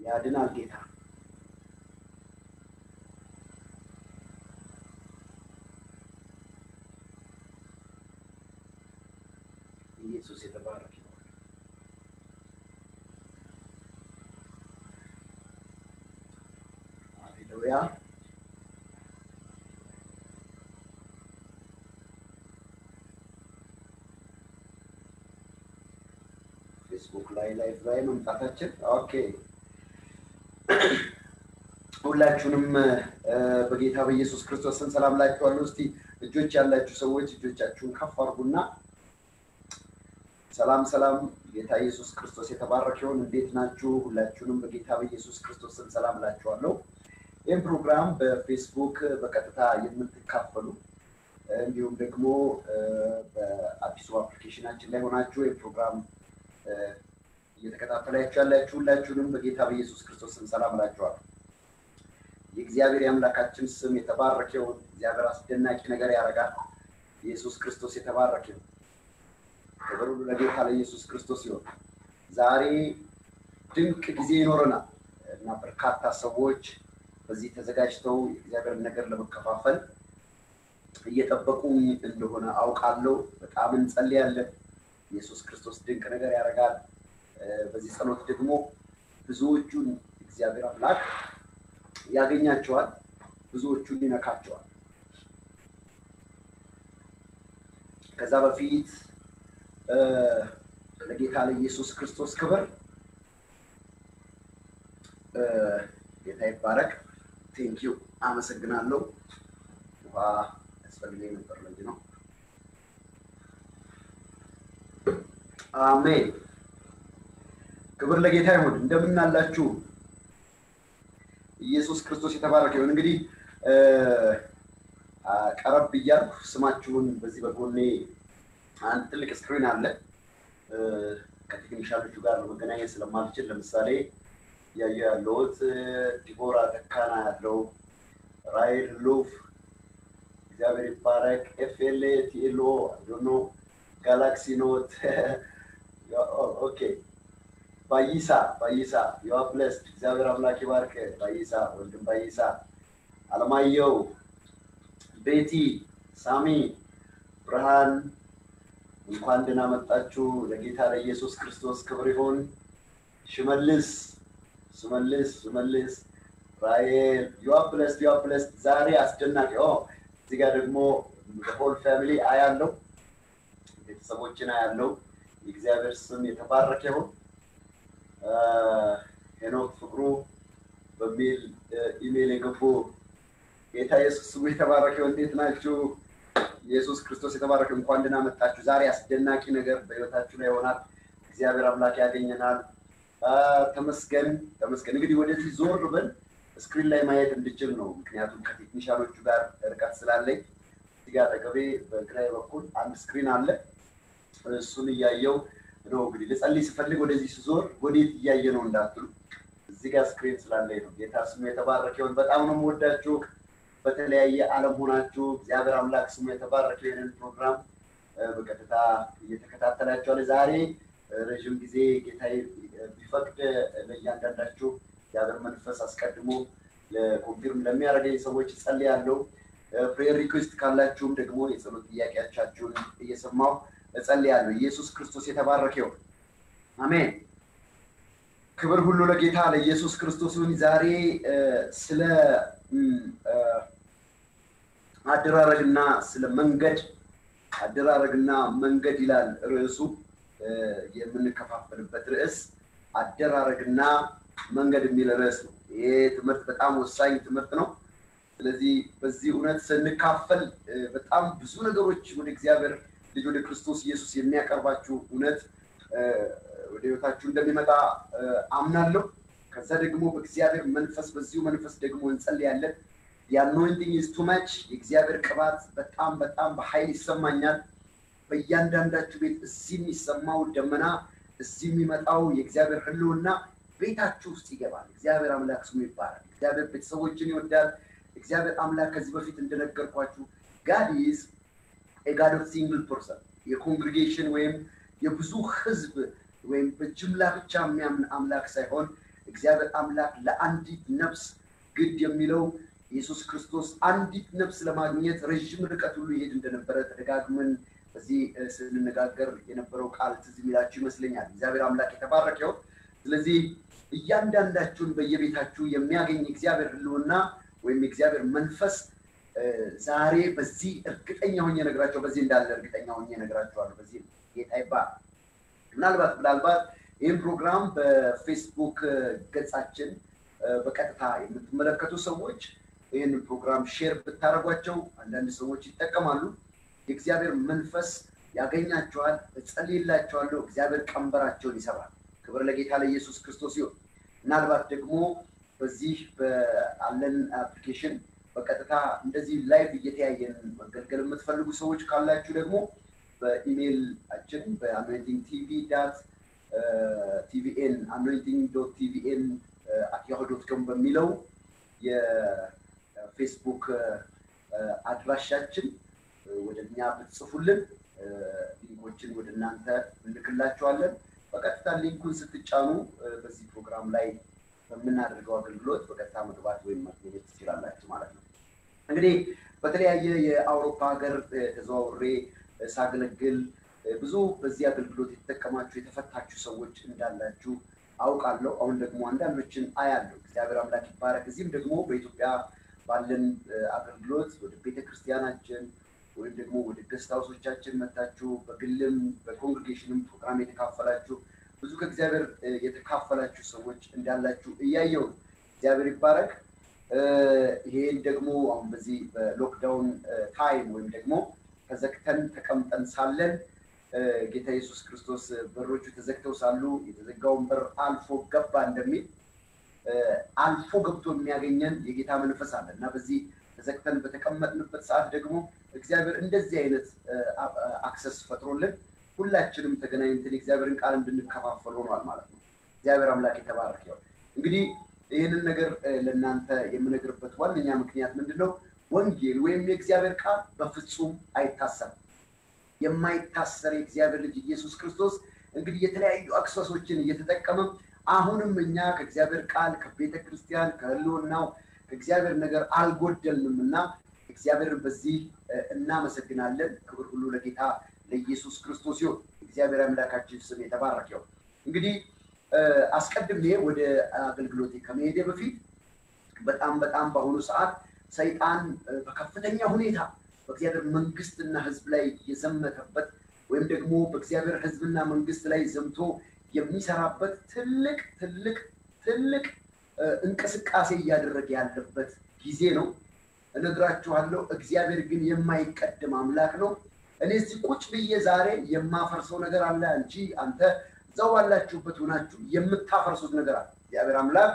ያድናል ጌታ። ኢየሱስ የተባረከ ይሁን። ሃሌሉያ። ፌስቡክ ላይ ላይቭ ላይ መምጣታችን ኦኬ። ሁላችሁንም እ፣ በጌታ በኢየሱስ ክርስቶስ ስም ሰላም ላችኋለሁ። እስቲ እጆች ያላችሁ ሰዎች እጆቻችሁን ከፍ አድርጉና ሰላም ሰላም፣ ጌታ ኢየሱስ ክርስቶስ የተባረከ ይሁን። እንዴት ናችሁ? ሁላችሁንም በጌታ በኢየሱስ ክርስቶስ ስም ሰላም ላችኋለሁ። ይህም ፕሮግራም በፌስቡክ በቀጥታ የምትካፈሉ እንዲሁም ደግሞ እ፣ በአዲሱ አፕሊኬሽናችን ላይ ሆናችሁ ይህም ፕሮግራም እ፣ እየተከታተላችሁ ያላችሁ ሁላችሁንም በጌታ በኢየሱስ ክርስቶስ ስም ሰላም እላችኋለሁ። የእግዚአብሔር የአምላካችን ስም የተባረከ ይሁን። እግዚአብሔር አስደናቂ ነገር ያደርጋል። ኢየሱስ ክርስቶስ የተባረከ ይሁን። ክብር ሁሉ ለጌታ ለኢየሱስ ክርስቶስ ይሁን። ዛሬ ድንቅ ጊዜ ይኖረናል እና በርካታ ሰዎች በዚህ ተዘጋጅተው የእግዚአብሔርን ነገር ለመከፋፈል እየጠበቁ እንደሆነ አውቃለሁ። በጣም እንጸልያለን። ኢየሱስ ክርስቶስ ድንቅ ነገር ያደርጋል። እ፣ በዚህ ጸሎት ደግሞ ብዙዎቹን እግዚአብሔር አምላክ ያገኛቸዋል፣ ብዙዎቹን ይነካቸዋል። ከዛ በፊት እ፣ ለጌታ ለኢየሱስ ክርስቶስ ክብር እ፣ ጌታ ይባረክ። ቴንኪዩ አመሰግናለሁ። ውሃ ያስፈልገኝ ነበር ለዚህ ነው። አሜን። ክብር ለጌታ ይሁን። እንደምን አላችሁ? ኢየሱስ ክርስቶስ የተባረከ ይሁን። እንግዲህ እ፣ አ፣ ቀረብ እያልኩ ስማችሁን በዚህ በጎኔ አንድ ትልቅ ስክሪን አለ። እ፣ ከቴክኒሻሎቹ ጋር ለመገናኘት ስለማልችል ለምሳሌ እያየ ያለሁት እ፣ ዲቦራ ተካና ያለው ራይል ሉፍ እግዚአብሔር ይባረክ። ኤፍኤልኤ ቲኤልኦ ዶኖ ጋላክሲ ኖት ኦኬ ባይሳ ባይሳ ዩአ ብለስድ እግዚአብሔር አምላክ ይባርክ። ባይሳ ወንድም ባይሳ፣ አለማየሁ፣ ቤቲ፣ ሳሚ፣ ብርሃን እንኳን ደህና መጣችሁ። ለጌታ ለኢየሱስ ክርስቶስ ክብር ይሁን። ሽመልስ ሽመልስ ሽመልስ ራኤል ዩአ ብለስድ ዩአ ብለስድ። ዛሬ አስደናቂ ኦ እዚህ ጋር ደግሞ ሆል ፋሚሊ አያለው ቤተሰቦችን አያለው። የእግዚአብሔር ስም የተባረከ ይሁን። ሄኖክ ፍቅሩ በሚል ኢሜይል የገቡ ጌታ ኢየሱስ ስሙ የተባረከ ይሁን። እንዴት ናችሁ? ኢየሱስ ክርስቶስ የተባረከ እንኳን ደህና መጣችሁ። ዛሬ አስደናቂ ነገር በህይወታችሁ ላይ ይሆናል። እግዚአብሔር አምላክ ያገኘናል። አ፣ ተመስገን ተመስገን። እንግዲህ ወደዚህ ዞር ብል ስክሪን ላይ ማየት እንድችል ነው። ምክንያቱም ከቴክኒሻሎቹ ጋር ርቀት ስላለኝ እዚህ ጋር አጠገቤ በግራዬ በኩል አንድ ስክሪን አለ። እሱን እያየው ነው እንግዲህ ልጸልይ ስፈልግ ወደዚህ ስዞር ወዴት እያየ ነው እንዳትሉ፣ እዚህ ጋር ስክሪን ስላለኝ ነው። ጌታ ስሙ የተባረከ ይሁን። በጣም ነው የምወዳችሁ። በተለያየ ዓለም ሆናችሁ እግዚአብሔር አምላክ ስሙ የተባረከ ይህንን ፕሮግራም እ፣ በቀጥታ እየተከታተላችኋል። ዛሬ እ፣ ረዥም ጊዜ ጌታ ቢፈቅድ ለእያንዳንዳችሁ እግዚአብሔር መንፈስ አስቀድሞ ለኮንፊርም ለሚያደርገኝ ሰዎች እጸልያለሁ። ፕሬየር ሪኩዌስት ካላችሁም ደግሞ የጸሎት ጥያቄዎቻችሁን እየሰማሁ እጸልያለሁ። ኢየሱስ ክርስቶስ የተባረከ ይሁን። አሜን። ክብር ሁሉ ለጌታ ለኢየሱስ ክርስቶስ ይሁን። ዛሬ እ፣ ስለ እም፣ እ፣ አደራረግና ስለ መንገድ አደራረግና መንገድ ይላል ርዕሱ። እ፣ የምንከፋፈልበት ርዕስ አደራረግና መንገድ የሚል ርዕስ ነው። ይሄ ትምህርት በጣም ወሳኝ ትምህርት ነው። ስለዚህ በዚህ እውነት ስንካፈል እ፣ በጣም ብዙ ነገሮች ወደ እግዚአብሔር ልጅ ወደ ክርስቶስ ኢየሱስ የሚያቀርባችሁ እውነት እ፣ ወደ ህይወታችሁ እንደሚመጣ እ፣ አምናለሁ። ከዛ ደግሞ በእግዚአብሔር መንፈስ በዚሁ መንፈስ ደግሞ እንጸልያለን። የአኖይንቲንግ ኢዝ ቱ ማች የእግዚአብሔር ቅባት በጣም በጣም በኃይል ይሰማኛል። በእያንዳንዳችሁ ቤት እዚህ የሚሰማው ደመና፣ እዚህ የሚመጣው የእግዚአብሔር ህልውና ቤታችሁ ውስጥ ይገባል። እግዚአብሔር አምላክ ስሙ ይባላል። እግዚአብሔር ቤተሰቦችን ይወዳል። እግዚአብሔር አምላክ ከዚህ በፊት እንደነገርኳችሁ ጋድ ኢዝ ኤጋድ ኦፍ ሲንግል ፐርሰን የኮንግሪጌሽን ወይም የብዙ ህዝብ ወይም በጅምላ ብቻ የሚያምን አምላክ ሳይሆን እግዚአብሔር አምላክ ለአንዲት ነፍስ ግድ የሚለው ኢየሱስ ክርስቶስ አንዲት ነፍስ ለማግኘት ረዥም ርቀት ሁሉ ይሄድ እንደነበረ ተደጋግመን በዚህ ስንነጋገር የነበረው ቃል ትዝ የሚላችሁ ይመስለኛል። እግዚአብሔር አምላክ የተባረከው። ስለዚህ እያንዳንዳችሁን በየቤታችሁ የሚያገኝ እግዚአብሔር ሕልውና ወይም የእግዚአብሔር መንፈስ ዛሬ በዚህ እርግጠኛ ሆኜ ነግራቸው በዚህ እንዳለ እርግጠኛ ሆኜ ነግራቸዋለሁ። በዚህ ጌታ ይባል። ምናልባት ምናልባት ይህን ፕሮግራም በፌስቡክ ገጻችን በቀጥታ የምትመለከቱ ሰዎች ይህንን ፕሮግራም ሼር ብታደርጓቸው አንዳንድ ሰዎች ይጠቀማሉ። የእግዚአብሔር መንፈስ ያገኛቸዋል። እጸልይላቸዋለሁ። እግዚአብሔር ቀንበራቸውን ይሰብራል። ክብር ለጌታ ለኢየሱስ ክርስቶስ ይሁን። ምናልባት ደግሞ በዚህ በአለን አፕሊኬሽን በቀጥታ እንደዚህ ላይቭ እየተያየን መገልገል የምትፈልጉ ሰዎች ካላችሁ ደግሞ በኢሜይላችን በአኖይንቲንግ ቲቪ ዳት ቲቪኤን አኖይንቲንግ ዶት ቲቪኤን አት ያሁ ዶት ኮም በሚለው የፌስቡክ አድራሻችን ወደ እኛ ብትጽፉልን ሊንኮችን ወደ እናንተ እንልክላችኋለን። በቀጥታ ሊንኩን ስትጫኑ በዚህ ፕሮግራም ላይ በምናደርገው አገልግሎት በቀጥታ መግባት ወይም ማግኘት ትችላላችሁ ማለት ነው። እንግዲህ በተለያየ የአውሮፓ ሀገር ተዘዋውሬ ሳገለግል ብዙ በዚህ አገልግሎት የተጠቀማችሁ የተፈታችሁ ሰዎች እንዳላችሁ አውቃለሁ። አሁን ደግሞ አንዳንዶችን አያለሁ። እግዚአብሔር አምላክ ይባረክ። እዚህም ደግሞ በኢትዮጵያ ባለን አገልግሎት ወደ ቤተክርስቲያናችን ወይም ደግሞ ወደ ገስት ሀውሶቻችን መታችሁ በግልም በኮንግሬጌሽንም ፕሮግራም የተካፈላችሁ ብዙ ከእግዚአብሔር የተካፈላችሁ ሰዎች እንዳላችሁ እያየው እግዚአብሔር ይባረክ። ይሄን ደግሞ አሁን በዚህ በሎክዳውን ታይም ወይም ደግሞ ተዘግተን ተቀምጠን ሳለን ጌታ ኢየሱስ ክርስቶስ በሮቹ ተዘግተው ሳሉ የተዘጋውን በር አልፎ ገባ እንደሚል አልፎ ገብቶ የሚያገኘን የጌታ መንፈስ አለ እና በዚህ ተዘግተን በተቀመጥንበት ሰዓት ደግሞ እግዚአብሔር እንደዚህ አይነት አክሰስ ፈጥሮልን ሁላችንም ተገናኝተን የእግዚአብሔርን ቃል እንድንከፋፈል ሆኗል ማለት ነው። እግዚአብሔር አምላክ የተባረክ ያው እንግዲህ ይህንን ነገር ለእናንተ የምነግርበት ዋነኛ ምክንያት ምንድን ነው? ወንጌል ወይም የእግዚአብሔር ቃል በፍጹም አይታሰርም። የማይታሰር የእግዚአብሔር ልጅ ኢየሱስ ክርስቶስ እንግዲህ የተለያዩ አክሰሶችን እየተጠቀመ አሁንም እኛ ከእግዚአብሔር ቃል ከቤተ ክርስቲያን ከህልውናው ከእግዚአብሔር ነገር አልጎደልንም እና እግዚአብሔርን በዚህ እናመሰግናለን። ክብር ሁሉ ለጌታ ለኢየሱስ ክርስቶስ ይሁን። እግዚአብሔር አምላካችን ስም የተባረከው። እንግዲህ አስቀድሜ ወደ አገልግሎቴ ከመሄዴ በፊት በጣም በጣም በአሁኑ ሰዓት ሰይጣን በከፍተኛ ሁኔታ በእግዚአብሔር መንግስትና ህዝብ ላይ የዘመተበት ወይም ደግሞ በእግዚአብሔር ህዝብና መንግስት ላይ ዘምቶ የሚሰራበት ትልቅ ትልቅ ትልቅ እንቅስቃሴ እያደረገ ያለበት ጊዜ ነው። እነግራችኋለሁ። እግዚአብሔር ግን የማይቀድም አምላክ ነው። እኔ እዚህ ቁጭ ብዬ ዛሬ የማፈርሰው ነገር አለ እንጂ አንተ እዛው ባላችሁበት ሆናችሁ የምታፈርሱት ነገር አለ። እግዚአብሔር አምላክ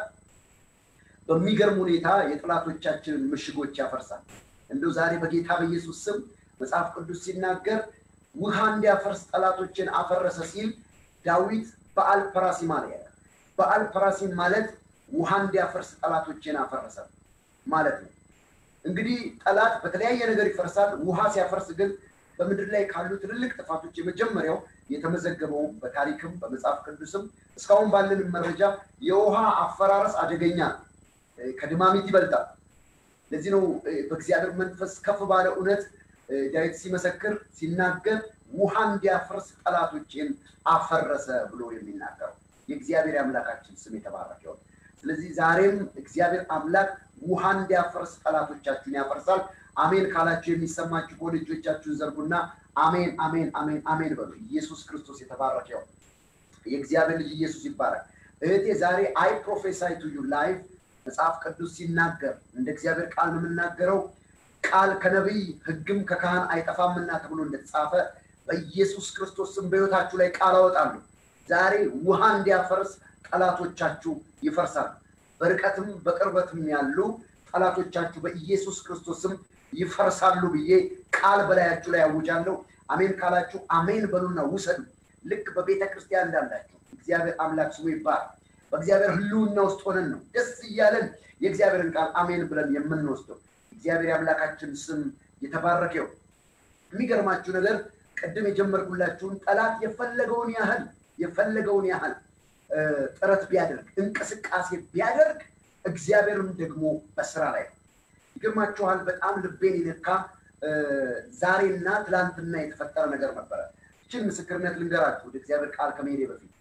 በሚገርም ሁኔታ የጠላቶቻችንን ምሽጎች ያፈርሳል። እንደው ዛሬ በጌታ በኢየሱስ ስም መጽሐፍ ቅዱስ ሲናገር ውሃ እንዲያፈርስ ጠላቶችን አፈረሰ ሲል ዳዊት በአል ፐራሲም አለ። በአል ፐራሲም ማለት ውሃ እንዲያፈርስ ጠላቶችን አፈረሰ ማለት ነው። እንግዲህ ጠላት በተለያየ ነገር ይፈርሳል። ውሃ ሲያፈርስ ግን በምድር ላይ ካሉ ትልልቅ ጥፋቶች የመጀመሪያው የተመዘገበው በታሪክም በመጽሐፍ ቅዱስም እስካሁን ባለን መረጃ የውሃ አፈራረስ አደገኛ ከድማሚት ይበልጣል። ለዚህ ነው በእግዚአብሔር መንፈስ ከፍ ባለ እውነት ዳዊት ሲመሰክር ሲናገር ውሃ እንዲያፈርስ ጠላቶችን አፈረሰ ብሎ የሚናገረው የእግዚአብሔር አምላካችን ስም የተባረከ ይሁን። ስለዚህ ዛሬም እግዚአብሔር አምላክ ውሃ እንዲያፈርስ ጠላቶቻችሁን ያፈርሳል። አሜን ካላችሁ የሚሰማችሁ ከሆነ እጆቻችሁን ዘርጉና አሜን አሜን አሜን አሜን በሉ። ኢየሱስ ክርስቶስ የተባረከ ይሁን። የእግዚአብሔር ልጅ ኢየሱስ ይባረክ። እህቴ ዛሬ አይ ፕሮፌሳይ ቱ ዩ ላይቭ መጽሐፍ ቅዱስ ሲናገር እንደ እግዚአብሔር ቃል ነው የምናገረው። ቃል ከነቢይ ሕግም ከካህን አይጠፋምና ተብሎ እንደተጻፈ በኢየሱስ ክርስቶስ ስም በሕይወታችሁ ላይ ቃል አወጣለሁ። ዛሬ ውሃ እንዲያፈርስ ጠላቶቻችሁ ይፈርሳሉ። በርቀትም በቅርበትም ያሉ ጠላቶቻችሁ በኢየሱስ ክርስቶስ ስም ይፈርሳሉ ብዬ ቃል በላያችሁ ላይ አውጃለሁ። አሜን ካላችሁ አሜን በሉና ውሰዱ። ልክ በቤተ ክርስቲያን እንዳላችሁ እግዚአብሔር አምላክ ስሙ ይባላል። በእግዚአብሔር ህልውና ውስጥ ሆነን ነው ደስ እያለን የእግዚአብሔርን ቃል አሜን ብለን የምንወስደው። እግዚአብሔር አምላካችን ስም የተባረከው። የሚገርማችሁ ነገር ቅድም የጀመርኩላችሁን ጠላት የፈለገውን ያህል የፈለገውን ያህል ጥረት ቢያደርግ እንቅስቃሴ ቢያደርግ እግዚአብሔርም ደግሞ በስራ ላይ ነው። ይገርማችኋል። በጣም ልቤን የነካ ዛሬና ትላንትና የተፈጠረ ነገር ነበረ። ይችን ምስክርነት ልንገራችሁ ወደ እግዚአብሔር ቃል ከመሄዴ በፊት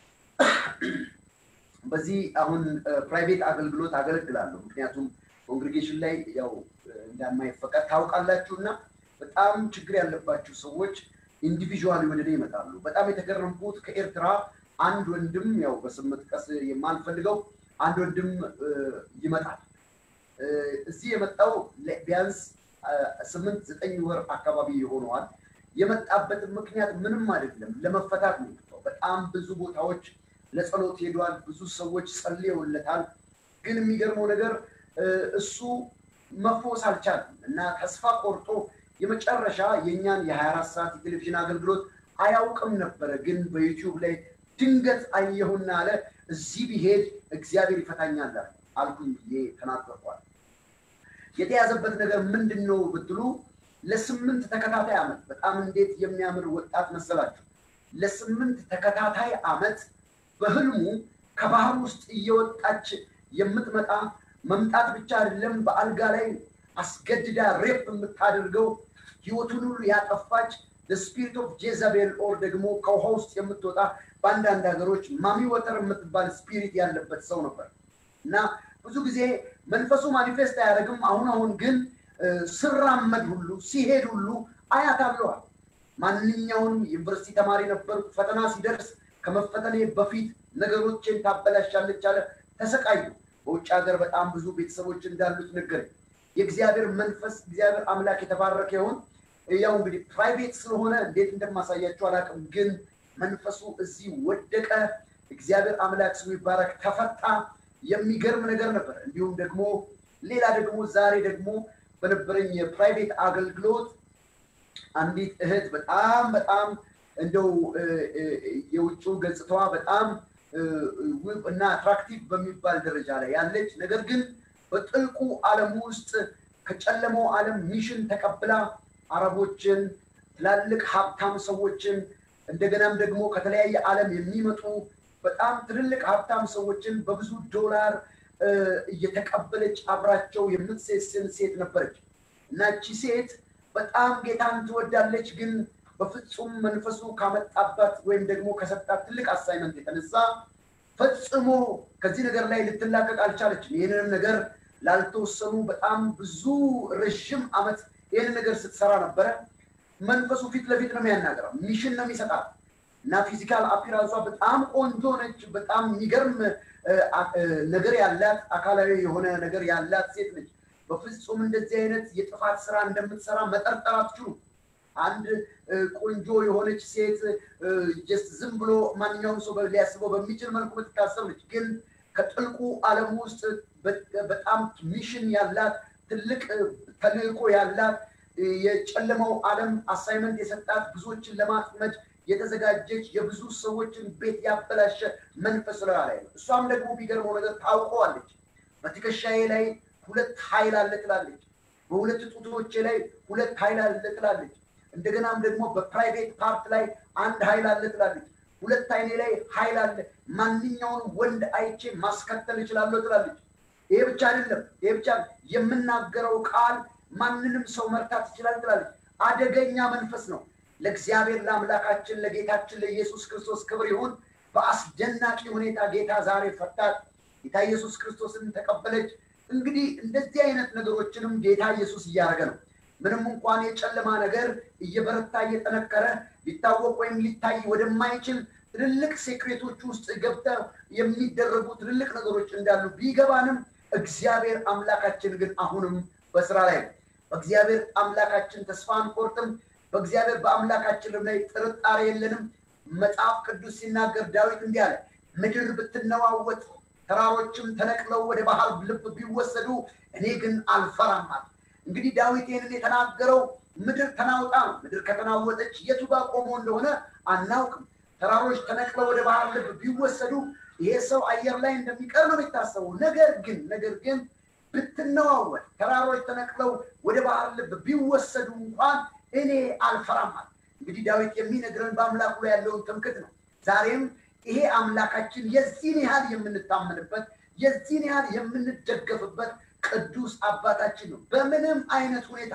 በዚህ አሁን ፕራይቬት አገልግሎት አገለግላለሁ። ምክንያቱም ኮንግሪጌሽን ላይ ያው እንደማይፈቀድ ታውቃላችሁ እና በጣም ችግር ያለባችሁ ሰዎች ኢንዲቪዥዋል ወደ እኔ ይመጣሉ። በጣም የተገረምኩት ከኤርትራ አንድ ወንድም ያው በስም መጥቀስ የማልፈልገው አንድ ወንድም ይመጣል። እዚህ የመጣው ቢያንስ ስምንት ዘጠኝ ወር አካባቢ ይሆነዋል። የመጣበትን ምክንያት ምንም አይደለም፣ ለመፈታት ነው የመጣው። በጣም ብዙ ቦታዎች ለጸሎት ሄዷል። ብዙ ሰዎች ጸልየውለታል። ግን የሚገርመው ነገር እሱ መፎስ አልቻለም እና ተስፋ ቆርጦ የመጨረሻ የእኛን የ24 ሰዓት የቴሌቪዥን አገልግሎት አያውቅም ነበረ። ግን በዩቲዩብ ላይ ድንገት አየሁና አለ እዚህ ቢሄድ እግዚአብሔር ይፈታኛል አልኩኝ ብዬ ተናገርኳል። የተያዘበት ነገር ምንድን ነው ብትሉ ለስምንት ተከታታይ ዓመት በጣም እንዴት የሚያምር ወጣት መሰላችሁ! ለስምንት ተከታታይ ዓመት በህልሙ ከባህር ውስጥ እየወጣች የምትመጣ መምጣት ብቻ አይደለም፣ በአልጋ ላይ አስገድዳ ሬፕ የምታደርገው ህይወቱን ሁሉ ያጠፋች ስፒሪት ኦፍ ጄዛቤል ኦር ደግሞ ከውሃ ውስጥ የምትወጣ በአንዳንድ ሀገሮች ማሚ ወተር የምትባል ስፒሪት ያለበት ሰው ነበር እና ብዙ ጊዜ መንፈሱ ማኒፌስት አያደርግም። አሁን አሁን ግን ስራመድ ሁሉ ሲሄድ ሁሉ አያታለዋል። ማንኛውንም ዩኒቨርሲቲ ተማሪ ነበርኩ። ፈተና ሲደርስ ከመፈተኔ በፊት ነገሮችን ታበላሻለች አለ። ተሰቃዩ። በውጭ ሀገር በጣም ብዙ ቤተሰቦች እንዳሉት ነገረኝ። የእግዚአብሔር መንፈስ እግዚአብሔር አምላክ የተባረከ ይሁን። ያው እንግዲህ ፕራይቬት ስለሆነ እንዴት እንደማሳያቸው አላውቅም፣ ግን መንፈሱ እዚህ ወደቀ። እግዚአብሔር አምላክ ስሙ ይባረክ። ተፈታ። የሚገርም ነገር ነበር። እንዲሁም ደግሞ ሌላ ደግሞ ዛሬ ደግሞ በነበረኝ የፕራይቬት አገልግሎት አንዲት እህት በጣም በጣም እንደው የውጭው ገጽታዋ በጣም ውብ እና አትራክቲቭ በሚባል ደረጃ ላይ ያለች ነገር ግን በጥልቁ ዓለም ውስጥ ከጨለመው ዓለም ሚሽን ተቀብላ አረቦችን፣ ትላልቅ ሀብታም ሰዎችን እንደገናም ደግሞ ከተለያየ ዓለም የሚመጡ በጣም ትልልቅ ሀብታም ሰዎችን በብዙ ዶላር እየተቀበለች አብራቸው የምትሴስን ሴት ነበረች እና እቺ ሴት በጣም ጌታን ትወዳለች ግን በፍጹም መንፈሱ ካመጣባት ወይም ደግሞ ከሰጣት ትልቅ አሳይመንት የተነሳ ፈጽሞ ከዚህ ነገር ላይ ልትላቀቅ አልቻለችም። ይህንንም ነገር ላልተወሰኑ በጣም ብዙ ረዥም ዓመት ይህንን ነገር ስትሰራ ነበረ። መንፈሱ ፊት ለፊት ነው የሚያናገረው፣ ሚሽን ነው የሚሰጣት እና ፊዚካል አፒራንሷ በጣም ቆንጆ ነች። በጣም የሚገርም ነገር ያላት አካላዊ የሆነ ነገር ያላት ሴት ነች። በፍጹም እንደዚህ አይነት የጥፋት ስራ እንደምትሰራ መጠርጠር አትችሉም። አንድ ቆንጆ የሆነች ሴት ጀስት ዝም ብሎ ማንኛውም ሰው ሊያስበው በሚችል መልኩ የምትታሰብ ነች። ግን ከጥልቁ ዓለም ውስጥ በጣም ሚሽን ያላት ትልቅ ተልእኮ ያላት የጨለመው ዓለም አሳይመንት የሰጣት ብዙዎችን ለማጥመድ የተዘጋጀች የብዙ ሰዎችን ቤት ያበላሸ መንፈስ ላይ ነው። እሷም ደግሞ ቢገርመው ነገር ታውቀዋለች። በትከሻዬ ላይ ሁለት ኃይል አለ ትላለች። በሁለት ጡቶቼ ላይ ሁለት ኃይል አለ ትላለች። እንደገናም ደግሞ በፕራይቬት ፓርት ላይ አንድ ኃይል አለ ትላለች። ሁለት አይኔ ላይ ኃይል አለ፣ ማንኛውንም ወንድ አይቼ ማስከተል እችላለሁ ትላለች። ይሄ ብቻ አይደለም፣ ይሄ ብቻ የምናገረው ቃል ማንንም ሰው መርታት ይችላል ትላለች። አደገኛ መንፈስ ነው። ለእግዚአብሔር ለአምላካችን ለጌታችን ለኢየሱስ ክርስቶስ ክብር ይሁን። በአስደናቂ ሁኔታ ጌታ ዛሬ ፈታት። ጌታ ኢየሱስ ክርስቶስን ተቀበለች። እንግዲህ እንደዚህ አይነት ነገሮችንም ጌታ ኢየሱስ እያደረገ ነው። ምንም እንኳን የጨለማ ነገር እየበረታ እየጠነከረ ሊታወቅ ወይም ሊታይ ወደማይችል ትልልቅ ሴክሬቶች ውስጥ ገብተው የሚደረጉ ትልልቅ ነገሮች እንዳሉ ቢገባንም እግዚአብሔር አምላካችን ግን አሁንም በስራ ላይ ነው። በእግዚአብሔር አምላካችን ተስፋ አንቆርጥም። በእግዚአብሔር በአምላካችን ላይ ጥርጣሬ የለንም። መጽሐፍ ቅዱስ ሲናገር ዳዊት እንዲህ አለ፣ ምድር ብትነዋወጥ ተራሮችም ተነቅለው ወደ ባህር ልብ ቢወሰዱ እኔ ግን አልፈራም አለ። እንግዲህ ዳዊት ይህንን የተናገረው ምድር ተናውጣ ነው። ምድር ከተናወጠች የቱ ጋር ቆሞ እንደሆነ አናውቅም። ተራሮች ተነቅለው ወደ ባህር ልብ ቢወሰዱ ይሄ ሰው አየር ላይ እንደሚቀር ነው የሚታሰበው። ነገር ግን ነገር ግን ብትነዋወጥ ተራሮች ተነቅለው ወደ ባህር ልብ ቢወሰዱ እንኳን እኔ አልፈራም አለ። እንግዲህ ዳዊት የሚነግረን በአምላኩ ላይ ያለውን ትምክት ነው። ዛሬም ይሄ አምላካችን የዚህን ያህል የምንታመንበት የዚህን ያህል የምንደገፍበት ቅዱስ አባታችን ነው። በምንም አይነት ሁኔታ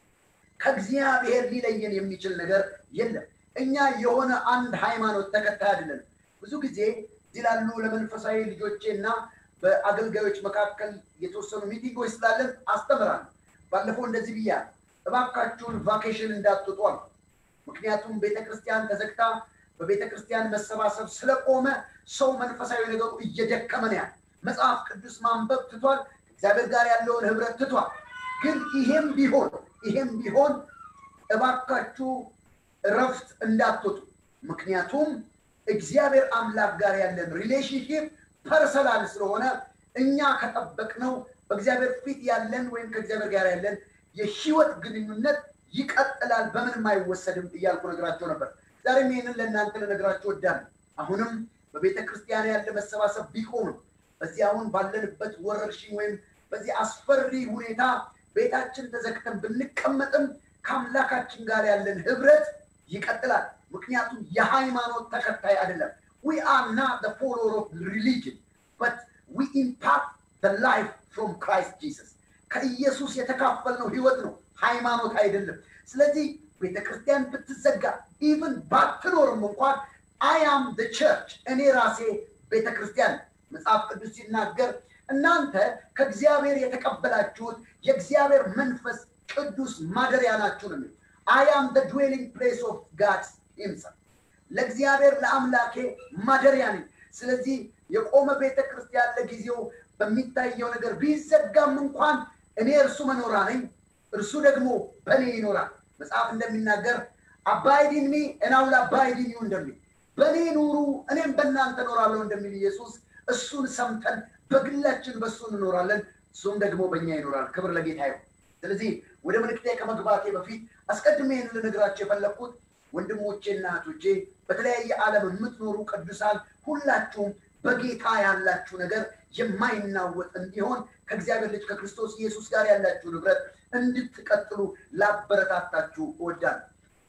ከእግዚአብሔር ሊለየን የሚችል ነገር የለም። እኛ የሆነ አንድ ሃይማኖት ተከታይ አይደለንም። ብዙ ጊዜ እዚህ ላሉ ለመንፈሳዊ ልጆቼ እና በአገልጋዮች መካከል የተወሰኑ ሚቲንጎች ስላለን አስተምራለሁ። ባለፈው እንደዚህ ብያለሁ፣ እባካችሁን ቫኬሽን እንዳትወጡ አልኩ። ምክንያቱም ቤተክርስቲያን ተዘግታ በቤተክርስቲያን መሰባሰብ ስለቆመ ሰው መንፈሳዊ ነገሩ እየደከመ ነው ያለ። መጽሐፍ ቅዱስ ማንበብ ትቷል። እግዚአብሔር ጋር ያለውን ህብረት ትቷል። ግን ይሄም ቢሆን ይሄም ቢሆን እባካችሁ እረፍት እንዳትወጡ። ምክንያቱም እግዚአብሔር አምላክ ጋር ያለን ሪሌሽንሽፕ ፐርሰናል ስለሆነ እኛ ከጠበቅነው በእግዚአብሔር ፊት ያለን ወይም ከእግዚአብሔር ጋር ያለን የህይወት ግንኙነት ይቀጥላል፣ በምንም አይወሰድም እያልኩ ነግራቸው ነበር። ዛሬም ይህንን ለእናንተ ልነግራችሁ ወዳለሁ። አሁንም በቤተ ክርስቲያን ያለ መሰባሰብ ቢቆምም በዚህ አሁን ባለንበት ወረርሽኝ ወይም በዚህ አስፈሪ ሁኔታ ቤታችን ተዘግተን ብንቀመጥም ከአምላካችን ጋር ያለን ህብረት ይቀጥላል። ምክንያቱም የሃይማኖት ተከታይ አይደለም። ዊ አር ናት ፎሎወር ኦፍ ሪሊጅን በት ዊ ኢምፓክት ላይፍ ፍሮም ክራይስት ጂሰስ ከኢየሱስ የተካፈልነው ህይወት ነው፣ ሃይማኖት አይደለም። ስለዚህ ቤተክርስቲያን ብትዘጋ ኢቭን ባትኖርም እንኳን አያም ደ ቸርች እኔ ራሴ ቤተክርስቲያን መጽሐፍ ቅዱስ ሲናገር እናንተ ከእግዚአብሔር የተቀበላችሁት የእግዚአብሔር መንፈስ ቅዱስ ማደሪያ ናችሁ ነው የሚለው። አያም ደ ድዌሊንግ ፕሌስ ኦፍ ጋድ ሂምሰልፍ ለእግዚአብሔር ለአምላኬ ማደሪያ ነኝ። ስለዚህ የቆመ ቤተ ክርስቲያን ለጊዜው በሚታየው ነገር ቢዘጋም እንኳን እኔ እርሱ መኖራ ነኝ፣ እርሱ ደግሞ በእኔ ይኖራል። መጽሐፍ እንደሚናገር አባይዲን ሚ እናውል አባይዲን ዩ እንደሚል በእኔ ኑሩ እኔም በእናንተ እኖራለሁ እንደሚል ኢየሱስ እሱን ሰምተን በግላችን በእሱ እንኖራለን፣ እሱም ደግሞ በእኛ ይኖራል። ክብር ለጌታ ይሁን። ስለዚህ ወደ መልእክቴ ከመግባቴ በፊት አስቀድሜ ይህን ልነግራቸው የፈለግኩት ወንድሞቼና እህቶቼ በተለያየ ዓለም የምትኖሩ ቅዱሳን ሁላችሁም በጌታ ያላችሁ ነገር የማይናወጥ እንዲሆን ከእግዚአብሔር ልጅ ከክርስቶስ ኢየሱስ ጋር ያላችሁ ንብረት እንድትቀጥሉ ላበረታታችሁ እወዳለሁ።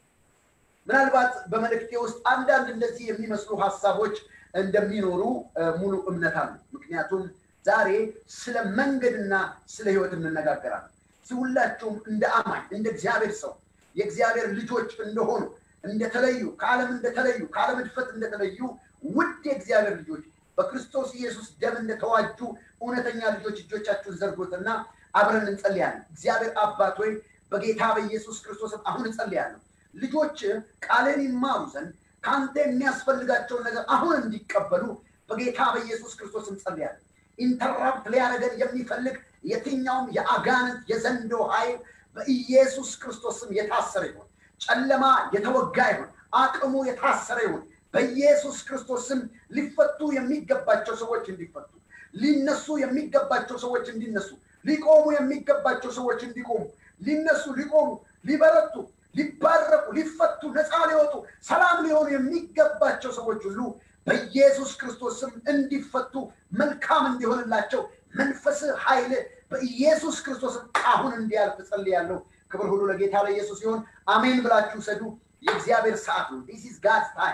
ምናልባት በመልእክቴ ውስጥ አንዳንድ እንደዚህ የሚመስሉ ሀሳቦች እንደሚኖሩ ሙሉ እምነት አለ። ምክንያቱም ዛሬ ስለ መንገድና ስለ ሕይወት እንነጋገራለን። ሁላችሁም እንደ አማኝ እንደ እግዚአብሔር ሰው የእግዚአብሔር ልጆች እንደሆኑ እንደተለዩ ከዓለም እንደተለዩ ከዓለም እድፈት እንደተለዩ ውድ የእግዚአብሔር ልጆች በክርስቶስ ኢየሱስ ደም እንደተዋጁ እውነተኛ ልጆች እጆቻችሁን ዘርጎትና አብረን እንጸልያለን። እግዚአብሔር አባት ሆይ በጌታ በኢየሱስ ክርስቶስም አሁን እንጸልያለሁ። ልጆች ቃልን ይማሩ ዘንድ ከአንተ የሚያስፈልጋቸውን ነገር አሁን እንዲቀበሉ በጌታ በኢየሱስ ክርስቶስ እንጸልያለን። ኢንተራፕት ሊያደርገን የሚፈልግ የትኛውም የአጋንንት የዘንዶ ኃይል በኢየሱስ ክርስቶስም የታሰረ ይሁን። ጨለማ የተወጋ ይሁን። አቅሙ የታሰረ ይሁን። በኢየሱስ ክርስቶስም ሊፈቱ የሚገባቸው ሰዎች እንዲፈቱ፣ ሊነሱ የሚገባቸው ሰዎች እንዲነሱ፣ ሊቆሙ የሚገባቸው ሰዎች እንዲቆሙ፣ ሊነሱ፣ ሊቆሙ፣ ሊበረቱ፣ ሊባረቁ፣ ሊፈቱ፣ ነፃ ሊወጡ፣ ሰላም ሊሆኑ የሚገባቸው ሰዎች ሁሉ በኢየሱስ ክርስቶስም እንዲፈቱ መልካም እንዲሆንላቸው መንፈስ ኃይል በኢየሱስ ክርስቶስም አሁን እንዲያልፍ ጸልያለሁ። ክብር ሁሉ ለጌታ ለኢየሱስ ሲሆን አሜን ብላችሁ ሰዱ። የእግዚአብሔር ሰዓት ነው። ዲስ ኢዝ ጋድስ ታይም።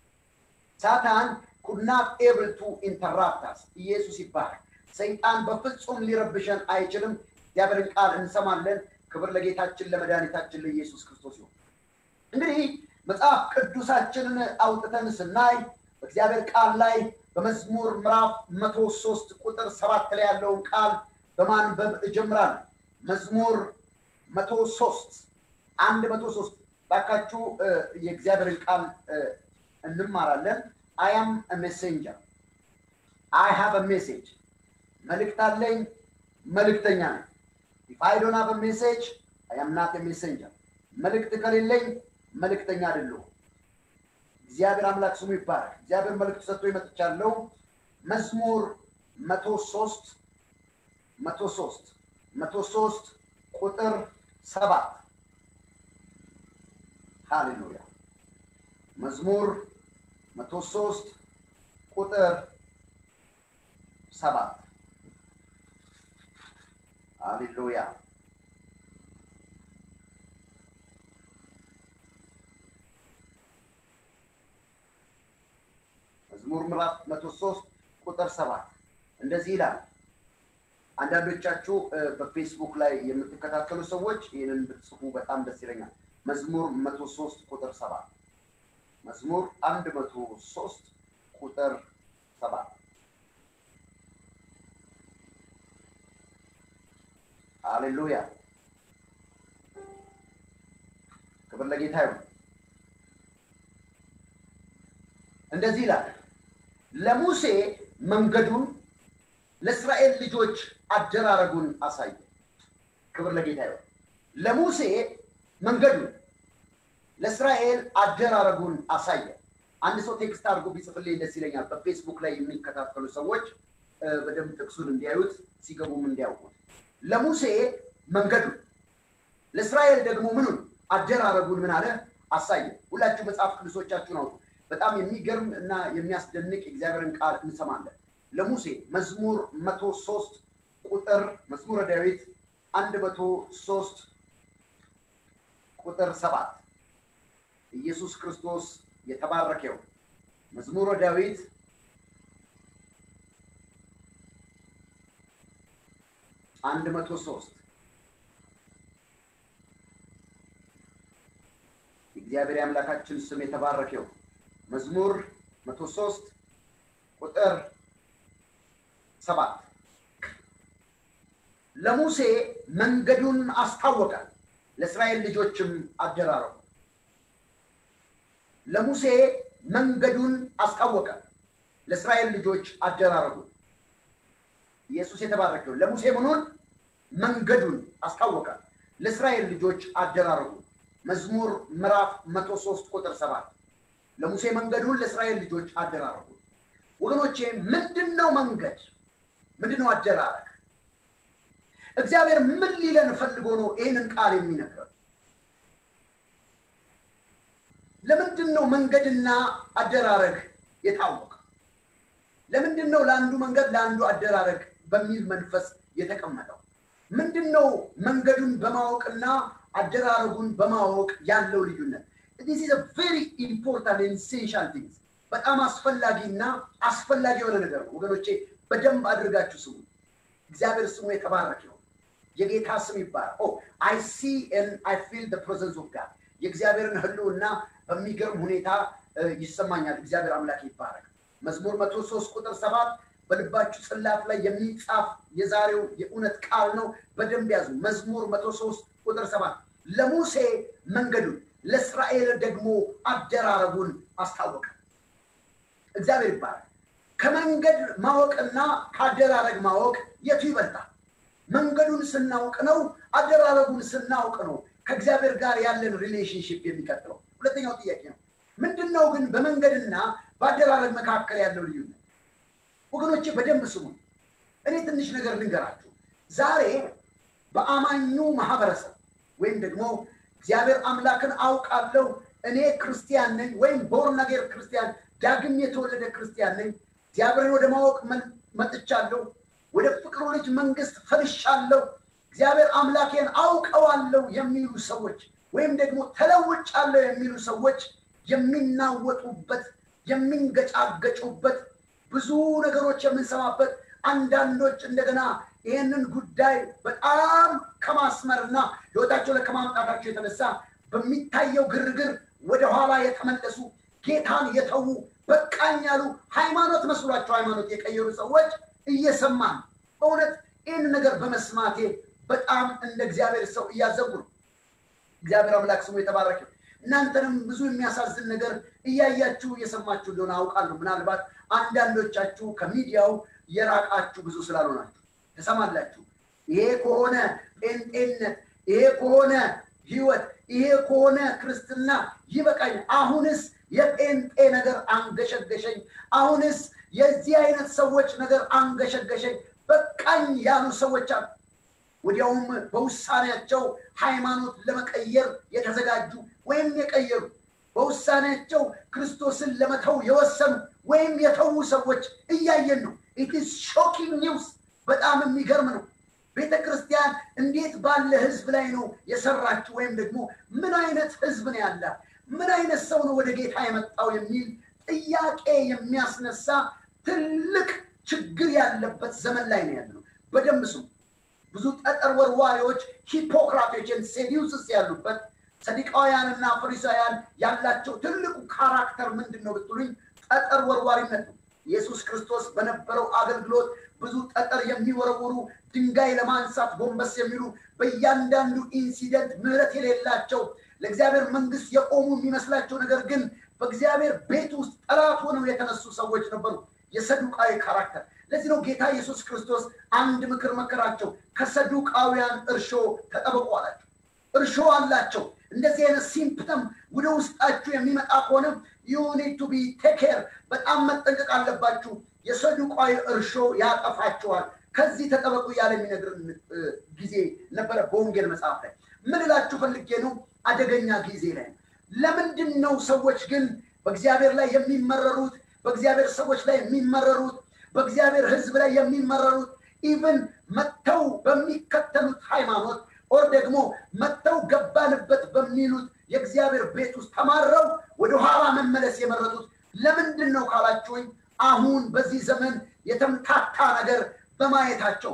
ሳታን ኩድ ናት ኤብል ቱ ኢንተራፕታስ። ኢየሱስ ይባላል። ሰይጣን በፍጹም ሊረብሸን አይችልም። እግዚአብሔርን ቃል እንሰማለን። ክብር ለጌታችን ለመድኃኒታችን ለኢየሱስ ክርስቶስ ይሁን። እንግዲህ መጽሐፍ ቅዱሳችንን አውጥተን ስናይ በእግዚአብሔር ቃል ላይ በመዝሙር ምዕራፍ መቶ ሶስት ቁጥር ሰባት ላይ ያለውን ቃል በማንበብ እጀምራለሁ። መዝሙር መቶ ሶስት አንድ መቶ ሶስት ባካችሁ የእግዚአብሔርን ቃል እንማራለን። አይ አም ሜሴንጀር አይ ሃቭ ሜሴጅ መልእክት አለኝ፣ መልእክተኛ ነኝ። ኢፍ አይ ዶንት ሃቭ ሜሴጅ አይ አም ናት ሜሴንጀር። መልእክት ከሌለኝ መልእክተኛ አይደለሁም። እግዚአብሔር አምላክ ስሙ ይባላል። እግዚአብሔር መልእክት ሰጥቶ ይመጥቻለሁ። መዝሙር መቶ ሶስት መቶ ሶስት መቶ ሶስት ቁጥር ሰባት ሃሌሉያ። መዝሙር መቶ ሶስት ቁጥር ሰባት ሃሌሉያ። መዝሙር ምዕራፍ መቶ ሶስት ቁጥር ሰባት እንደዚህ ይላል። አንዳንዶቻችሁ በፌስቡክ ላይ የምትከታተሉ ሰዎች ይህንን ብትጽፉ በጣም ደስ ይለኛል። መዝሙር መቶ ሶስት ቁጥር ሰባት መዝሙር አንድ መቶ ሶስት ቁጥር ሰባት ሃሌሉያ ክብር ለጌታ ይሁን። እንደዚህ ይላል ለሙሴ መንገዱን ለእስራኤል ልጆች አደራረጉን አሳየ። ክብር ለጌታ ይሁን። ለሙሴ መንገዱን ለእስራኤል አደራረጉን አሳየ። አንድ ሰው ቴክስት አድርጎ ቢጽፍልኝ ደስ ይለኛል። በፌስቡክ ላይ የሚከታተሉ ሰዎች በደንብ ጥቅሱን እንዲያዩት ሲገቡም እንዲያውቁት። ለሙሴ መንገዱን ለእስራኤል ደግሞ ምኑን አደራረጉን ምን አለ አሳየ። ሁላችሁ መጽሐፍ ቅዱሶቻችሁን አውጡ። በጣም የሚገርም እና የሚያስደንቅ የእግዚአብሔርን ቃል እንሰማለን። ለሙሴ መዝሙር መቶ ሶስት ቁጥር መዝሙረ ዳዊት አንድ መቶ ሶስት ቁጥር ሰባት ኢየሱስ ክርስቶስ የተባረከው መዝሙረ ዳዊት አንድ መቶ ሶስት የእግዚአብሔር የአምላካችን ስም የተባረከው መዝሙር መቶ ሶስት ቁጥር ሰባት ለሙሴ መንገዱን አስታወቀ፣ ለእስራኤል ልጆችም አደራረጉ። ለሙሴ መንገዱን አስታወቀ፣ ለእስራኤል ልጆች አደራረጉ። ኢየሱስ የተባረከው ለሙሴ ምኑን መንገዱን አስታወቀ፣ ለእስራኤል ልጆች አደራረጉ። መዝሙር ምዕራፍ መቶ ሶስት ቁጥር ሰባት ለሙሴ መንገዱን ለእስራኤል ልጆች አደራረጉ። ወገኖቼ ምንድን ነው መንገድ? ምንድን ነው አደራረግ? እግዚአብሔር ምን ሊለን ፈልጎ ነው ይህንን ቃል የሚነግረን? ለምንድን ነው መንገድና አደራረግ የታወቀ? ለምንድን ነው ለአንዱ መንገድ ለአንዱ አደራረግ በሚል መንፈስ የተቀመጠው? ምንድን ነው መንገዱን በማወቅና አደራረጉን በማወቅ ያለው ልዩነት? ዲስ ኢዝ ቬሪ ኢምፖርታንት ኢንሴንሻል ቲንግስ በጣም አስፈላጊና አስፈላጊ የሆነ ነገር ነው ወገኖቼ፣ በደንብ አድርጋችሁ ስሙ። እግዚአብሔር ስሙ የተባረክ ነው። የጌታ ስም ይባላል። አይ ሲ አይ ፊል ፕሬዘንስ ኦፍ ጋድ የእግዚአብሔርን ህልውና በሚገርም ሁኔታ ይሰማኛል። እግዚአብሔር አምላክ ይባረክ። መዝሙር መቶ ሶስት ቁጥር ሰባት በልባችሁ ጽላት ላይ የሚጻፍ የዛሬው የእውነት ቃል ነው። በደንብ ያዙ። መዝሙር መቶ ሶስት ቁጥር ሰባት ለሙሴ መንገዱን ለእስራኤል ደግሞ አደራረጉን አስታወቀ። እግዚአብሔር ይባላል። ከመንገድ ማወቅና ከአደራረግ ማወቅ የቱ ይበልጣል? መንገዱን ስናውቅ ነው፣ አደራረጉን ስናውቅ ነው ከእግዚአብሔር ጋር ያለን ሪሌሽንሽፕ የሚቀጥለው። ሁለተኛው ጥያቄ ነው፣ ምንድን ነው ግን በመንገድና በአደራረግ መካከል ያለው ልዩነት? ወገኖቼ በደንብ ስሙ። እኔ ትንሽ ነገር ልንገራችሁ። ዛሬ በአማኙ ማህበረሰብ ወይም ደግሞ እግዚአብሔር አምላክን አውቃለሁ እኔ ክርስቲያን ነኝ ወይም ቦርናጌር ክርስቲያን ዳግም የተወለደ ክርስቲያን ነኝ፣ እግዚአብሔርን ወደ ማወቅ መጥቻለሁ፣ ወደ ፍቅሩ ልጅ መንግስት ፈልሻለሁ፣ እግዚአብሔር አምላኬን አውቀዋለሁ የሚሉ ሰዎች ወይም ደግሞ ተለውጫለሁ የሚሉ ሰዎች የሚናወጡበት የሚንገጫገጩበት ብዙ ነገሮች የምንሰማበት አንዳንዶች እንደገና ይህንን ጉዳይ በጣም ከማስመርና ህይወታቸው ላይ ከማምጣታቸው የተነሳ በሚታየው ግርግር ወደኋላ የተመለሱ ጌታን የተዉ በቃኝ ያሉ ሃይማኖት መስሏቸው ሃይማኖት የቀየሩ ሰዎች እየሰማን በእውነት ይህን ነገር በመስማቴ በጣም እንደ እግዚአብሔር ሰው እያዘቡ ነው። እግዚአብሔር አምላክ ስሙ የተባረከ። እናንተንም ብዙ የሚያሳዝን ነገር እያያችሁ እየሰማችሁ እንደሆነ አውቃለሁ። ምናልባት አንዳንዶቻችሁ ከሚዲያው የራቃችሁ ብዙ ስላልሆናችሁ ትሰማላችሁ። ይሄ ከሆነ ጴንጤነት፣ ይሄ ከሆነ ህይወት፣ ይሄ ከሆነ ክርስትና ይበቃኝ። አሁንስ የጴንጤ ነገር አንገሸገሸኝ። አሁንስ የዚህ አይነት ሰዎች ነገር አንገሸገሸኝ። በቃኝ ያሉ ሰዎች አሉ። ወዲያውም በውሳኔያቸው ሃይማኖት ለመቀየር የተዘጋጁ ወይም የቀየሩ በውሳኔያቸው ክርስቶስን ለመተው የወሰኑ ወይም የተዉ ሰዎች እያየን ነው። ኢትስ ሾኪንግ ኒውስ። በጣም የሚገርም ነው። ቤተ ክርስቲያን እንዴት ባለ ህዝብ ላይ ነው የሰራችው? ወይም ደግሞ ምን አይነት ህዝብ ነው ያላት? ምን አይነት ሰው ነው ወደ ጌታ የመጣው የሚል ጥያቄ የሚያስነሳ ትልቅ ችግር ያለበት ዘመን ላይ ነው ያለነው። በደንብ ስሙ። ብዙ ጠጠር ወርዋሪዎች ሂፖክራቶችን ሴዲውስስ ያሉበት ሰዲቃውያንና ፈሪሳውያን ያላቸው ትልቁ ካራክተር ምንድን ነው ብትሉኝ ጠጠር ወርዋሪነት ነው። ኢየሱስ ክርስቶስ በነበረው አገልግሎት ብዙ ጠጠር የሚወረውሩ ድንጋይ ለማንሳት ጎንበስ የሚሉ በእያንዳንዱ ኢንሲደንት ምሕረት የሌላቸው ለእግዚአብሔር መንግስት የቆሙ የሚመስላቸው ነገር ግን በእግዚአብሔር ቤት ውስጥ ጠላት ሆነው የተነሱ ሰዎች ነበሩ። የሰዱቃዊ ካራክተር። ለዚህ ነው ጌታ ኢየሱስ ክርስቶስ አንድ ምክር መከራቸው፣ ከሰዱቃውያን እርሾ ተጠበቁ አላቸው። እርሾ አላቸው። እንደዚህ አይነት ሲምፕተም ወደ ውስጣችሁ የሚመጣ ከሆነ ዩኒድ ቱ ቢ ቴኬር በጣም መጠንቀቅ አለባችሁ። የሰዱቃዊ እርሾ ያጠፋችኋል። ከዚህ ተጠበቁ እያለ የሚነግርን ጊዜ ነበረ በወንጌል መጽሐፍ ላይ። ምን እላችሁ ፈልጌ ነው? አደገኛ ጊዜ ላይ ለምንድን ነው ሰዎች ግን በእግዚአብሔር ላይ የሚመረሩት በእግዚአብሔር ሰዎች ላይ የሚመረሩት በእግዚአብሔር ሕዝብ ላይ የሚመረሩት ኢቭን መጥተው በሚከተሉት ሃይማኖት ኦር ደግሞ መጥተው ገባንበት በሚሉት የእግዚአብሔር ቤት ውስጥ ተማረው ወደኋላ መመለስ የመረጡት ለምንድን ነው ካላችሁኝ፣ አሁን በዚህ ዘመን የተምታታ ነገር በማየታቸው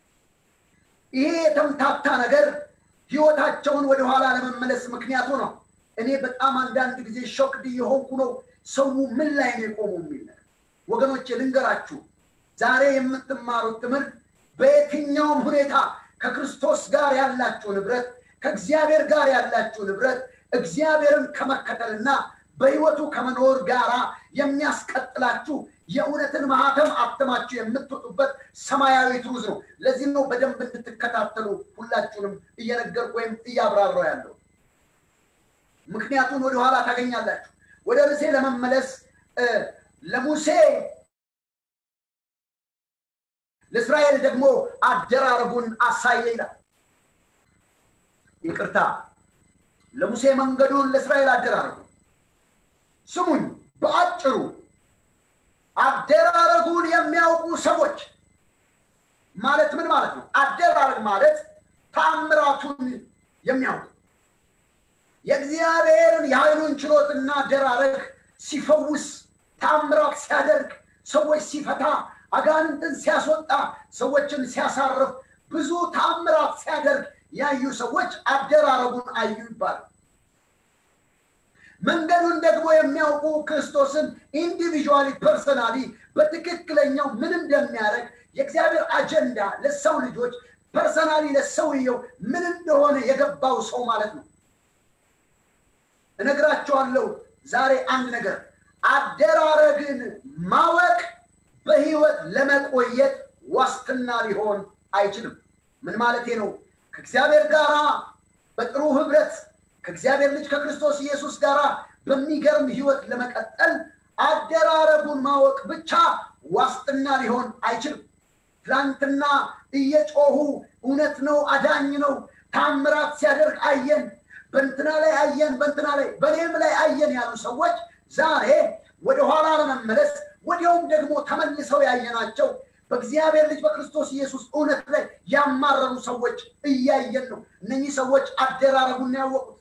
ይሄ የተምታታ ነገር ህይወታቸውን ወደኋላ ለመመለስ ምክንያቱ ነው። እኔ በጣም አንዳንድ ጊዜ ሾክድ የሆንኩ ነው። ሰው ምን ላይ ነው የቆሙ የሚል ነገር ወገኖቼ ልንገራችሁ፣ ዛሬ የምትማሩት ትምህርት በየትኛውም ሁኔታ ከክርስቶስ ጋር ያላችሁ ንብረት፣ ከእግዚአብሔር ጋር ያላችሁ ንብረት እግዚአብሔርን ከመከተልና በህይወቱ ከመኖር ጋር የሚያስቀጥላችሁ የእውነትን ማህተም አትማችሁ የምትወጡበት ሰማያዊ ትሩዝ ነው። ለዚህ ነው በደንብ እንድትከታተሉ ሁላችሁንም እየነገርኩ ወይም እያብራራው ያለው። ምክንያቱን ወደኋላ ታገኛላችሁ። ወደ ርዕሴ ለመመለስ ለሙሴ ለእስራኤል ደግሞ አደራረጉን አሳየ ይላል። ይቅርታ፣ ለሙሴ መንገዱን ለእስራኤል አደራረጉ። ስሙኝ፣ በአጭሩ አደራረጉን የሚያውቁ ሰዎች ማለት ምን ማለት ነው? አደራረግ ማለት ተአምራቱን የሚያውቁ የእግዚአብሔርን የኃይሉን ችሎትና አደራረግ ሲፈውስ፣ ተአምራት ሲያደርግ፣ ሰዎች ሲፈታ፣ አጋንንትን ሲያስወጣ፣ ሰዎችን ሲያሳርፍ፣ ብዙ ተአምራት ሲያደርግ ያዩ ሰዎች አደራረጉን አዩ ይባላል። መንገዱን ደግሞ የሚያውቁ ክርስቶስን ኢንዲቪዥዋሊ ፐርሰናሊ በትክክለኛው ምን እንደሚያደርግ የእግዚአብሔር አጀንዳ ለሰው ልጆች ፐርሰናሊ ለሰውየው ምን እንደሆነ የገባው ሰው ማለት ነው። እነግራቸዋለሁ ዛሬ አንድ ነገር፣ አደራረግን ማወቅ በህይወት ለመቆየት ዋስትና ሊሆን አይችልም። ምን ማለቴ ነው? ከእግዚአብሔር ጋር በጥሩ ህብረት ከእግዚአብሔር ልጅ ከክርስቶስ ኢየሱስ ጋር በሚገርም ህይወት ለመቀጠል አደራረጉን ማወቅ ብቻ ዋስትና ሊሆን አይችልም። ትላንትና እየጮሁ እውነት ነው፣ አዳኝ ነው፣ ታምራት ሲያደርግ አየን፣ በንትና ላይ አየን፣ በንትና ላይ በኔም ላይ አየን ያሉ ሰዎች ዛሬ ወደኋላ ለመመለስ ወዲያውም ደግሞ ተመልሰው ያየናቸው በእግዚአብሔር ልጅ በክርስቶስ ኢየሱስ እውነት ላይ ያማረሩ ሰዎች እያየን ነው። እነኚህ ሰዎች አደራረጉን ያወቁት።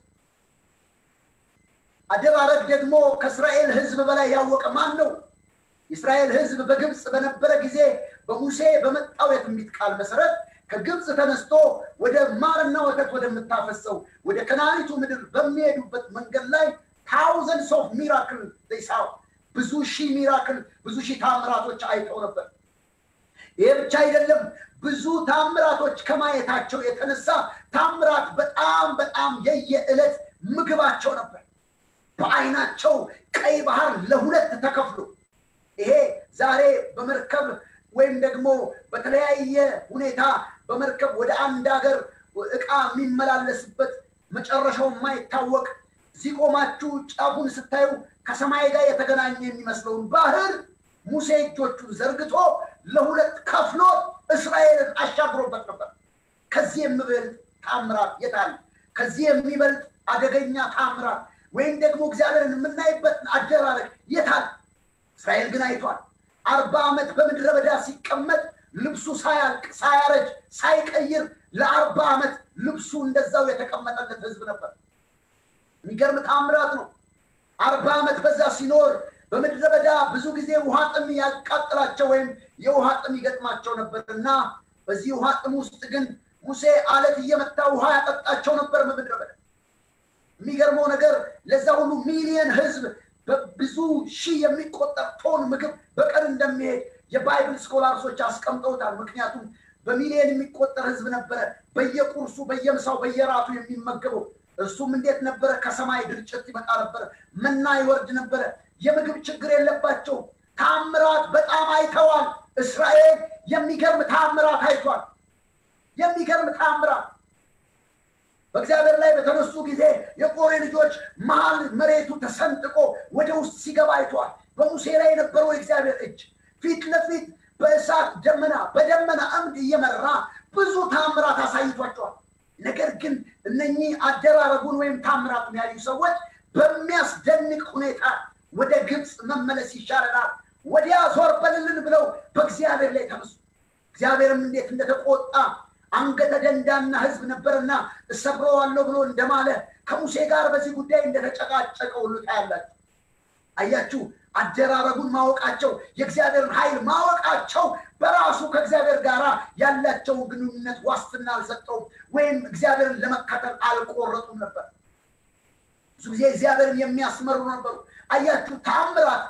አደራረግ ደግሞ ከእስራኤል ህዝብ በላይ ያወቀ ማን ነው? የእስራኤል ህዝብ በግብፅ በነበረ ጊዜ በሙሴ በመጣው የትንቢት ቃል መሰረት ከግብፅ ተነስቶ ወደ ማርና ወተት ወደምታፈሰው ወደ ከናኒቱ ምድር በሚሄዱበት መንገድ ላይ ታውዘንድስ ኦፍ ሚራክል ሳው ብዙ ሺህ ሚራክል ብዙ ሺህ ታምራቶች አይተው ነበር። ይሄ ብቻ አይደለም። ብዙ ታምራቶች ከማየታቸው የተነሳ ታምራት በጣም በጣም የየዕለት ምግባቸው ነበር። በአይናቸው ቀይ ባህር ለሁለት ተከፍሎ ይሄ ዛሬ በመርከብ ወይም ደግሞ በተለያየ ሁኔታ በመርከብ ወደ አንድ ሀገር እቃ የሚመላለስበት መጨረሻው የማይታወቅ እዚህ ቆማችሁ ጫፉን ስታዩ ከሰማይ ጋር የተገናኘ የሚመስለውን ባህር ሙሴ እጆቹን ዘርግቶ ለሁለት ከፍሎ እስራኤልን አሻግሮበት ነበር። ከዚህ የሚበልጥ ታምራት የታል? ከዚህ የሚበልጥ አደገኛ ታምራት ወይም ደግሞ እግዚአብሔርን የምናይበት አደራረግ የታል? እስራኤል ግን አይቷል። አርባ ዓመት በምድረ በዳ ሲቀመጥ ልብሱ ሳያልቅ ሳያረጅ ሳይቀይር ለአርባ ዓመት ልብሱ እንደዛው የተቀመጠለት ህዝብ ነበር። የሚገርም ታምራት ነው። አርባ ዓመት በዛ ሲኖር በምድረ በዳ ብዙ ጊዜ ውሃ ጥም ያቃጥላቸው ወይም የውሃ ጥም ይገጥማቸው ነበር እና በዚህ ውሃ ጥም ውስጥ ግን ሙሴ አለት እየመታ ውሃ ያጠጣቸው ነበር በምድረ በዳ። የሚገርመው ነገር ለዛ ሁሉ ሚሊየን ህዝብ በብዙ ሺህ የሚቆጠር ቶን ምግብ በቀን እንደሚሄድ የባይብል ስኮላርሶች አስቀምጠውታል። ምክንያቱም በሚሊየን የሚቆጠር ህዝብ ነበረ በየቁርሱ በየምሳው በየራቱ የሚመገበው። እርሱም እንዴት ነበረ? ከሰማይ ድርጭት ይመጣ ነበረ፣ መና ይወርድ ነበረ። የምግብ ችግር የለባቸው። ታምራት በጣም አይተዋል። እስራኤል የሚገርም ታምራት አይቷል። የሚገርም ታምራት በእግዚአብሔር ላይ በተነሱ ጊዜ የቆሬ ልጆች መሀል መሬቱ ተሰንጥቆ ወደ ውስጥ ሲገባ አይተዋል። በሙሴ ላይ የነበረው የእግዚአብሔር እጅ ፊት ለፊት በእሳት ደመና በደመና አምድ እየመራ ብዙ ታምራት አሳይቷቸዋል። ነገር ግን እነኚህ አደራረጉን ወይም ታምራቱን ያዩ ሰዎች በሚያስደንቅ ሁኔታ ወደ ግብፅ መመለስ ይሻለናል፣ ወዲያ ዞር በልልን ብለው በእግዚአብሔር ላይ ተነሱ። እግዚአብሔርም እንዴት እንደተቆጣ አንገተ ደንዳና ህዝብ ነበርና እሰብረዋለሁ ብሎ እንደማለ ከሙሴ ጋር በዚህ ጉዳይ እንደተጨቃጨቀ ሁሉ ታያላችሁ። አያችሁ፣ አደራረጉን ማወቃቸው የእግዚአብሔርን ኃይል ማወቃቸው በራሱ ከእግዚአብሔር ጋር ያላቸውን ግንኙነት ዋስትና አልሰጠውም፣ ወይም እግዚአብሔርን ለመከተል አልቆረጡም ነበር። ብዙ ጊዜ እግዚአብሔርን የሚያስመሩ ነበሩ። አያችሁ፣ ታምራት፣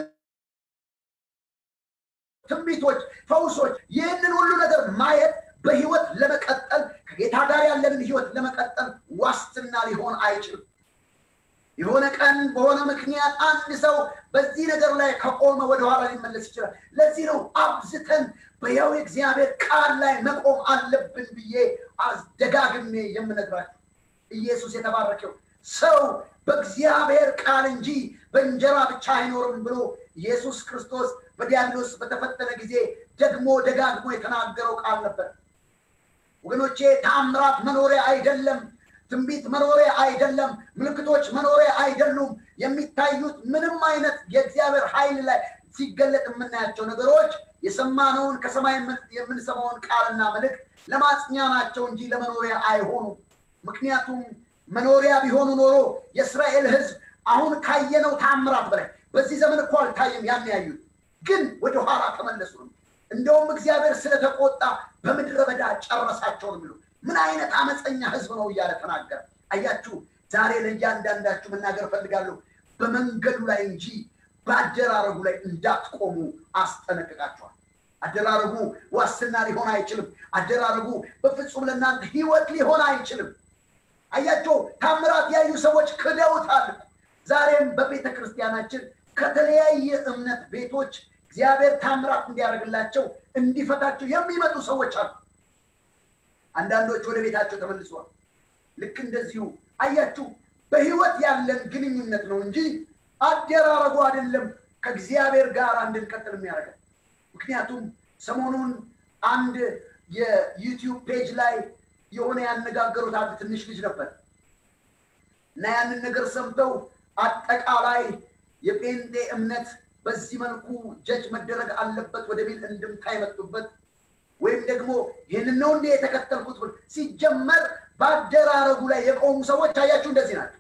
ትንቢቶች፣ ፈውሶች፣ ይህንን ሁሉ ነገር ማየት በህይወት ለመቀጠል ከጌታ ጋር ያለንን ህይወት ለመቀጠል ዋስትና ሊሆን አይችልም። የሆነ ቀን በሆነ ምክንያት አንድ ሰው በዚህ ነገር ላይ ከቆመ ወደኋላ ሊመለስ ይችላል። ለዚህ ነው አብዝተን በያው እግዚአብሔር ቃል ላይ መቆም አለብን ብዬ አስደጋግሜ የምነግራችሁ። ኢየሱስ የተባረከው ሰው በእግዚአብሔር ቃል እንጂ በእንጀራ ብቻ አይኖርም ብሎ ኢየሱስ ክርስቶስ በዲያብሎስ በተፈተነ ጊዜ ደግሞ ደጋግሞ የተናገረው ቃል ነበር። ወገኖቼ ታምራት መኖሪያ አይደለም። ትንቢት መኖሪያ አይደለም። ምልክቶች መኖሪያ አይደሉም። የሚታዩት ምንም አይነት የእግዚአብሔር ኃይል ላይ ሲገለጥ የምናያቸው ነገሮች የሰማነውን ከሰማይ የምንሰማውን ቃልና መልእክት ለማጽኛ ናቸው እንጂ ለመኖሪያ አይሆኑም። ምክንያቱም መኖሪያ ቢሆኑ ኖሮ የእስራኤል ሕዝብ አሁን ካየነው ታምራት በላይ በዚህ ዘመን እኮ አልታየም። ያን ያዩት ግን ወደኋላ ተመለሱ ነው። እንደውም እግዚአብሔር ስለተቆጣ በምድረ በዳ ጨረሳቸው ነው የሚሉ ምን አይነት አመፀኛ ህዝብ ነው እያለ ተናገረ። አያችሁ፣ ዛሬ ለእያንዳንዳችሁ መናገር እፈልጋለሁ። በመንገዱ ላይ እንጂ በአደራረጉ ላይ እንዳትቆሙ አስጠነቅቃችኋል። አደራረጉ ዋስትና ሊሆን አይችልም። አደራረጉ በፍጹም ለእናንተ ህይወት ሊሆን አይችልም። አያቸው፣ ታምራት ያዩ ሰዎች ክደውታል። ዛሬም በቤተ ክርስቲያናችን ከተለያየ እምነት ቤቶች እግዚአብሔር ታምራት እንዲያደርግላቸው እንዲፈታቸው የሚመጡ ሰዎች አሉ። አንዳንዶች ወደ ቤታቸው ተመልሰዋል። ልክ እንደዚሁ አያችሁ፣ በህይወት ያለን ግንኙነት ነው እንጂ አደራረጉ አይደለም ከእግዚአብሔር ጋር እንድንቀጥል የሚያደርገን። ምክንያቱም ሰሞኑን አንድ የዩቲዩብ ፔጅ ላይ የሆነ ያነጋገሩት አንድ ትንሽ ልጅ ነበር እና ያንን ነገር ሰምተው አጠቃላይ የጴንጤ እምነት በዚህ መልኩ ጀጅ መደረግ አለበት ወደሚል እንድምታ የመጡበት ወይም ደግሞ ይህንን ነው እንዴ የተከተልኩት ብል ሲጀመር በአደራረጉ ላይ የቆሙ ሰዎች አያችሁ እንደዚህ ናቸው።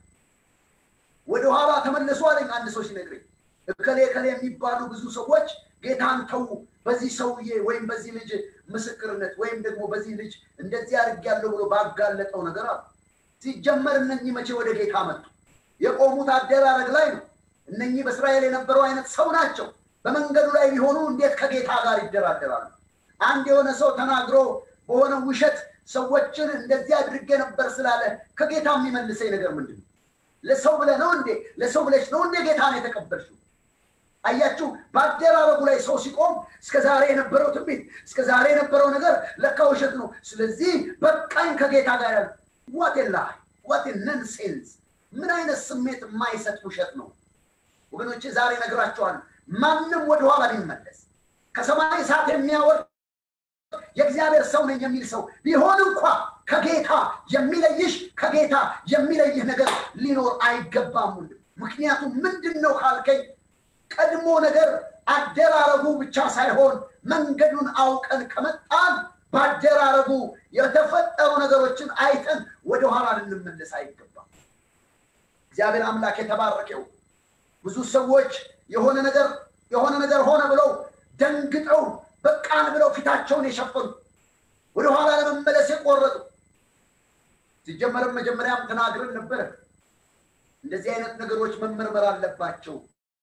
ወደኋላ ተመለሱ አለኝ አንድ ሰው ሲነግረኝ። እከሌ እከሌ የሚባሉ ብዙ ሰዎች ጌታን ተዉ፣ በዚህ ሰውዬ ወይም በዚህ ልጅ ምስክርነት ወይም ደግሞ በዚህ ልጅ እንደዚህ አድርጌያለሁ ብሎ ባጋለጠው ነገር አሉ። ሲጀመር እነኚህ መቼ ወደ ጌታ መጡ? የቆሙት አደራረግ ላይ ነው። እነኚህ በእስራኤል የነበረው አይነት ሰው ናቸው። በመንገዱ ላይ ቢሆኑ እንዴት ከጌታ ጋር ይደራደራሉ? አንድ የሆነ ሰው ተናግሮ በሆነ ውሸት ሰዎችን እንደዚህ አድርጌ ነበር ስላለ ከጌታ የሚመልሰኝ ነገር ምንድን ነው? ለሰው ብለህ ነው እንዴ? ለሰው ብለሽ ነው እንዴ ጌታን የተቀበልሽው? አያችሁ፣ በአደራረጉ ላይ ሰው ሲቆም እስከ ዛሬ የነበረው ትንቢት እስከ ዛሬ የነበረው ነገር ለካ ውሸት ነው። ስለዚህ በቃኝ ከጌታ ጋር ያለ ዋት ላይ ዋት ነንሴንስ! ምን አይነት ስሜት የማይሰጥ ውሸት ነው ወገኖቼ። ዛሬ ነግራቸዋል። ማንም ወደኋላ ሊመለስ ከሰማይ እሳት የሚያወርድ የእግዚአብሔር ሰው ነኝ የሚል ሰው ቢሆን እንኳ ከጌታ የሚለይሽ ከጌታ የሚለይህ ነገር ሊኖር አይገባም። ምክንያቱም ምንድን ነው ካልከኝ ቀድሞ ነገር አደራረጉ ብቻ ሳይሆን መንገዱን አውቀን ከመጣን በአደራረጉ የተፈጠሩ ነገሮችን አይተን ወደኋላ ልንመለስ አይገባም። እግዚአብሔር አምላክ የተባረከው ብዙ ሰዎች የሆነ ነገር የሆነ ነገር ሆነ ብለው ደንግጠው በቃን ብለው ፊታቸውን የሸፈኑ ወደኋላ ለመመለስ የቆረጡ ሲጀመርም መጀመሪያም ተናግረን ነበረ። እንደዚህ አይነት ነገሮች መመርመር አለባቸው።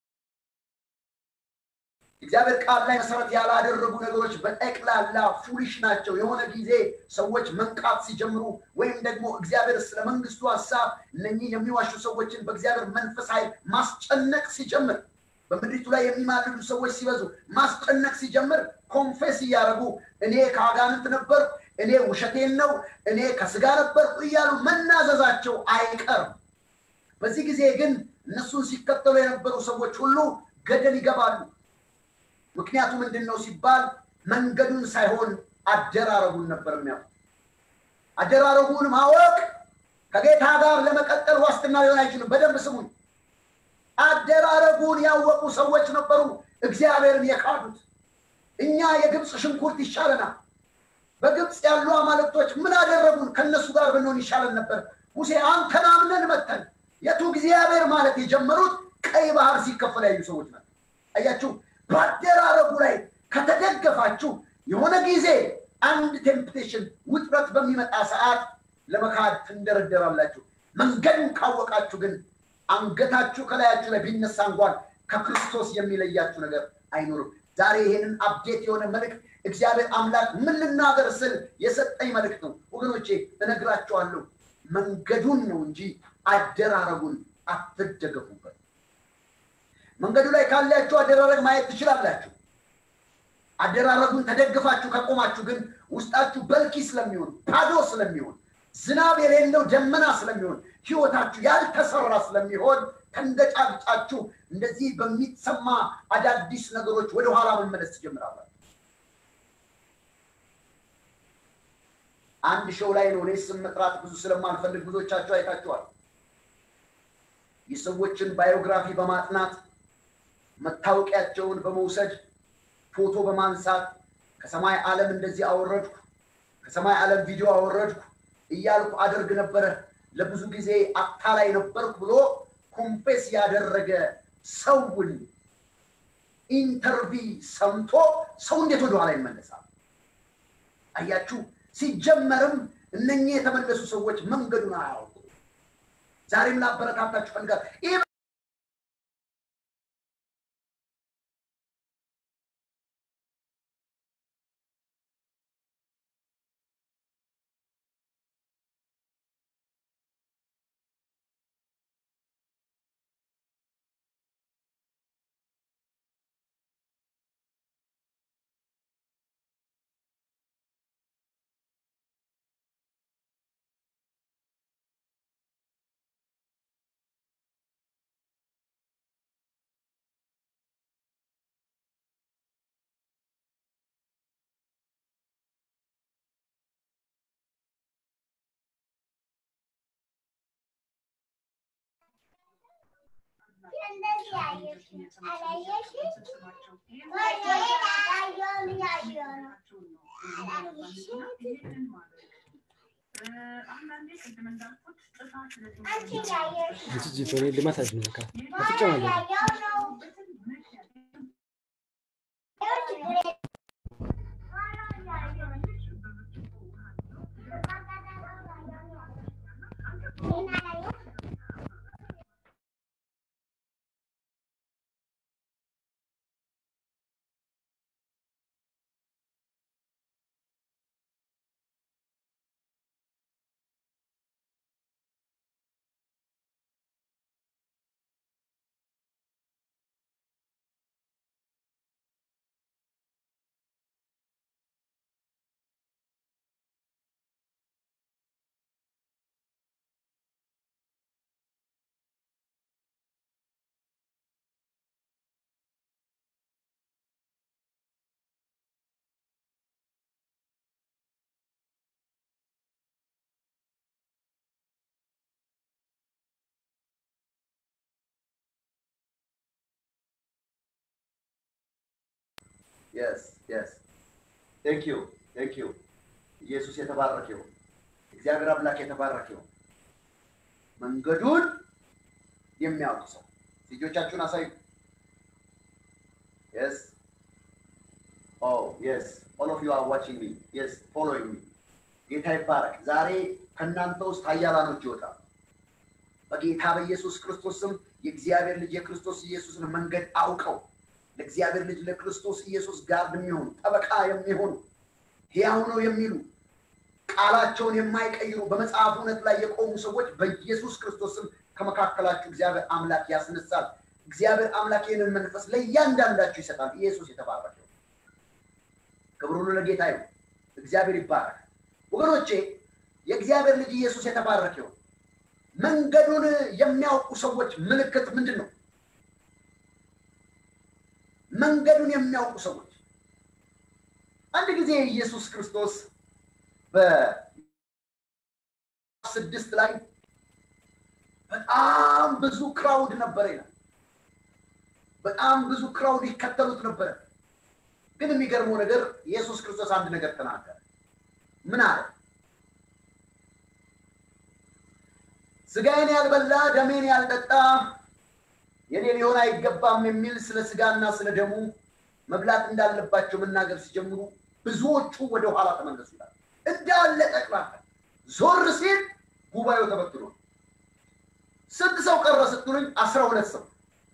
እግዚአብሔር ቃል ላይ መሰረት ያላደረጉ ነገሮች በጠቅላላ ፉሊሽ ናቸው። የሆነ ጊዜ ሰዎች መንቃት ሲጀምሩ ወይም ደግሞ እግዚአብሔር ስለ መንግስቱ ሀሳብ እነኚህ የሚዋሹ ሰዎችን በእግዚአብሔር መንፈስ ኃይል ማስጨነቅ ሲጀምር፣ በምድሪቱ ላይ የሚማልዱ ሰዎች ሲበዙ ማስጨነቅ ሲጀምር ኮንፌስ እያደረጉ እኔ ከአጋንንት ነበር፣ እኔ ውሸቴን ነው፣ እኔ ከስጋ ነበር እያሉ መናዘዛቸው አይቀርም። በዚህ ጊዜ ግን እነሱን ሲከተሉ የነበሩ ሰዎች ሁሉ ገደል ይገባሉ። ምክንያቱ ምንድን ነው ሲባል መንገዱን ሳይሆን አደራረጉን ነበር የሚያውቁ። አደራረጉን ማወቅ ከጌታ ጋር ለመቀጠል ዋስትና ሊሆን አይችልም። በደንብ ስሙኝ። አደራረጉን ያወቁ ሰዎች ነበሩ እግዚአብሔርን የካዱት። እኛ የግብፅ ሽንኩርት ይሻለናል። በግብፅ ያሉ አማልክቶች ምን አደረጉን? ከእነሱ ጋር ብንሆን ይሻለን ነበር። ሙሴ አንተን አምነን መተን የቱ እግዚአብሔር ማለት የጀመሩት ቀይ ባህር ሲከፈል ያዩ ሰዎች ናቸው። አያችሁ፣ በአደራረጉ ላይ ከተደገፋችሁ የሆነ ጊዜ አንድ ቴምፕቴሽን ውጥረት በሚመጣ ሰዓት ለመካድ ትንደረደራላችሁ። መንገዱን ካወቃችሁ ግን አንገታችሁ ከላያችሁ ላይ ቢነሳ እንኳን ከክርስቶስ የሚለያችሁ ነገር አይኖርም። ዛሬ ይሄንን አፕዴት የሆነ መልእክት እግዚአብሔር አምላክ ምን ልናገር ስል የሰጠኝ መልእክት ነው ወገኖቼ፣ እነግራችኋለሁ። መንገዱን ነው እንጂ አደራረጉን አትደገፉበት። መንገዱ ላይ ካላችሁ አደራረግ ማየት ትችላላችሁ። አደራረጉን ተደግፋችሁ ከቆማችሁ ግን ውስጣችሁ በልኪ ስለሚሆን ባዶ ስለሚሆን ዝናብ የሌለው ደመና ስለሚሆን ህይወታችሁ ያልተሰራ ስለሚሆን ተንገጫግጫችሁ እንደዚህ በሚሰማ አዳዲስ ነገሮች ወደኋላ መመለስ ትጀምራላችሁ። አንድ ሾው ላይ ነው እኔ ስም መጥራት ብዙ ስለማልፈልግ ብዙዎቻችሁ አይታችኋል። የሰዎችን ባዮግራፊ በማጥናት መታወቂያቸውን በመውሰድ ፎቶ በማንሳት ከሰማይ ዓለም እንደዚህ አወረድኩ፣ ከሰማይ ዓለም ቪዲዮ አወረድኩ እያልኩ አደርግ ነበረ። ለብዙ ጊዜ አታላይ ነበርኩ ብሎ ኮንፌስ ያደረገ ሰውን ኢንተርቪ ሰምቶ ሰው እንዴት ወደኋላ ይመለሳል? አያችሁ፣ ሲጀመርም እነኚህ የተመለሱ ሰዎች መንገዱን አያውቁ። ዛሬም ላበረታታችሁ ፈልጋል። ይህ ጂጂ በኔ ልማታች ነው በቃ አትጨማለቅ። የስ የስ ቴንክ ዩ ቴንክ ዩ። ኢየሱስ የተባረከ ይሁን። እግዚአብሔር አምላክ የተባረከ ይሁን። መንገዱን የሚያውቅ ሰው ልጆቻችሁን አሳዩ። Yes. Oh, yes. All of you are watching me. Yes, following me. ጌታ ይባረክ። ዛሬ ከእናንተ ውስጥ ኃያላኖች ይወጣል። በጌታ በኢየሱስ ክርስቶስ ስም የእግዚአብሔር ልጅ የክርስቶስ ኢየሱስን መንገድ አውቀው ለእግዚአብሔር ልጅ ለክርስቶስ ኢየሱስ ጋር የሚሆኑ ጠበቃ የሚሆኑ ሕያው ነው የሚሉ ቃላቸውን የማይቀይሩ በመጽሐፍ እውነት ላይ የቆሙ ሰዎች በኢየሱስ ክርስቶስ ስም ከመካከላችሁ እግዚአብሔር አምላክ ያስነሳል። እግዚአብሔር አምላክ ይህንን መንፈስ ለእያንዳንዳችሁ ይሰጣል። ኢየሱስ የተባረከ ይሁን። ክብር ሁሉ ለጌታ ይሁን። እግዚአብሔር ይባረክ። ወገኖቼ የእግዚአብሔር ልጅ ኢየሱስ የተባረከ ይሁን። መንገዱን የሚያውቁ ሰዎች ምልክት ምንድን ነው? መንገዱን የሚያውቁ ሰዎች አንድ ጊዜ ኢየሱስ ክርስቶስ በስድስት ላይ በጣም ብዙ ክራውድ ነበረ ይላል። በጣም ብዙ ክራውድ ይከተሉት ነበረ። ግን የሚገርመው ነገር ኢየሱስ ክርስቶስ አንድ ነገር ተናገረ። ምን አለ? ስጋዬን ያልበላ ደሜን ያልጠጣ የኔ ሊሆን አይገባም የሚል ስለ ስጋና ስለ ደሙ መብላት እንዳለባቸው መናገር ሲጀምሩ ብዙዎቹ ወደ ኋላ ተመለሱ ይላል። እንዳለ ጠቅላላ ዞር ሲል ጉባኤው ተበትኖ ስንት ሰው ቀረ ስትሉኝ አስራ ሁለት ሰው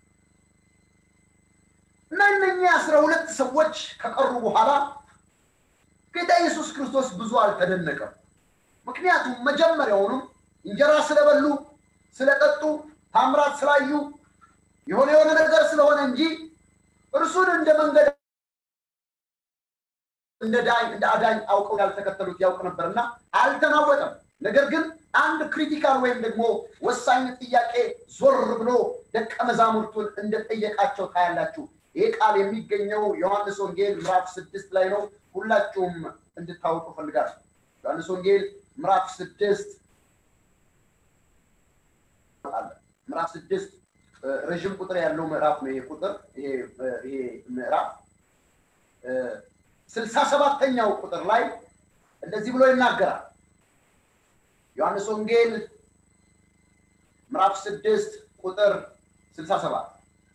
እና እነኚህ አስራ ሁለት ሰዎች ከቀሩ በኋላ ጌታ ኢየሱስ ክርስቶስ ብዙ አልተደነቀም። ምክንያቱም መጀመሪያውንም እንጀራ ስለበሉ ስለጠጡ ታምራት ስላዩ የሆነ የሆነ ነገር ስለሆነ እንጂ እርሱን እንደ መንገድ እንደ ዳኝ እንደ አዳኝ አውቀው ያልተከተሉት ያውቅ ነበርና አልተናወጠም። ነገር ግን አንድ ክሪቲካል ወይም ደግሞ ወሳኝ ጥያቄ ዞር ብሎ ደቀ መዛሙርቱን እንደጠየቃቸው ታያላችሁ። ይህ ቃል የሚገኘው ዮሐንስ ወንጌል ምዕራፍ ስድስት ላይ ነው። ሁላችሁም እንድታውቁ ፈልጋለሁ። ዮሐንስ ወንጌል ምዕራፍ ስድስት ምዕራፍ ስድስት ረዥም ቁጥር ያለው ምዕራፍ ነው። ይሄ ቁጥር ይሄ ምዕራፍ ስልሳ ሰባተኛው ቁጥር ላይ እንደዚህ ብሎ ይናገራል። ዮሐንስ ወንጌል ምዕራፍ ስድስት ቁጥር ስልሳ ሰባት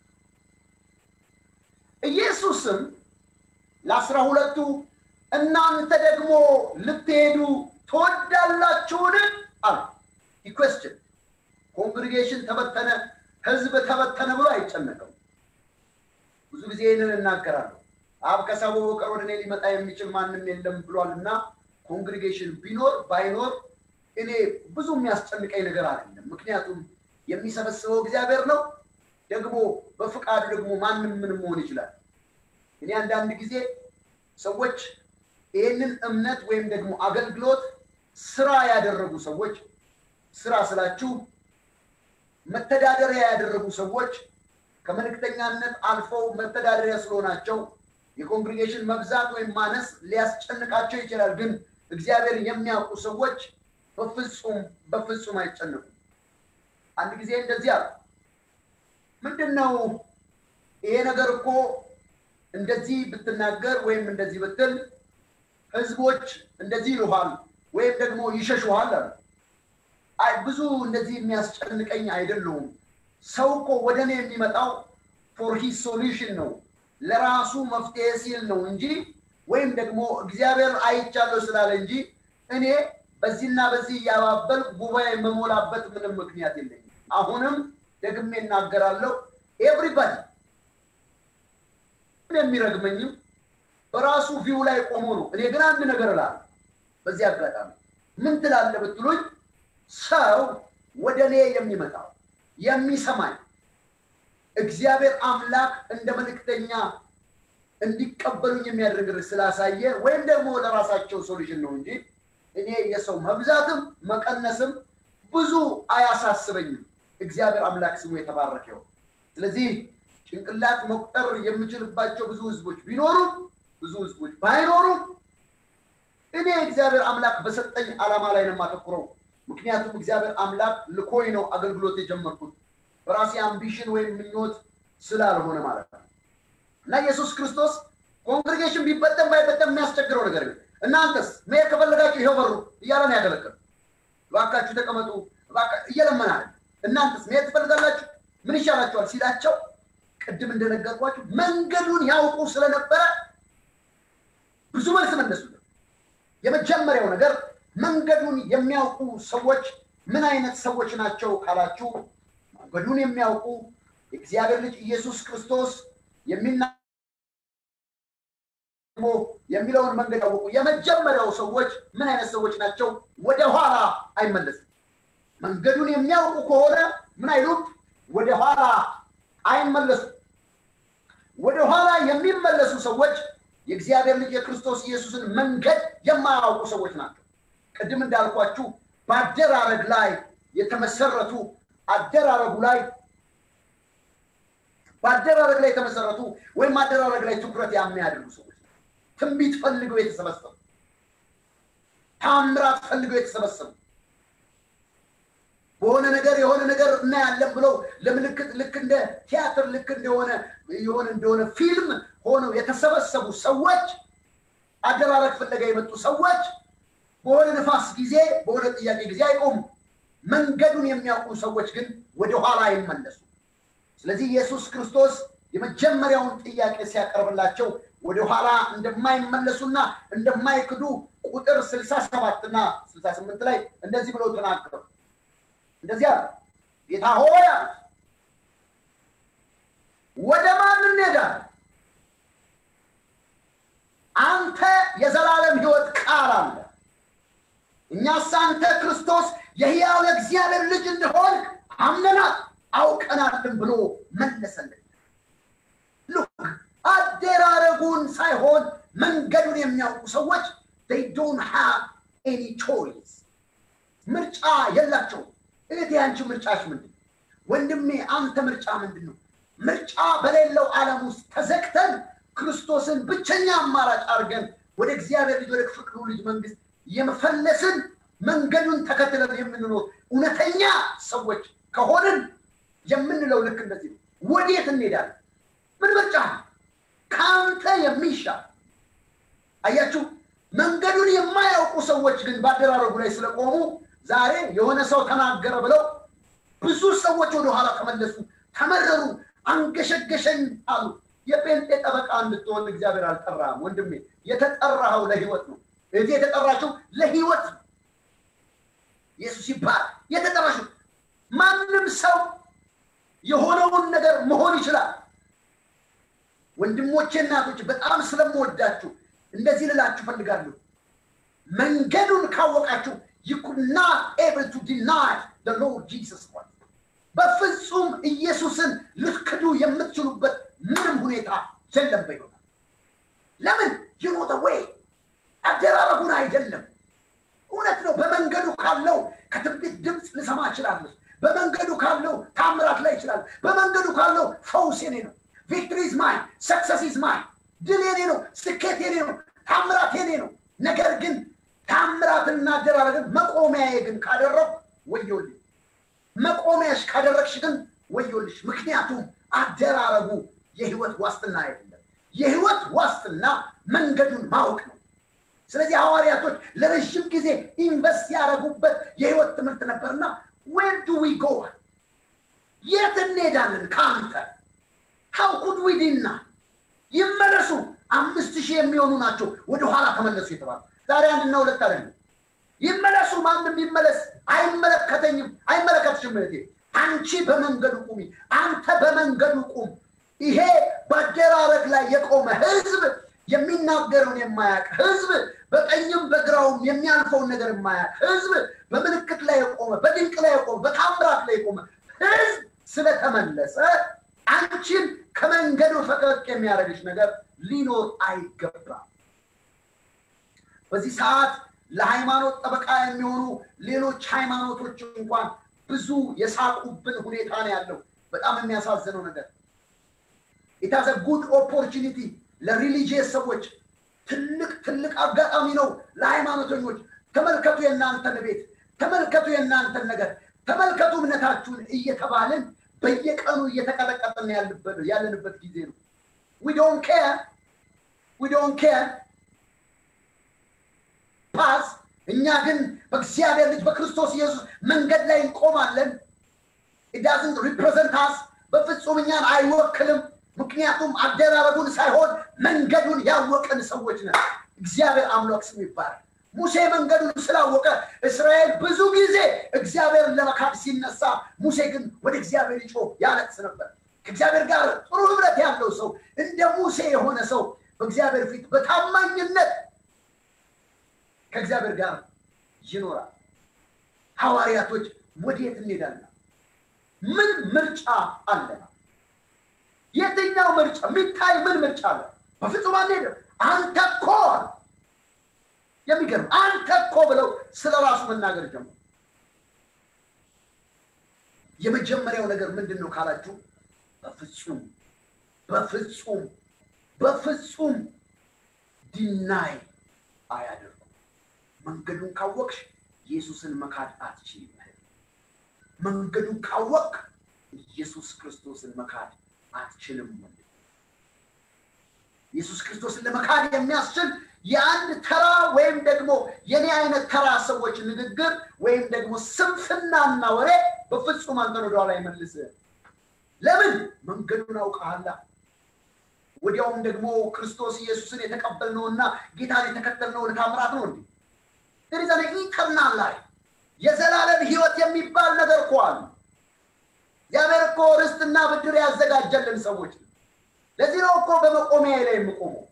ኢየሱስም ለአስራ ሁለቱ እናንተ ደግሞ ልትሄዱ ትወዳላችሁን? አለ። ኢኩዌስችን ኮንግሪጌሽን ተበተነ፣ ህዝብ ተበተነ ብሎ አይጨነቅም። ብዙ ጊዜ ይህንን እናገራለሁ። አብ ከሰው በቀር ወደ እኔ ሊመጣ የሚችል ማንም የለም ብሏል እና ኮንግሪጌሽን ቢኖር ባይኖር እኔ ብዙ የሚያስጨንቀኝ ነገር አይደለም። ምክንያቱም የሚሰበስበው እግዚአብሔር ነው። ደግሞ በፍቃዱ ደግሞ ማንም ምን መሆን ይችላል። እኔ አንዳንድ ጊዜ ሰዎች ይህንን እምነት ወይም ደግሞ አገልግሎት ስራ ያደረጉ ሰዎች ስራ ስላችሁ መተዳደሪያ ያደረጉ ሰዎች ከመልእክተኛነት አልፈው መተዳደሪያ ስለሆናቸው የኮንግሪጌሽን መብዛት ወይም ማነስ ሊያስጨንቃቸው ይችላል። ግን እግዚአብሔር የሚያውቁ ሰዎች በፍጹም በፍጹም አይጨንቁም። አንድ ጊዜ እንደዚህ አሉ። ምንድን ነው ይሄ ነገር እኮ እንደዚህ ብትናገር ወይም እንደዚህ ብትል ህዝቦች እንደዚህ ይሉሃል ወይም ደግሞ ይሸሹሃል አሉ። አይ ብዙ እንደዚህ የሚያስጨንቀኝ አይደለሁም። ሰው እኮ ወደ እኔ የሚመጣው ፎር ሂስ ሶሉሽን ነው ለራሱ መፍትሄ ሲል ነው እንጂ ወይም ደግሞ እግዚአብሔር አይቻለሁ ስላለ እንጂ እኔ በዚህና በዚህ እያባበል ጉባኤ የመሞላበት ምንም ምክንያት የለኝም። አሁንም ደግሜ እናገራለሁ። ኤቭሪባዲ የሚረግመኝም በራሱ ቪው ላይ ቆሞ ነው። እኔ ግን አንድ ነገር እላለሁ። በዚህ አጋጣሚ ምን ትላለህ ብትሉኝ ሰው ወደ እኔ የሚመጣው የሚሰማኝ እግዚአብሔር አምላክ እንደ መልእክተኛ እንዲቀበሉኝ የሚያደርግ ስላሳየ ወይም ደግሞ ለራሳቸው ሶሉሽን ነው እንጂ እኔ የሰው መብዛትም መቀነስም ብዙ አያሳስበኝም። እግዚአብሔር አምላክ ስሙ የተባረከው። ስለዚህ ጭንቅላት መቁጠር የምችልባቸው ብዙ ህዝቦች ቢኖሩም ብዙ ህዝቦች ባይኖሩም እኔ እግዚአብሔር አምላክ በሰጠኝ ዓላማ ላይ ነው የማተኩረው። ምክንያቱም እግዚአብሔር አምላክ ልኮኝ ነው አገልግሎት የጀመርኩት በራሴ አምቢሽን ወይም ምኞት ስላልሆነ ማለት ነው። እና ኢየሱስ ክርስቶስ ኮንግሬጌሽን ቢበጠም ባይበጠም የሚያስቸግረው ነገር ግን እናንተስ መሄድ ከፈለጋችሁ ይኸው በሩ እያለ ነው ያገለገሉ። እባካችሁ ተቀመጡ እየለመናል። እናንተስ መሄድ ትፈልጋላችሁ? ምን ይሻላችኋል ሲላቸው ቅድም እንደነገርኳችሁ መንገዱን ያውቁ ስለነበረ ብዙ መልስ መለሱለት። የመጀመሪያው ነገር መንገዱን የሚያውቁ ሰዎች ምን አይነት ሰዎች ናቸው ካላችሁ፣ መንገዱን የሚያውቁ የእግዚአብሔር ልጅ ኢየሱስ ክርስቶስ የሚና የሚለውን መንገድ ያወቁ የመጀመሪያው ሰዎች ምን አይነት ሰዎች ናቸው? ወደ ኋላ አይመለሱም። መንገዱን የሚያውቁ ከሆነ ምን አይሉም? ወደ ኋላ አይመለሱም። ወደ ኋላ የሚመለሱ ሰዎች የእግዚአብሔር ልጅ የክርስቶስ ኢየሱስን መንገድ የማያውቁ ሰዎች ናቸው። ቅድም እንዳልኳችሁ በአደራረግ ላይ የተመሰረቱ አደራረጉ ላይ በአደራረግ ላይ የተመሰረቱ ወይም አደራረግ ላይ ትኩረት የሚያደርጉ ሰዎች ትንቢት ፈልገው የተሰበሰቡ ታምራት ፈልገው የተሰበሰቡ በሆነ ነገር የሆነ ነገር እናያለን ብለው ለምልክት ልክ እንደ ቲያትር ልክ እንደሆነ የሆነ እንደሆነ ፊልም ሆነው የተሰበሰቡ ሰዎች አደራረግ ፍለጋ የመጡ ሰዎች በሆነ ነፋስ ጊዜ በሆነ ጥያቄ ጊዜ አይቆሙ። መንገዱን የሚያውቁ ሰዎች ግን ወደ ኋላ አይመለሱ። ስለዚህ ኢየሱስ ክርስቶስ የመጀመሪያውን ጥያቄ ሲያቀርብላቸው ወደ ኋላ እንደማይመለሱና እንደማይክዱ ቁጥር ስልሳ ሰባት እና ስልሳ ስምንት ላይ እንደዚህ ብለው ተናገሩ። እንደዚያ ጌታ ሆይ አሉት፣ ወደ ማን እንሄዳለን? አንተ የዘላለም ሕይወት ቃል አለ። እኛስ አንተ ክርስቶስ የሕያው የእግዚአብሔር ልጅ እንደሆን አምነናል አውቀናልን ብሎ መለሰልን። ሉክ አደራረጉን ሳይሆን መንገዱን የሚያውቁ ሰዎች they don't have any choice ምርጫ የላቸውም። እህቴ አንቺ ምርጫሽ ምንድን ነው? ወንድሜ አንተ ምርጫ ምንድን ነው? ምርጫ በሌለው ዓለም ውስጥ ተዘግተን ክርስቶስን ብቸኛ አማራጭ አድርገን ወደ እግዚአብሔር ልጅ ወደ ፍቅሩ ልጅ መንግስት የመፈለስን መንገዱን ተከትለን የምንኖር እውነተኛ ሰዎች ከሆንን የምንለው ልክ እንደዚህ ነው። ወዴት እንሄዳለን? ምን ምርጫ ነው? ከአንተ የሚሻል አያችሁ። መንገዱን የማያውቁ ሰዎች ግን በአደራረጉ ላይ ስለቆሙ ዛሬ የሆነ ሰው ተናገረ ብለው ብዙ ሰዎች ወደኋላ ተመለሱ፣ ተመረሩ፣ አንገሸገሸኝ አሉ። የጴንጤ ጠበቃ እንድትሆን እግዚአብሔር አልጠራህም ወንድሜ። የተጠራኸው ለህይወት ነው። እዚህ የተጠራችው ለህይወት ነው። ኢየሱስ ይባል የተጠራችው ማንም ሰው የሆነውን ነገር መሆን ይችላል። ወንድሞቼ እናቶች፣ በጣም ስለምወዳችሁ እንደዚህ ልላችሁ ፈልጋለሁ። መንገዱን ካወቃችሁ you could not able to deny the Lord Jesus Christ በፍጹም ኢየሱስን ልትክዱ የምትችሉበት ምንም ሁኔታ የለም በይሆናል። ለምን you know the way አደራረጉን አይደለም። እውነት ነው። በመንገዱ ካለው ከትንቢት ድምፅ ልሰማ እችላለሁ። በመንገዱ ካለው ታምራት ላይ ይችላል። በመንገዱ ካለው ፈውስ የኔ ነው። ቪክትሪ ኢዝ ማይን፣ ሰክሰስ ኢዝ ማይን። ድል የኔ ነው። ስኬት የኔ ነው። ታምራት የኔ ነው። ነገር ግን ታምራትና አደራረግን መቆሚያዬ ግን ካደረግ ወዮልኝ። መቆሚያሽ ካደረግሽ ግን ወዮልሽ። ምክንያቱም አደራረጉ የህይወት ዋስትና አይደለም። የህይወት ዋስትና መንገዱን ማወቅ ነው። ስለዚህ ሐዋርያቶች ለረዥም ጊዜ ኢንቨስት ያደረጉበት የህይወት ትምህርት ነበርና ዌር ዱ ዊ ጎ የት እንሄዳለን ከአንተ ሀው ኩድ ዊ ዲና ይመለሱ አምስት ሺህ የሚሆኑ ናቸው ወደ ኋላ ተመለሱ የተባሉ ዛሬ አንድና ሁለት አይደለም ይመለሱ ማንም ይመለስ አይመለከተኝም አይመለከትሽም እህቴ አንቺ በመንገዱ ቁሚ አንተ በመንገዱ ቁም ይሄ በአደራረግ ላይ የቆመ ህዝብ የሚናገረውን የማያውቅ ህዝብ በቀኝም በግራውም የሚያልፈውን ነገር የማያውቅ ህዝብ በምልክት ላይ የቆመ በድንቅ ላይ የቆመ በታምራት ላይ የቆመ ህዝብ ስለተመለሰ አንቺን ከመንገዱ ፈቀቅ የሚያደርግሽ ነገር ሊኖር አይገባም። በዚህ ሰዓት ለሃይማኖት ጠበቃ የሚሆኑ ሌሎች ሃይማኖቶች እንኳን ብዙ የሳቁብን ሁኔታ ነው ያለው። በጣም የሚያሳዝነው ነገር ኢታዘ ጉድ ኦፖርቹኒቲ ለሪሊጂየስ ሰዎች ትልቅ ትልቅ አጋጣሚ ነው። ለሃይማኖተኞች ተመልከቱ የእናንተን ቤት፣ ተመልከቱ የእናንተን ነገር፣ ተመልከቱ እምነታችሁን እየተባልን በየቀኑ እየተቀጠቀጥን ያለንበት ጊዜ ነው። ዊ ዶንት ኬር ዊ ዶንት ኬር ፓስ እኛ ግን በእግዚአብሔር ልጅ በክርስቶስ ኢየሱስ መንገድ ላይ እንቆማለን። ኢዳዝንት ሪፕሬዘንት አስ በፍጹም እኛን አይወክልም። ምክንያቱም አደራረጉን ሳይሆን መንገዱን ያወቅን ሰዎች ነን። እግዚአብሔር አምላክ ስም ይባላል። ሙሴ መንገዱን ስላወቀ እስራኤል ብዙ ጊዜ እግዚአብሔርን ለመካድ ሲነሳ፣ ሙሴ ግን ወደ እግዚአብሔር ይጮህ ያለቅስ ነበር። ከእግዚአብሔር ጋር ጥሩ ህብረት ያለው ሰው እንደ ሙሴ የሆነ ሰው በእግዚአብሔር ፊት በታማኝነት ከእግዚአብሔር ጋር ይኖራል። ሐዋርያቶች ወዴት እንሄዳለን? ምን ምርጫ አለን? የትኛው ምርጫ የሚታይ ምን ምርጫ አለ? በፍጹም አንሄድም። አንተ እኮ የሚገርም አንተ እኮ ብለው ስለ ራሱ መናገር ጀመሩ። የመጀመሪያው ነገር ምንድን ነው ካላችሁ፣ በፍጹም በፍጹም በፍጹም ዲናይ አያደርጉም። መንገዱን ካወቅሽ ኢየሱስን መካድ አትችይም። መንገዱን ካወቅ ኢየሱስ ክርስቶስን መካድ አትችልም። ወንድ ኢየሱስ ክርስቶስን ለመካድ የሚያስችል የአንድ ተራ ወይም ደግሞ የኔ አይነት ተራ ሰዎች ንግግር ወይም ደግሞ ስንፍናና ወሬ በፍጹም አንተን ወደኋላ አይመልስም። ለምን? መንገዱን አውቀሃላ። ወዲያውም ደግሞ ክርስቶስ ኢየሱስን የተቀበልነውና ጌታን የተከተልነው ታምራት ነው እንዴ? ሪዘ ኢተርናል ላይ የዘላለም ህይወት የሚባል ነገር እኮ አለ። እግዚአብሔር እኮ ርስትና ብድር ያዘጋጀልን ሰዎች ነው። ለዚህ ነው እኮ በመቆሚያ ላይ የምቆመው።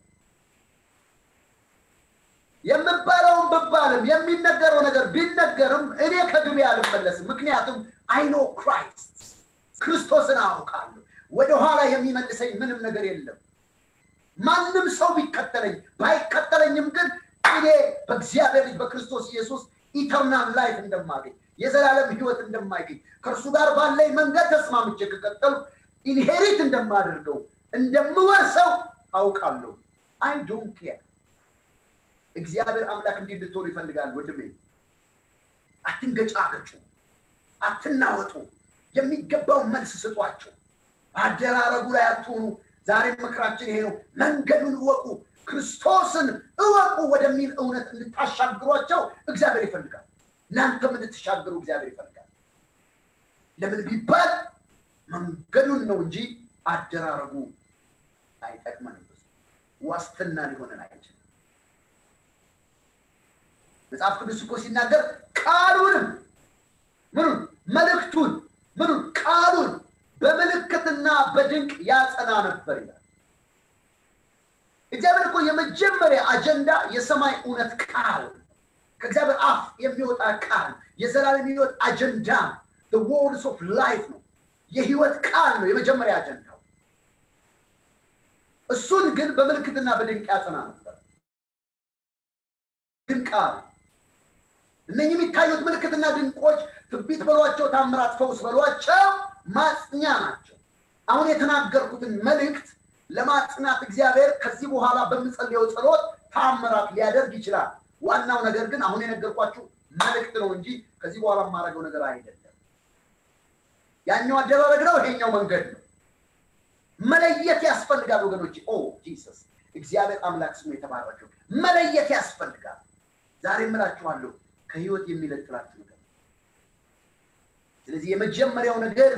የምባለውን ብባልም የሚነገረው ነገር ቢነገርም እኔ ከግቤ አልመለስም። ምክንያቱም አይኖ ክራይስት ክርስቶስን አውቃለሁ። ወደኋላ የሚመልሰኝ ምንም ነገር የለም። ማንም ሰው ቢከተለኝ ባይከተለኝም ግን እኔ በእግዚአብሔር ልጅ በክርስቶስ ኢየሱስ ኢተርናል ላይፍ እንደማገኝ የዘላለም ህይወት እንደማይገኝ ከእርሱ ጋር ባለኝ መንገድ ተስማምቼ ከቀጠሉ ኢንሄሪት እንደማደርገው እንደምወርሰው አውቃለሁ። አይ ዶንት ኬር። እግዚአብሔር አምላክ እንዲህ እንድትሆኑ ይፈልጋል። ወንድሜ አትንገጫገጩ፣ አትናወጡ። የሚገባውን መልስ ስጧቸው። አደራረጉ ላይ አትሆኑ። ዛሬ ምክራችን ይሄ ነው። መንገዱን እወቁ፣ ክርስቶስን እወቁ ወደሚል እውነት እንድታሻግሯቸው እግዚአብሔር ይፈልጋል። እናንተም እንድትሻገሩ እግዚአብሔር ይፈልጋል። ለምን ቢባል መንገዱን ነው እንጂ አደራረጉ አይጠቅመንም። ዋስትና ሊሆነን አይችልም። መጽሐፍ ቅዱስ እኮ ሲናገር ቃሉንም ምኑን መልእክቱን ምኑን ቃሉን በምልክትና በድንቅ ያጸና ነበር ይላል። እግዚአብሔር እኮ የመጀመሪያ አጀንዳ የሰማይ እውነት ቃል ከእግዚአብሔር አፍ የሚወጣ ቃል የዘላለም ህይወት አጀንዳ ወርድስ ኦፍ ላይፍ ነው። የህይወት ቃል ነው የመጀመሪያ አጀንዳው። እሱን ግን በምልክትና በድንቅ ያጸና ነበር። ድንቅ ቃል እነኚህ የሚታዩት ምልክትና ድንቆች ትንቢት በሏቸው፣ ታምራት፣ ፈውስ በሏቸው ማጽኛ ናቸው። አሁን የተናገርኩትን መልእክት ለማጽናት እግዚአብሔር ከዚህ በኋላ በምጸልየው ጸሎት ታምራት ሊያደርግ ይችላል። ዋናው ነገር ግን አሁን የነገርኳችሁ መልእክት ነው እንጂ ከዚህ በኋላ የማደርገው ነገር አይደለም። ያኛው አደራረግ ነው፣ ይሄኛው መንገድ ነው። መለየት ያስፈልጋል ወገኖች። ኦ ጂሰስ፣ እግዚአብሔር አምላክ ስሙ የተባረከው። መለየት ያስፈልጋል። ዛሬ እምላችኋለሁ ከህይወት የሚለጥላችሁ ነገር ስለዚህ የመጀመሪያው ነገር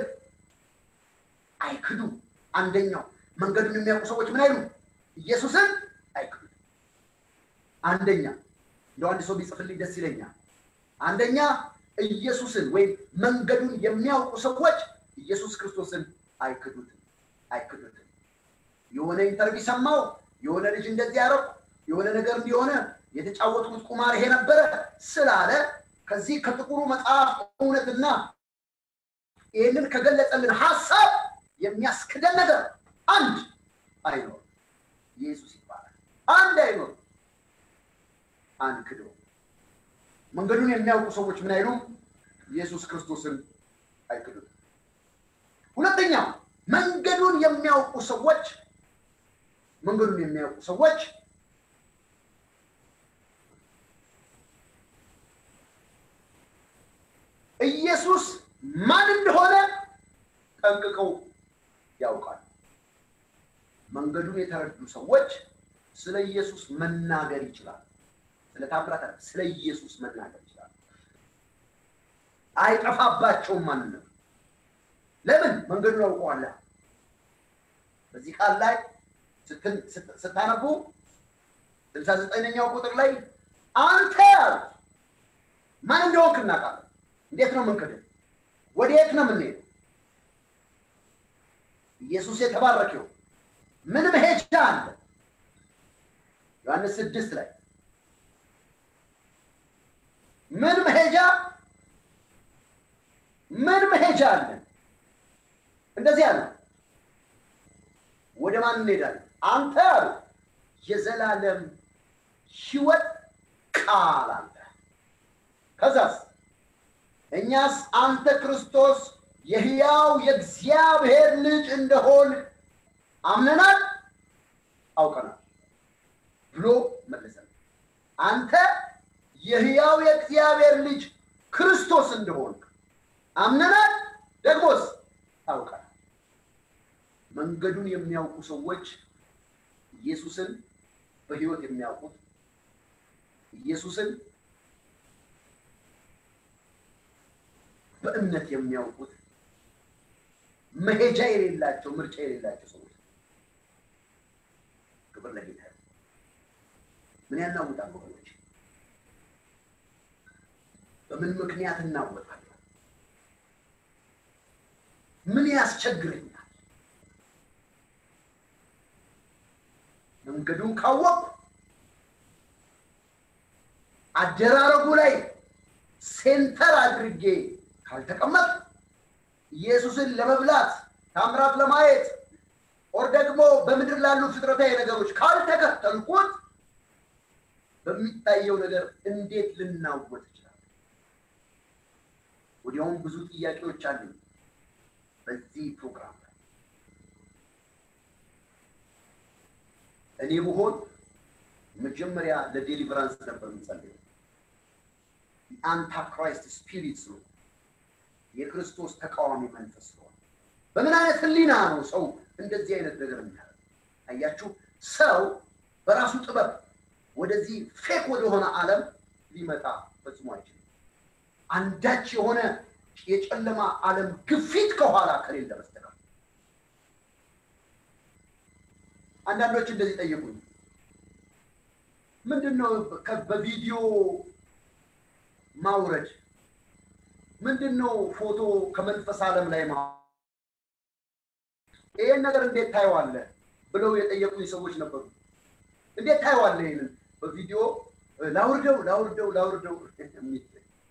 አይክዱ። አንደኛው መንገዱን የሚያውቁ ሰዎች ምን አይሉ? ኢየሱስን አይክዱ። አንደኛ እንደ አንድ ሰው ቢጽፍልኝ ደስ ይለኛል። አንደኛ ኢየሱስን ወይም መንገዱን የሚያውቁ ሰዎች ኢየሱስ ክርስቶስን አይክዱትም አይክዱትም። የሆነ ኢንተርቪው ሰማው፣ የሆነ ልጅ እንደዚህ ያደረኩ፣ የሆነ ነገር እንዲሆነ የተጫወትኩት ቁማር ይሄ ነበረ ስላለ ከዚህ ከጥቁሩ መጽሐፍ እውነትና ይህንን ከገለጸልን ሀሳብ የሚያስክደን ነገር አንድ አይኖር። ኢየሱስ ይባላል። አንድ አይኖር። አንክደው። መንገዱን የሚያውቁ ሰዎች ምን አይሉም? ኢየሱስ ክርስቶስን አይክዱም። ሁለተኛ መንገዱን የሚያውቁ ሰዎች መንገዱን የሚያውቁ ሰዎች ኢየሱስ ማን እንደሆነ ጠንቅቀው ያውቃሉ። መንገዱን የተረዱ ሰዎች ስለ ኢየሱስ መናገር ይችላል። ስለ ታምራት ስለ ኢየሱስ መናገር ይችላል። አይጠፋባቸውም ማንነት። ለምን? መንገዱን ያውቀዋል። በዚህ ቃል ላይ ስትን- ስት- ስታነቡ ስልሳ ዘጠነኛው ቁጥር ላይ አንተ ያሉት ማን እንደሆንክ እናውቃለን። እንዴት ነው የምንክድህ? ወዴት ነው የምንሄደው? ኢየሱስ የተባረከው ምን መሄጃ አለ? ዮሐንስ ስድስት ላይ ምን መሄጃ ምን መሄጃ አለን? እንደዚህ አለ። ወደ ማን እንሄዳለን? አንተ አሉ የዘላለም ሕይወት ቃል አለ። ከዛስ እኛስ አንተ ክርስቶስ የሕያው የእግዚአብሔር ልጅ እንደሆን አምነናል አውቀናል ብሎ መለሰን። አንተ የሕያው የእግዚአብሔር ልጅ ክርስቶስ እንደሆን አምነናል፣ ደግሞስ አውቀናል። መንገዱን የሚያውቁ ሰዎች ኢየሱስን በሕይወት የሚያውቁት ኢየሱስን በእምነት የሚያውቁት መሄጃ የሌላቸው ምርጫ የሌላቸው ሰዎች ክብር ለጌታ ይሁን። ምን ያናውጣል ወገኖች? በምን ምክንያት እናወጣለን? ምን ያስቸግረኛል? መንገዱን ካወቅ አደራረጉ ላይ ሴንተር አድርጌ ካልተቀመጥ ኢየሱስን ለመብላት ታምራት ለማየት ኦር ደግሞ በምድር ላሉ ፍጥረታዊ ነገሮች ካልተከተልኩት በሚታየው ነገር እንዴት ልናወጥ ይችላል? ወዲያውም ብዙ ጥያቄዎች አሉ በዚህ ፕሮግራም ላይ እኔ ብሆን መጀመሪያ ለዴሊቨራንስ ነበር የምጸልየው። አንታክራይስት ስፒሪት ነው የክርስቶስ ተቃዋሚ መንፈስ ስለሆነ በምን አይነት ህሊና ነው ሰው እንደዚህ አይነት ነገር የሚያደርግ? አያችሁ፣ ሰው በራሱ ጥበብ ወደዚህ ፌክ ወደሆነ ዓለም ሊመጣ ፈጽሞ አይችልም። አንዳች የሆነ የጨለማ ዓለም ግፊት ከኋላ ከሌለ በስተቀር አንዳንዶች እንደዚህ ጠየቁኝ። ምንድን ነው ከ- በቪዲዮ ማውረድ? ምንድን ነው ፎቶ ከመንፈስ ዓለም ላይ ማ ይሄን ነገር እንዴት ታየዋለህ ብለው የጠየቁኝ ሰዎች ነበሩ። እንዴት ታየዋለህ? ይሄንን በቪዲዮ ላውርደው ላውርደው ላውርደው የሚል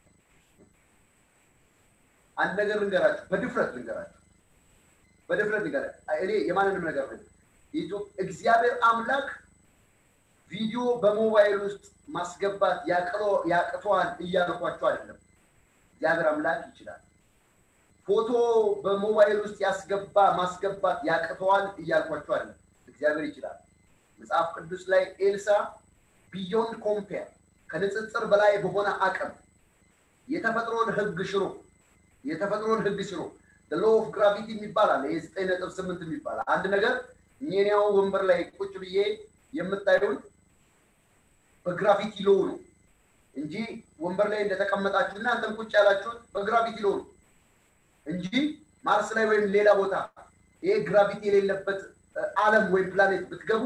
አንድ ነገር ልንገራችሁ፣ በድፍረት ልንገራችሁ፣ በድፍረት ልንገራችሁ። እኔ የማንንም ነገር ነው ኢትዮ- እግዚአብሔር አምላክ ቪዲዮ በሞባይል ውስጥ ማስገባት ያቅሎ- ያቅተዋል እያልኳቸው አይደለም። እግዚአብሔር አምላክ ይችላል። ፎቶ በሞባይል ውስጥ ያስገባ ማስገባት ያቅተዋል እያልኳቸው አይደለም። እግዚአብሔር ይችላል። መጽሐፍ ቅዱስ ላይ ኤልሳ ቢዮንድ ኮምፔር ከንጽጽር በላይ በሆነ አቅም የተፈጥሮን ሕግ ሽሮ የተፈጥሮን ሕግ ሽሮ ሎ ኦፍ ግራቪቲ የሚባል አለ። የዘጠኝ ነጥብ ስምንት የሚባል አንድ ነገር እኔኒያው ወንበር ላይ ቁጭ ብዬ የምታዩን በግራቪቲ ሎ ነው እንጂ ወንበር ላይ እንደተቀመጣችሁ እናንተም ቁጭ ያላችሁት በግራቪቲ ሎ ነው እንጂ ማርስ ላይ ወይም ሌላ ቦታ ይሄ ግራቪቲ የሌለበት ዓለም ወይም ፕላኔት ብትገቡ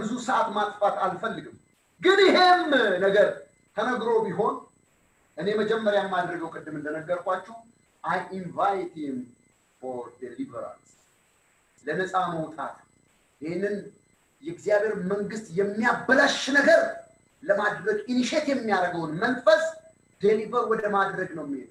ብዙ ሰዓት ማጥፋት አልፈልግም። ግን ይሄም ነገር ተነግሮ ቢሆን እኔ መጀመሪያ የማደርገው ቅድም እንደነገርኳችሁ አይ ኢንቫይት ሂም ፎር ዴሊቨራንስ ለነፃ መውጣት ይህንን የእግዚአብሔር መንግስት የሚያበላሽ ነገር ለማድረግ ኢኒሼት የሚያደርገውን መንፈስ ዴሊቨር ወደ ማድረግ ነው የሚሄደው።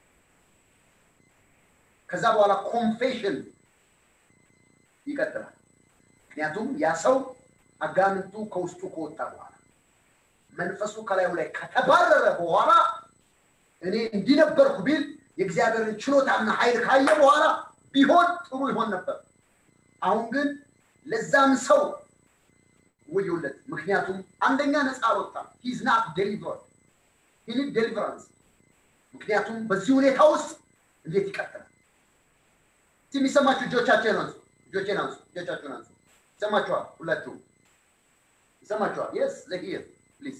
ከዛ በኋላ ኮንፌሽን ይቀጥላል። ምክንያቱም ያ ሰው አጋንንቱ ከውስጡ ከወጣ በኋላ መንፈሱ ከላዩ ላይ ከተባረረ በኋላ እኔ እንዲነበርኩ ቢል የእግዚአብሔርን ችሎታና ኃይል ካየ በኋላ ቢሆን ጥሩ ይሆን ነበር። አሁን ግን ለዛም ሰው ውዩለት። ምክንያቱም አንደኛ ነፃ አልወጣም። ሂዝ ናት ዴሊቨርድ ሂኒድ ዴሊቨራንስ። ምክንያቱም በዚህ ሁኔታ ውስጥ እንዴት ይቀጥላል? እስቲ የሚሰማችሁ እጆቻችሁን አንሱ፣ እጆቼን አንሱ፣ እጆቻችሁን አንሱ። ይሰማችኋል? ሁላችሁም ይሰማችኋል? የስ ዘሂር ፕሊዝ።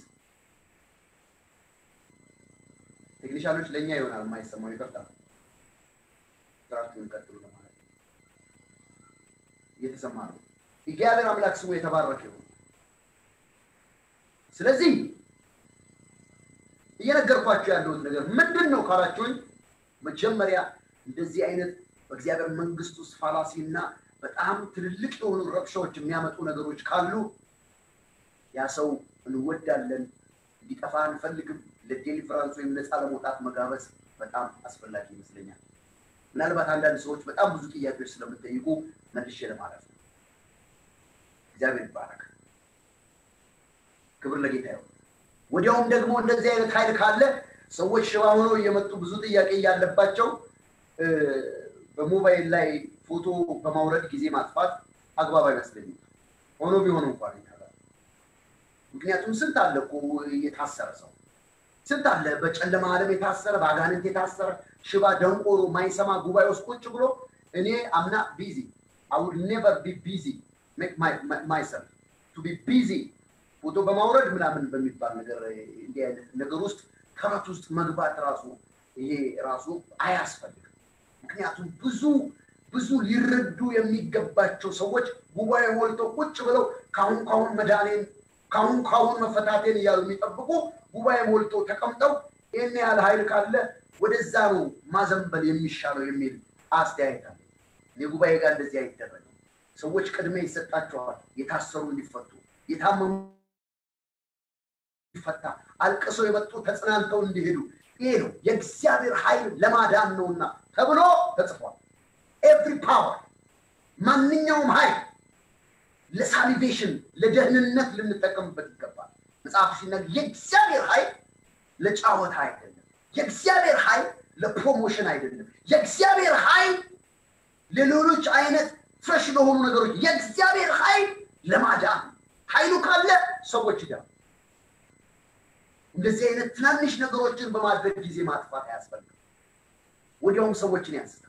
ቴክኒሻኖች ለእኛ ይሆናል የማይሰማው ይቅርታ። ስራችሁን ቀጥሉ ለማለት ነው። እየተሰማ ነው። እግዚአብሔር አምላክ ስሙ የተባረከ ይሁን። ስለዚህ እየነገርኳቸው ያለሁት ነገር ምንድን ነው ካላችሁኝ፣ መጀመሪያ እንደዚህ አይነት በእግዚአብሔር መንግስት ውስጥ ፋላሲ እና በጣም ትልልቅ የሆኑ ረብሻዎች የሚያመጡ ነገሮች ካሉ ያ ሰው እንወዳለን፣ እንዲጠፋ አንፈልግም። ለዴሊቨራንስ ወይም ነፃ ለመውጣት መጋበዝ በጣም አስፈላጊ ይመስለኛል። ምናልባት አንዳንድ ሰዎች በጣም ብዙ ጥያቄዎች ስለምጠይቁ መልሼ ለማለት ነው። እግዚአብሔር ይባረክ። ክብር ለጌታ ይሁን። ወዲያውም ደግሞ እንደዚህ አይነት ኃይል ካለ ሰዎች ሽባ ሆነው እየመጡ ብዙ ጥያቄ እያለባቸው በሞባይል ላይ ፎቶ በማውረድ ጊዜ ማጥፋት አግባብ አይመስለኝም። ሆኖ ቢሆን እንኳን ይታላል። ምክንያቱም ስንት አለ እኮ የታሰረ ሰው ስንት አለ በጨለማ ዓለም የታሰረ በአጋንንት የታሰረ ሽባ ደንቆሮ ማይሰማ ጉባኤ ውስጥ ቁጭ ብሎ እኔ አምና ቢዚ አይ ውድ ኔቨር ቢ ቢዚ ሜክ ማይሰልፍ ቱ ቢ ቢዚ ፎቶ በማውረድ ምናምን በሚባል ነገር እንዲህ አይነት ነገር ውስጥ ተረት ውስጥ መግባት ራሱ ይሄ ራሱ አያስፈልግም። ምክንያቱም ብዙ ብዙ ሊረዱ የሚገባቸው ሰዎች ጉባኤ ሞልተው ቁጭ ብለው ካሁን ካሁን መዳኔን ካሁን ካሁን መፈታቴን እያሉ የሚጠብቁ ጉባኤ ሞልተው ተቀምጠው ይህን ያህል ኃይል ካለ ወደዛ ነው ማዘንበል የሚሻለው የሚል አስተያየት አለ። የጉባኤ ጋር እንደዚህ አይደረግም። ሰዎች ቅድሚያ ይሰጣቸዋል። የታሰሩ እንዲፈቱ፣ የታመሙ እንዲፈታ፣ አልቅሰው የመጡ ተጽናንተው እንዲሄዱ ይሄ ነው የእግዚአብሔር ኃይል ለማዳን ነውና ተብሎ ተጽፏል። ኤቭሪ ፓወር ማንኛውም ኃይል ለሳሊቬሽን ለደህንነት ልንጠቀምበት ይገባል። መጽሐፍ ሲናገር የእግዚአብሔር ኃይል ለጫወታ አይደለም። የእግዚአብሔር ኃይል ለፕሮሞሽን አይደለም። የእግዚአብሔር ኃይል ለሌሎች አይነት ፍረሽ ለሆኑ ነገሮች የእግዚአብሔር ኃይል ለማዳን ኃይሉ ካለ ሰዎች ይዳሉ። እንደዚህ አይነት ትናንሽ ነገሮችን በማድረግ ጊዜ ማጥፋት አያስፈልግም። ወዲያውም ሰዎችን ያንስታል።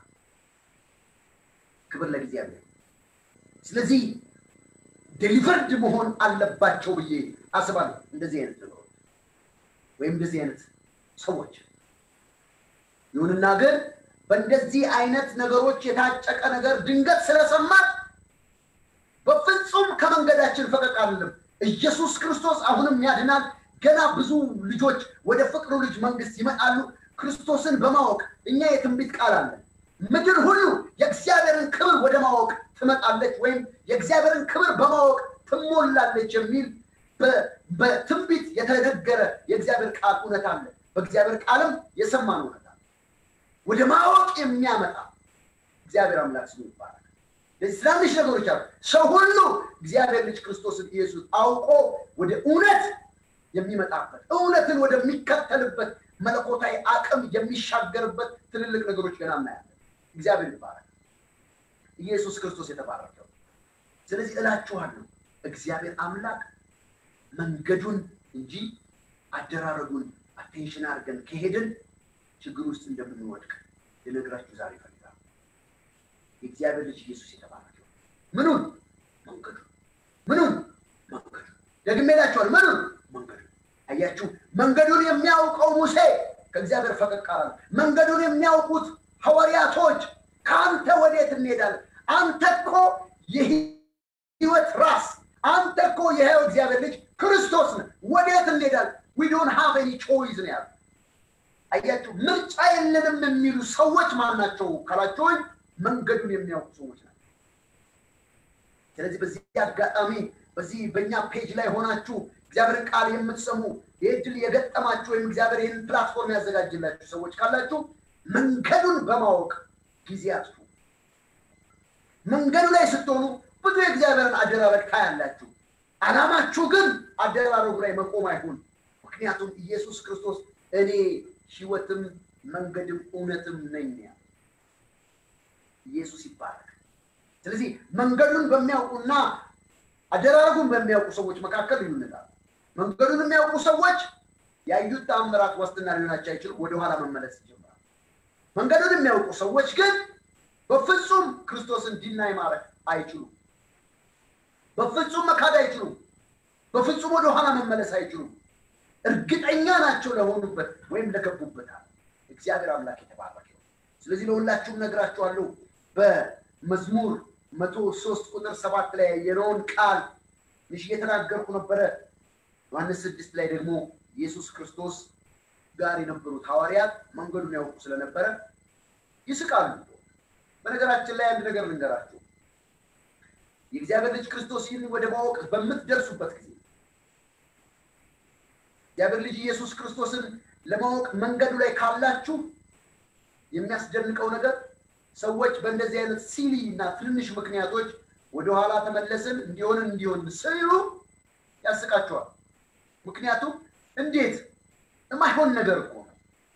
ክብር ለእግዚአብሔር። ስለዚህ ዴሊቨርድ መሆን አለባቸው ብዬ አስባለሁ። እንደዚህ አይነት ነገሮች ወይም እንደዚህ አይነት ሰዎች ይሁንና ግን በእንደዚህ አይነት ነገሮች የታጨቀ ነገር ድንገት ስለሰማን በፍጹም ከመንገዳችን ፈቀቅ አለም። ኢየሱስ ክርስቶስ አሁንም ያድናል። ገና ብዙ ልጆች ወደ ፍቅሩ ልጅ መንግስት ይመጣሉ። ክርስቶስን በማወቅ እኛ የትንቢት ቃል አለን። ምድር ሁሉ የእግዚአብሔርን ክብር ወደ ማወቅ ትመጣለች ወይም የእግዚአብሔርን ክብር በማወቅ ትሞላለች የሚል በትንቢት የተነገረ የእግዚአብሔር ቃል እውነት አለ። በእግዚአብሔር ቃልም የሰማን እውነት አለ። ወደ ማወቅ የሚያመጣ እግዚአብሔር አምላክ ስሙ ይባላል። ለዚህ ትናንሽ ነገሮች አሉ። ሰው ሁሉ እግዚአብሔር ልጅ ክርስቶስን ኢየሱስ አውቆ ወደ እውነት የሚመጣበት እውነትን ወደሚከተልበት መለኮታዊ አቅም የሚሻገርበት ትልልቅ ነገሮች ገና እናያለን። እግዚአብሔር ይባላል። ኢየሱስ ክርስቶስ የተባረከው። ስለዚህ እላችኋለሁ እግዚአብሔር አምላክ መንገዱን እንጂ አደራረጉን አቴንሽን አድርገን ከሄድን ችግር ውስጥ እንደምንወድቅ ልነግራችሁ ዛሬ ይፈልጋል። የእግዚአብሔር ልጅ ኢየሱስ የተባረከው ምኑን መንገዱ ምኑን መንገዱ ደግሜ እላችኋለሁ ምኑን መንገዱ አያችሁ መንገዱን የሚያውቀው ሙሴ ከእግዚአብሔር ፈቀቅ አላለ መንገዱን የሚያውቁት ሐዋርያቶች ከአንተ ወዴት እንሄዳለን አንተ እኮ የህይወት ራስ አንተ እኮ የሕያው እግዚአብሔር ልጅ ክርስቶስ ነህ፣ ወዴት እንሄዳለን? ዊ ዶንት ሃቭ ኤኒ ቾይዝ ነው ያሉት። አያችሁ፣ ምርጫ የለንም የሚሉ ሰዎች ማን ናቸው ካላችሁኝ፣ መንገዱን የሚያውቁ ሰዎች ናቸው። ስለዚህ በዚህ አጋጣሚ በዚህ በእኛ ፔጅ ላይ ሆናችሁ እግዚአብሔርን ቃል የምትሰሙ ይህ ድል የገጠማችሁ ወይም እግዚአብሔር ይህን ፕላትፎርም ያዘጋጅላችሁ ሰዎች ካላችሁ መንገዱን በማወቅ ጊዜ አጥፉ። መንገዱ ላይ ስትሆኑ ብዙ የእግዚአብሔርን አደራረግ ታያላችሁ። ዓላማችሁ ግን አደራረጉ ላይ መቆም አይሁን። ምክንያቱም ኢየሱስ ክርስቶስ እኔ ሕይወትም መንገድም እውነትም ነኝ ያለ ኢየሱስ ይባላል። ስለዚህ መንገዱን በሚያውቁና አደራረጉን በሚያውቁ ሰዎች መካከል ልዩነት አለ። መንገዱን የሚያውቁ ሰዎች ያዩት ተአምራት ዋስትና ሊሆናቸው አይችሉም። ወደኋላ መመለስ ይጀምራል። መንገዱን የሚያውቁ ሰዎች ግን በፍጹም ክርስቶስን ዲናይ ማድረግ አይችሉም። በፍጹም መካድ አይችሉም። በፍጹም ወደኋላ መመለስ አይችሉም። እርግጠኛ ናቸው ለሆኑበት ወይም ለገቡበት አለ። እግዚአብሔር አምላክ የተባረከ ነው። ስለዚህ ለሁላችሁም ነግራችኋለሁ በመዝሙር መቶ ሶስት ቁጥር ሰባት ላይ ያየነውን ቃል ትንሽ እየተናገርኩ ነበረ። ዮሐንስ ስድስት ላይ ደግሞ ኢየሱስ ክርስቶስ ጋር የነበሩት ሐዋርያት መንገዱን ያውቁ ስለነበረ ይስቃሉ። በነገራችን ላይ አንድ ነገር ልንገራችሁ። የእግዚአብሔር ልጅ ክርስቶስ ይህን ወደ ማወቅ በምትደርሱበት ጊዜ እግዚአብሔር ልጅ ኢየሱስ ክርስቶስን ለማወቅ መንገዱ ላይ ካላችሁ የሚያስደንቀው ነገር ሰዎች በእንደዚህ አይነት ሲሊ እና ትንንሽ ምክንያቶች ወደኋላ ተመለስን እንዲሆንን እንዲሆን ሲሉ ያስቃቸዋል። ምክንያቱም እንዴት የማይሆን ነገር እኮ ነው።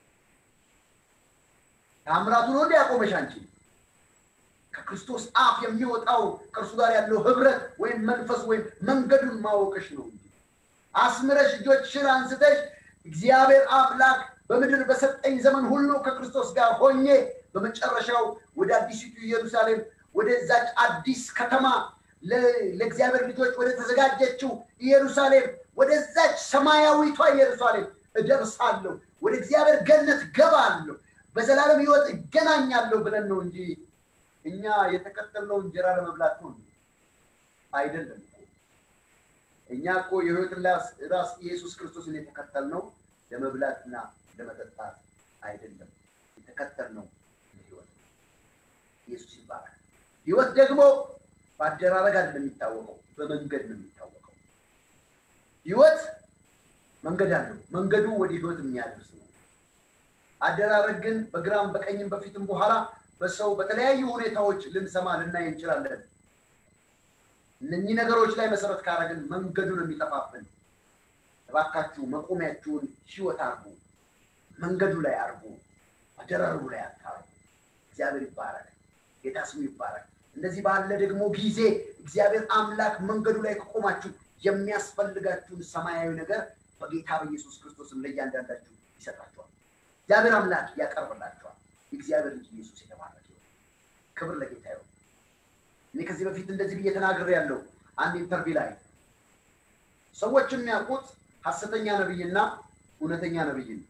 ተአምራቱ ነው እንዲ ያቆመሽ አንቺ ከክርስቶስ አፍ የሚወጣው ከእርሱ ጋር ያለው ህብረት ወይም መንፈስ ወይም መንገዱን ማወቅሽ ነው እንጂ አስምረሽ እጆችሽን አንስተሽ እግዚአብሔር አምላክ በምድር በሰጠኝ ዘመን ሁሉ ከክርስቶስ ጋር ሆኜ በመጨረሻው ወደ አዲሲቱ ኢየሩሳሌም ወደዛች አዲስ ከተማ ለእግዚአብሔር ልጆች ወደ ተዘጋጀችው ኢየሩሳሌም ወደዛች ሰማያዊቷ ኢየሩሳሌም እደርሳለሁ፣ ወደ እግዚአብሔር ገነት ገባለሁ፣ በዘላለም ህይወት እገናኛለሁ ብለን ነው እንጂ እኛ የተከተልነው እንጀራ ለመብላት ነው አይደለም። እኛ እኮ የህይወትን ራስ ኢየሱስ ክርስቶስን የተከተልነው ለመብላትና ለመጠጣት አይደለም። የተከተልነው ህይወት ኢየሱስ ይባላል። ህይወት ደግሞ በአደራረግ አይደለም የሚታወቀው፣ በመንገድ ነው የሚታወቀው። ህይወት መንገድ አለው። መንገዱ ወደ ህይወት የሚያደርስ ነው። አደራረግ ግን በግራም በቀኝም በፊትም በኋላ በሰው በተለያዩ ሁኔታዎች ልንሰማ ልናይ እንችላለን። እነኚህ ነገሮች ላይ መሰረት ካረግን መንገዱን የሚጠፋብን። እባካችሁ መቆሚያችሁን ህይወት አርጉ፣ መንገዱ ላይ አርጉ፣ አደራረጉ ላይ አታርጉ። እግዚአብሔር ይባረክ፣ ጌታ ስሙ ይባረክ። እንደዚህ ባለ ደግሞ ጊዜ እግዚአብሔር አምላክ መንገዱ ላይ ከቆማችሁ የሚያስፈልጋችሁን ሰማያዊ ነገር በጌታ በኢየሱስ ክርስቶስም ለእያንዳንዳችሁ ይሰጣችኋል። እግዚአብሔር አምላክ ያቀርብላችኋል። የእግዚአብሔር ልጅ ኢየሱስ የተባረከ ይሁን። ክብር ለጌታ ይሁን። እኔ ከዚህ በፊት እንደዚህ ብዬ ተናግሬ ያለው አንድ ኢንተርቪው ላይ ሰዎች የሚያውቁት ሐሰተኛ ነብይና እውነተኛ ነብይ ነው።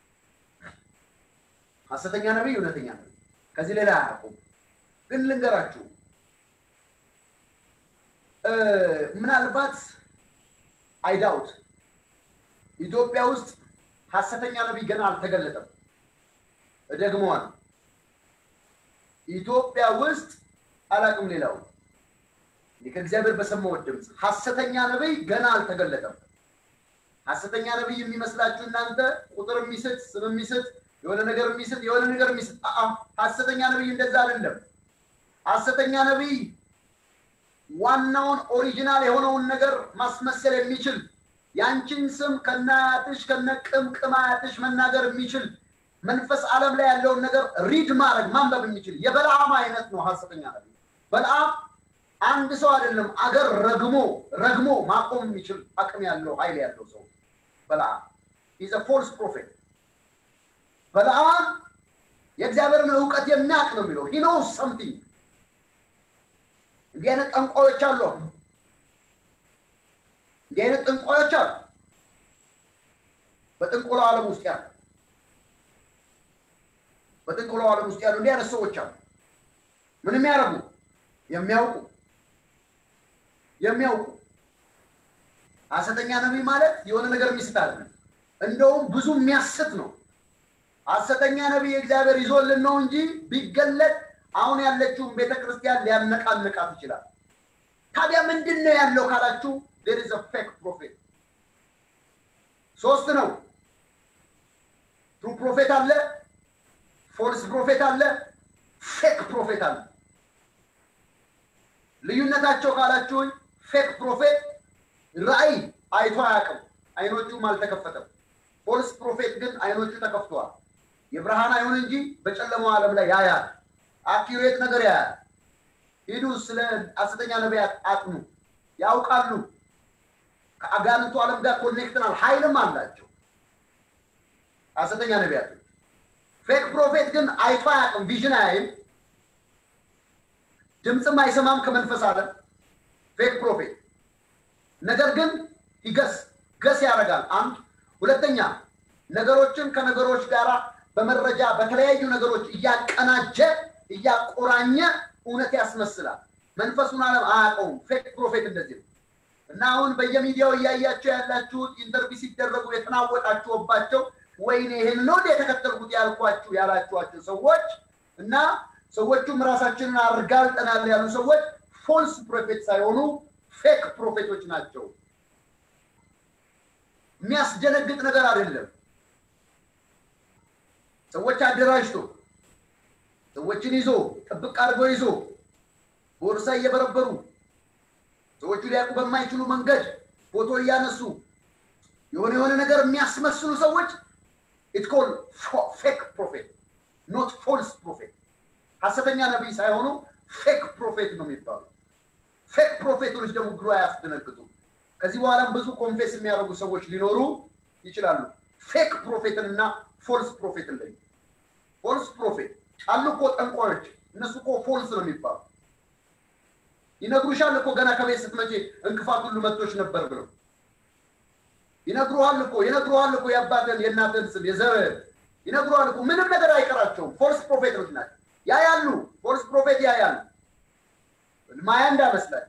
ሐሰተኛ ነብይ፣ እውነተኛ ነብይ ከዚህ ሌላ አያውቁም። ግን ልንገራችሁ ምናልባት አይዳውት ኢትዮጵያ ውስጥ ሐሰተኛ ነቢይ ገና አልተገለጠም። እደግመዋል። ኢትዮጵያ ውስጥ አላቅም። ሌላው ከእግዚአብሔር በሰማሁት ድምፅ ሐሰተኛ ነቢይ ገና አልተገለጠም። ሐሰተኛ ነቢይ የሚመስላችሁ እናንተ ቁጥር የሚስት ስም የሚስት የሆነ ነገር የሚስት የሆነ ነገር የሚስት ሐሰተኛ ነቢይ እንደዛ አይደለም። ሐሰተኛ ነቢይ ዋናውን ኦሪጂናል የሆነውን ነገር ማስመሰል የሚችል ያንቺን ስም ከነአያትሽ ከነቅምቅም አያትሽ መናገር የሚችል መንፈስ ዓለም ላይ ያለውን ነገር ሪድ ማድረግ ማንበብ የሚችል የበልዓም አይነት ነው ሐሰተኛ ነቢይ። በልዓም አንድ ሰው አይደለም አገር ረግሞ ረግሞ ማቆም የሚችል አቅም ያለው ኃይል ያለው ሰው በልዓም ኢዝ ፎልስ ፕሮፌት። በልዓም የእግዚአብሔርን እውቀት የሚያውቅ ነው የሚለው ሂ ኖውስ ሰምቲንግ እንዲህ አይነት ጠንቋዮች አሉ። እንዲህ አይነት ጠንቋዮች አሉ። በጥንቆላው ዓለም ውስጥ ያሉ በጥንቆላው ዓለም ውስጥ ያሉ እንዲህ አይነት ሰዎች አሉ። ምን የሚያደርጉ የሚያውቁ የሚያውቁ ሐሰተኛ ነቢይ ማለት የሆነ ነገር የሚስት አይደለም። እንደውም ብዙ የሚያስት ነው። ሐሰተኛ ነቢይ እግዚአብሔር ይዞልን ነው እንጂ ቢገለጥ አሁን ያለችውን ቤተ ክርስቲያን ሊያነቃንቃት ይችላል። ታዲያ ምንድን ነው ያለው ካላችሁ ዴር ኢዝ ፌክ ፕሮፌት ሶስት ነው። ትሩ ፕሮፌት አለ፣ ፎልስ ፕሮፌት አለ፣ ፌክ ፕሮፌት አለ። ልዩነታቸው ካላችሁኝ ፌክ ፕሮፌት ራእይ አይቶ አያውቅም፣ አይኖቹም አልተከፈተም። ፎልስ ፕሮፌት ግን አይኖቹ ተከፍተዋል። የብርሃን አይሁን እንጂ በጨለማው ዓለም ላይ ያያል። አኪሬት ነገር ያያል። ሂዱ፣ ስለ ሐሰተኛ ነቢያት አጥኑ፣ ያውቃሉ። ከአጋንንቱ ዓለም ጋር ኮኔክትናል፣ ኃይልም አላቸው ሐሰተኛ ነቢያቶች። ፌክ ፕሮፌት ግን አይቶ አያውቅም፣ ቪዥን አያይም፣ ድምፅም አይሰማም ከመንፈስ ዓለም ፌክ ፕሮፌት። ነገር ግን ይገስ ገስ ያደርጋል። አንድ ሁለተኛ ነገሮችን ከነገሮች ጋር በመረጃ በተለያዩ ነገሮች እያቀናጀ እያቆራኘ እውነት ያስመስላል። መንፈሱን ዓለም አያውቀውም። ፌክ ፕሮፌት እንደዚህ ነው እና አሁን በየሚዲያው እያያቸው ያላችሁት ኢንተርቪው ሲደረጉ የተናወጣችሁባቸው ወይኔ ይህን ነው እንደ የተከተልኩት ያልኳችሁ ያላችኋቸው ሰዎች እና ሰዎቹም ራሳችንን አርጋልጠናል ያሉ ሰዎች ፎልስ ፕሮፌት ሳይሆኑ ፌክ ፕሮፌቶች ናቸው። የሚያስደነግጥ ነገር አይደለም። ሰዎች አደራጅቶ ሰዎችን ይዞ ጥብቅ አድርጎ ይዞ ቦርሳ እየበረበሩ ሰዎቹ ሊያውቁ በማይችሉ መንገድ ፎቶ እያነሱ የሆነ የሆነ ነገር የሚያስመስሉ ሰዎች ኢት ኮል ፌክ ፕሮፌት ኖት ፎልስ ፕሮፌት። ሐሰተኛ ነቢይ ሳይሆኑ ፌክ ፕሮፌት ነው የሚባሉ። ፌክ ፕሮፌቶች ደግሞ ግሮ አያስደነግጡ። ከዚህ በኋላም ብዙ ኮንፌስ የሚያደርጉ ሰዎች ሊኖሩ ይችላሉ። ፌክ ፕሮፌትን እና ፎልስ ፕሮፌትን ለይ። ፎልስ ፕሮፌት አሉ እኮ ጠንቋዮች፣ እነሱ እኮ ፎልስ ነው የሚባሉ ይነግሩሻል እኮ ገና ከቤት ስትመጪ እንቅፋት ሁሉ መጥቶች ነበር ብለው ይነግሩሃል እኮ ይነግሩሃል እኮ የአባትን የእናትን ስም የዘርህን ይነግሩሃል እኮ ምንም ነገር አይቀራቸውም። ፎልስ ፕሮፌቶች ናቸው። ያ ያሉ ፎልስ ፕሮፌት ያ ያሉ ማያ እንዳመስላል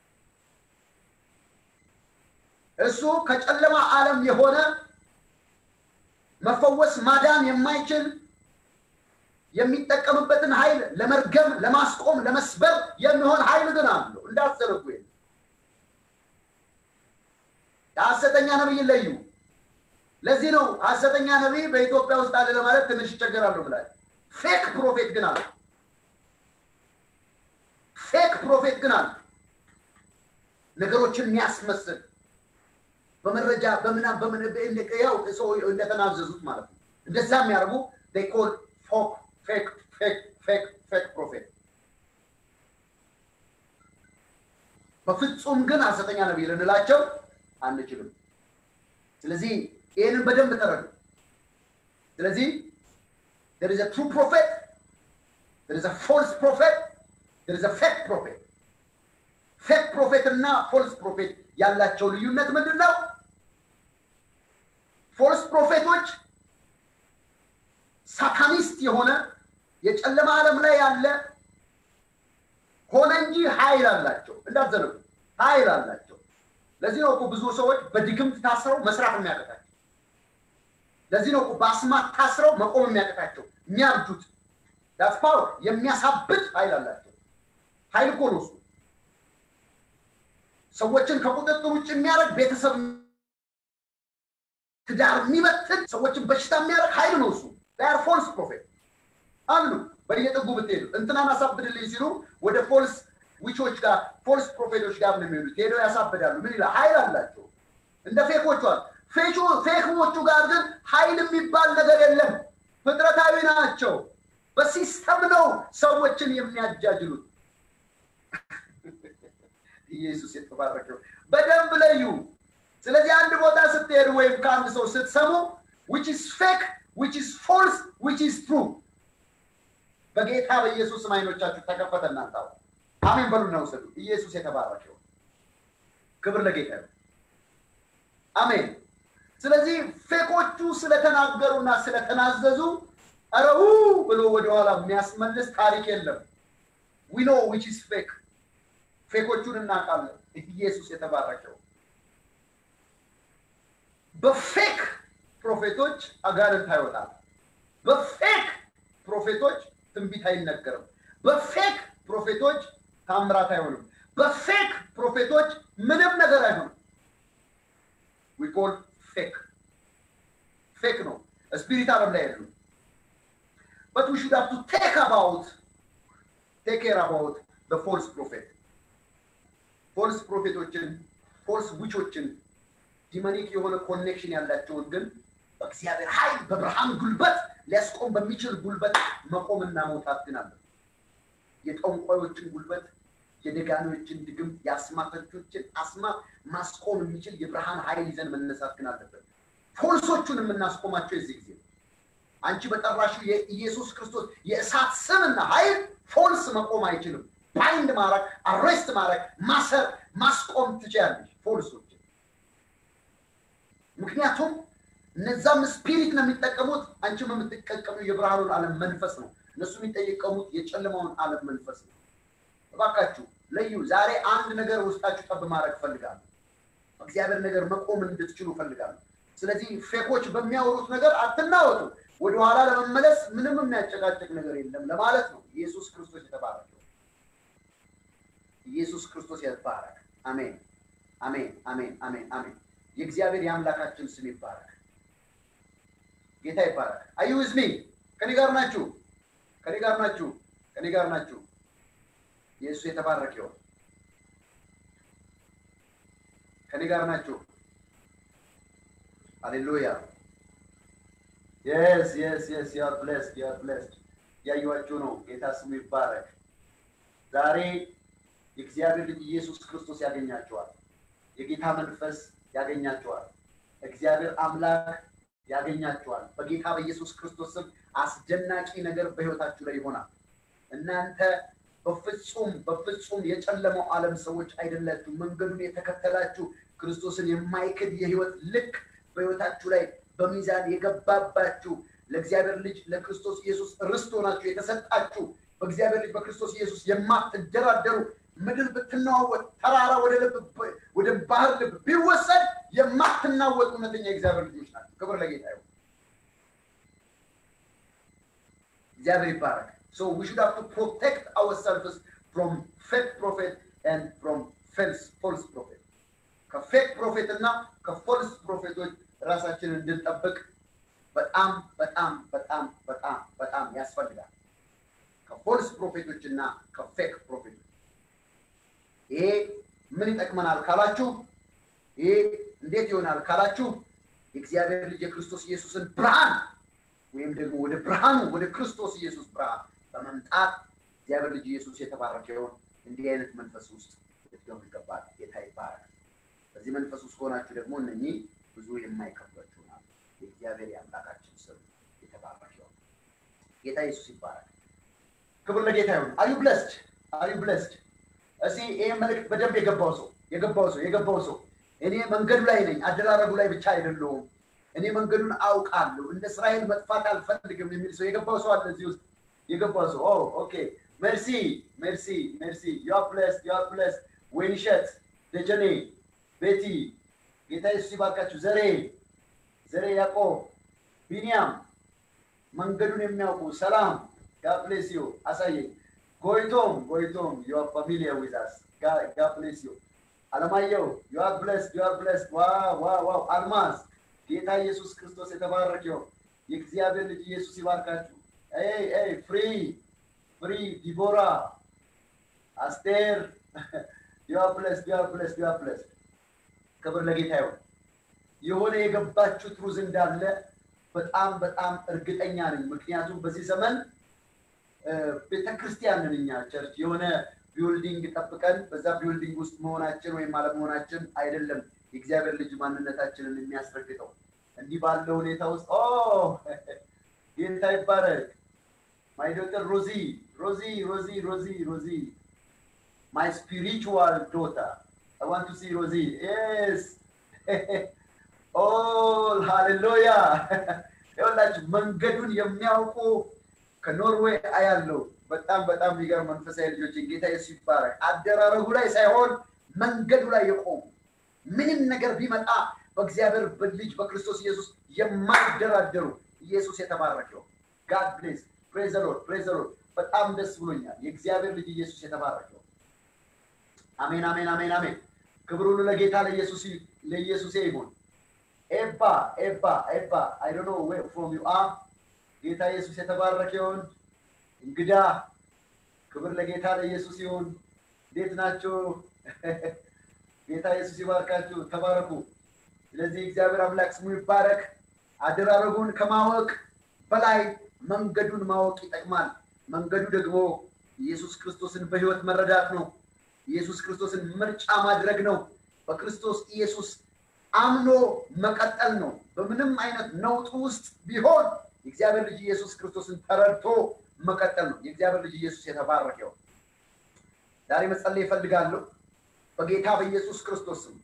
እሱ ከጨለማ ዓለም የሆነ መፈወስ ማዳን የማይችል የሚጠቀምበትን ኃይል ለመርገም፣ ለማስቆም፣ ለመስበር የሚሆን ኃይል ግን አለው። እንዳትዘነጉ። የሐሰተኛ ነቢይ ለዩ። ለዚህ ነው ሐሰተኛ ነቢይ በኢትዮጵያ ውስጥ አለ ለማለት ትንሽ ይቸገራሉ ብላል። ፌክ ፕሮፌት ግን አለ። ፌክ ፕሮፌት ግን አለ። ነገሮችን የሚያስመስል በመረጃ በምና በምን ያው ሰው እንደተናዘዙት ማለት ነው። እንደዛ የሚያደርጉ ኮል ፎክ ፌክ ፌክ ፌክ ፌክ ፕሮፌት በፍጹም ግን ሐሰተኛ ነቢይ ልንላቸው አንችልም። ስለዚህ ይህንን በደንብ ተረዱ። ስለዚህ there is a true prophet there is a false prophet there is a fake prophet ፌክ ፕሮፌት እና ፎልስ ፕሮፌት ያላቸው ልዩነት ምንድን ነው? ፎልስ ፕሮፌቶች ሳታኒስት የሆነ የጨለማ ዓለም ላይ ያለ ሆነ እንጂ ኃይል አላቸው። እንዳትዘነጉ ኃይል አላቸው። ለዚህ ነው እኮ ብዙ ሰዎች በድግምት ታስረው መስራት የሚያቀታቸው። ለዚህ ነው እኮ በአስማት ታስረው መቆም የሚያቀታቸው የሚያብዱት። ዳት ፓወር የሚያሳብድ ኃይል አላቸው። ኃይል እኮ ነው እሱ። ሰዎችን ከቁጥጥር ውጭ የሚያደርግ ቤተሰብ ትዳር የሚበትን ሰዎችን በሽታ የሚያደርግ ኃይል ነው እሱ። ር ፎልስ ፕሮፌት አሉ። በየጥጉ ብትሄዱ እንትናን አሳብድልኝ ሲሉ ወደ ፎልስ ዊቾች ጋር ፎልስ ፕሮፌቶች ጋር ነው የሚሄዱት። ሄደው ያሳብዳሉ። ምን ይላል? ኃይል አላቸው እንደ ፌኮቹ አሉ። ፌክሞቹ ጋር ግን ኃይል የሚባል ነገር የለም። ፍጥረታዊ ናቸው። በሲስተም ነው ሰዎችን የሚያጃጅሉት። ኢየሱስ የተባረከው በደንብ ለዩ። ስለዚህ አንድ ቦታ ስትሄዱ ወይም ከአንድ ሰው ስትሰሙ which is fake which is false which is true በጌታ በኢየሱስ አይኖቻችሁ ተከፈተ። እናንተ አሜን በሉና ውሰዱ። ኢየሱስ የተባረከው ክብር ለጌታ ነው። አሜን። ስለዚህ ፌኮቹ ስለተናገሩና ስለተናዘዙ አረው ብሎ ወደኋላ የሚያስመልስ ታሪክ የለም። ዊ ኖ ዊች ኢዝ ፌክ ፌኮቹን እናውቃለን። ኢየሱስ የተባረከው በፌክ ፕሮፌቶች አጋንንት አይወጣም። በፌክ ፕሮፌቶች ትንቢት አይነገርም። በፌክ ፕሮፌቶች ታምራት አይሆንም። በፌክ ፕሮፌቶች ምንም ነገር አይሆንም። ዊ ኮል ፌክ ፌክ ነው። ስፒሪት ዓለም ላይ ያሉ በት ዊ ሹድ ሃቭ ቱ ቴክ አባውት ቴክ ኬር አባውት ዘ ፎልስ ፕሮፌት ፎልስ ፕሮፌቶችን ፎልስ ዊቾችን ዲመኒክ የሆነ ኮኔክሽን ያላቸውን ግን በእግዚአብሔር ኃይል በብርሃን ጉልበት ሊያስቆም በሚችል ጉልበት መቆምና መውጣት ግን አለ። የጠንቋዮችን ጉልበት፣ የደጋሚዎችን ድግም፣ የአስማተኞችን አስማት ማስቆም የሚችል የብርሃን ኃይል ይዘን መነሳት ግን አለበት። ፎልሶቹን የምናስቆማቸው የዚህ ጊዜ ነው። አንቺ በጠራሽው የኢየሱስ ክርስቶስ የእሳት ስምና ኃይል ፎልስ መቆም አይችልም። ባይንድ ማድረግ፣ አሬስት ማድረግ፣ ማሰር፣ ማስቆም ትችያለሽ ፎልሶችን። ምክንያቱም እነዛም ስፒሪት ነው የሚጠቀሙት፣ አንቺም የምትጠቀሚው የብርሃኑን ዓለም መንፈስ ነው። እነሱ የሚጠቀሙት የጨለማውን ዓለም መንፈስ ነው። እባካችሁ ለዩ። ዛሬ አንድ ነገር ውስጣችሁ ጠብ ማድረግ እፈልጋለሁ። እግዚአብሔር ነገር መቆም እንድትችሉ እፈልጋለሁ። ስለዚህ ፌኮች በሚያወሩት ነገር አትናወጡ። ወደኋላ ለመመለስ ምንም የሚያጨቃጭቅ ነገር የለም ለማለት ነው። ኢየሱስ ክርስቶስ የተባረከው ኢየሱስ ክርስቶስ ይባረክ። አሜን፣ አሜን፣ አሜን፣ አሜን፣ አሜን። የእግዚአብሔር የአምላካችን ስም ይባረክ። ጌታ ይባረክ። አዩ ዝሚ ከኔ ጋር ናችሁ? ከኔ ጋር ናችሁ? ከኔ ጋር ናችሁ? ኢየሱስ የተባረከ ይሁን። ከኔ ጋር ናችሁ? ሃሌሉያ የስ የስ የስ ዩ አር ብሌስድ ዩ አር ብሌስድ። እያዩዋችሁ ነው። ጌታ ስሙ ይባረክ። ዛሬ የእግዚአብሔር ልጅ ኢየሱስ ክርስቶስ ያገኛቸዋል። የጌታ መንፈስ ያገኛቸዋል። እግዚአብሔር አምላክ ያገኛቸዋል። በጌታ በኢየሱስ ክርስቶስ ስም አስደናቂ ነገር በሕይወታችሁ ላይ ይሆናል። እናንተ በፍጹም በፍጹም የጨለመው ዓለም ሰዎች አይደላችሁ። መንገዱን የተከተላችሁ ክርስቶስን የማይክድ የሕይወት ልክ በሕይወታችሁ ላይ በሚዛን የገባባችሁ ለእግዚአብሔር ልጅ ለክርስቶስ ኢየሱስ ርስት ሆናችሁ የተሰጣችሁ በእግዚአብሔር ልጅ በክርስቶስ ኢየሱስ የማትደራደሩ ምድር ብትናወጥ ተራራ ወደ ልብ ወደ ባህር ልብ ቢወሰድ የማትናወጥ እውነተኛ የእግዚአብሔር ልጆች ናቸው። ክብር ለጌታ ይሁን። እግዚአብሔር ይባረክ። So we should have to protect ourselves from fake prophet and from false false prophet. ከፌክ ፕሮፌት እና ከፎልስ ፕሮፌቶች ራሳችንን እንድንጠብቅ በጣም በጣም በጣም በጣም በጣም ያስፈልጋል። ከፎልስ ፕሮፌቶች እና ከፌክ ፕሮፌቶች ይሄ ምን ይጠቅመናል ካላችሁ፣ ይሄ እንዴት ይሆናል ካላችሁ፣ የእግዚአብሔር ልጅ የክርስቶስ ኢየሱስን ብርሃን ወይም ደግሞ ወደ ብርሃኑ ወደ ክርስቶስ ኢየሱስ ብርሃን በመምጣት እግዚአብሔር ልጅ ኢየሱስ የተባረከ ይሆን። እንዲህ አይነት መንፈስ ውስጥ ልትገቡ ይገባል። ጌታ ይባረክ። በዚህ መንፈስ ውስጥ ከሆናችሁ ደግሞ እነኚህ ብዙ የማይከብዷችሁ ናሉ። የእግዚአብሔር የአምላካችን ስም የተባረከ ይሆን። ጌታ ኢየሱስ ይባረክ። ክብር ለጌታ ይሁን። አዩ ብለስድ አዩ ብለስድ። እስቲ ይህ መልእክት በደንብ የገባው ሰው የገባው ሰው የገባው ሰው እኔ መንገዱ ላይ ነኝ፣ አደራረጉ ላይ ብቻ አይደለሁም። እኔ መንገዱን አውቃለሁ፣ እንደ እስራኤል መጥፋት አልፈልግም የሚል ሰው የገባው ሰው አለ እዚህ ውስጥ የገባው ሰው። ኦ ኦኬ፣ ሜርሲ ሜርሲ ሜርሲ። ዩ አር ብለስድ ዩ አር ብለስድ። ወይንሸት ደጀኔ ቤቲ ጌታ ኢየሱስ ይባርካችሁ። ዘሬ ዘሬ ያዕቆብ ቢንያም መንገዱን የሚያውቁ ሰላም ጋፕሌስ ዩ አሳየኝ። ጎይቶም ጎይቶም ዩ አር ፋሚሊየር ዊዝ አስ ጋፕሌስ ዩ አለማየሁ ዩ አር ብለስድ ዩ አር ብለስድ። ዋው ዋው ዋው። አልማዝ ጌታ ኢየሱስ ክርስቶስ የተባረክ ይሁን። የእግዚአብሔር ልጅ ኢየሱስ ይባርካችሁ። ኤይ ኤይ ፍሪ ፍሪ ዲቦራ አስቴር ዩ አር ብለስድ ዩ አር ብለስድ ዩ አር ብለስድ። ክብር ለጌታ ይሁን። የሆነ የገባችሁ ትሩዝ እንዳለ በጣም በጣም እርግጠኛ ነኝ። ምክንያቱም በዚህ ዘመን ቤተክርስቲያን ነን እኛ ቸርች የሆነ ቢውልዲንግ ጠብቀን በዛ ቢውልዲንግ ውስጥ መሆናችን ወይም አለመሆናችን አይደለም የእግዚአብሔር ልጅ ማንነታችንን የሚያስረግጠው። እንዲህ ባለው ሁኔታ ውስጥ ኦ ጌታ ይባረክ። ማይ ዶተር ሮዚ ሮዚ ሮዚ ሮዚ ሮዚ ማይ ስፒሪቹዋል ዶተር I want to see Rosie. Yes. ኦል ሃሌሉያ። ይኸውላችሁ መንገዱን የሚያውቁ ከኖርዌይ አያለው። በጣም በጣም የሚገርም መንፈሳዊ ልጆችን ጌታ ኢየሱስ ይባረክ። አደራረጉ ላይ ሳይሆን መንገዱ ላይ የቆሙ ምንም ነገር ቢመጣ በእግዚአብሔር ልጅ በክርስቶስ ኢየሱስ የማይደራደሩ ኢየሱስ የተባረከው ጋድ ብሌስ ፕሬዝ ሎርድ ፕሬዝ ሎርድ በጣም ደስ ብሎኛል። የእግዚአብሔር ልጅ ኢየሱስ የተባረከው አሜን አሜን አሜን አሜን። ክብር ሁሉ ለጌታ ለኢየሱስ ለኢየሱስ ይሁን። ኤባ ኤባ ኤባ አይ ዶንት ኖ ዌር ፍሮም ዩ አር ጌታ ኢየሱስ የተባረከ ይሁን። እንግዳ ክብር ለጌታ ለኢየሱስ ይሁን። እንዴት ናችሁ? ጌታ ኢየሱስ ይባርካችሁ። ተባረኩ። ስለዚህ እግዚአብሔር አምላክ ስሙ ይባረክ። አደራረጉን ከማወቅ በላይ መንገዱን ማወቅ ይጠቅማል። መንገዱ ደግሞ ኢየሱስ ክርስቶስን በሕይወት መረዳት ነው። ኢየሱስ ክርስቶስን ምርጫ ማድረግ ነው። በክርስቶስ ኢየሱስ አምኖ መቀጠል ነው። በምንም አይነት ነውጥ ውስጥ ቢሆን የእግዚአብሔር ልጅ ኢየሱስ ክርስቶስን ተረድቶ መቀጠል ነው። የእግዚአብሔር ልጅ ኢየሱስ የተባረከው ዛሬ መጸለይ ይፈልጋለሁ። በጌታ በኢየሱስ ክርስቶስም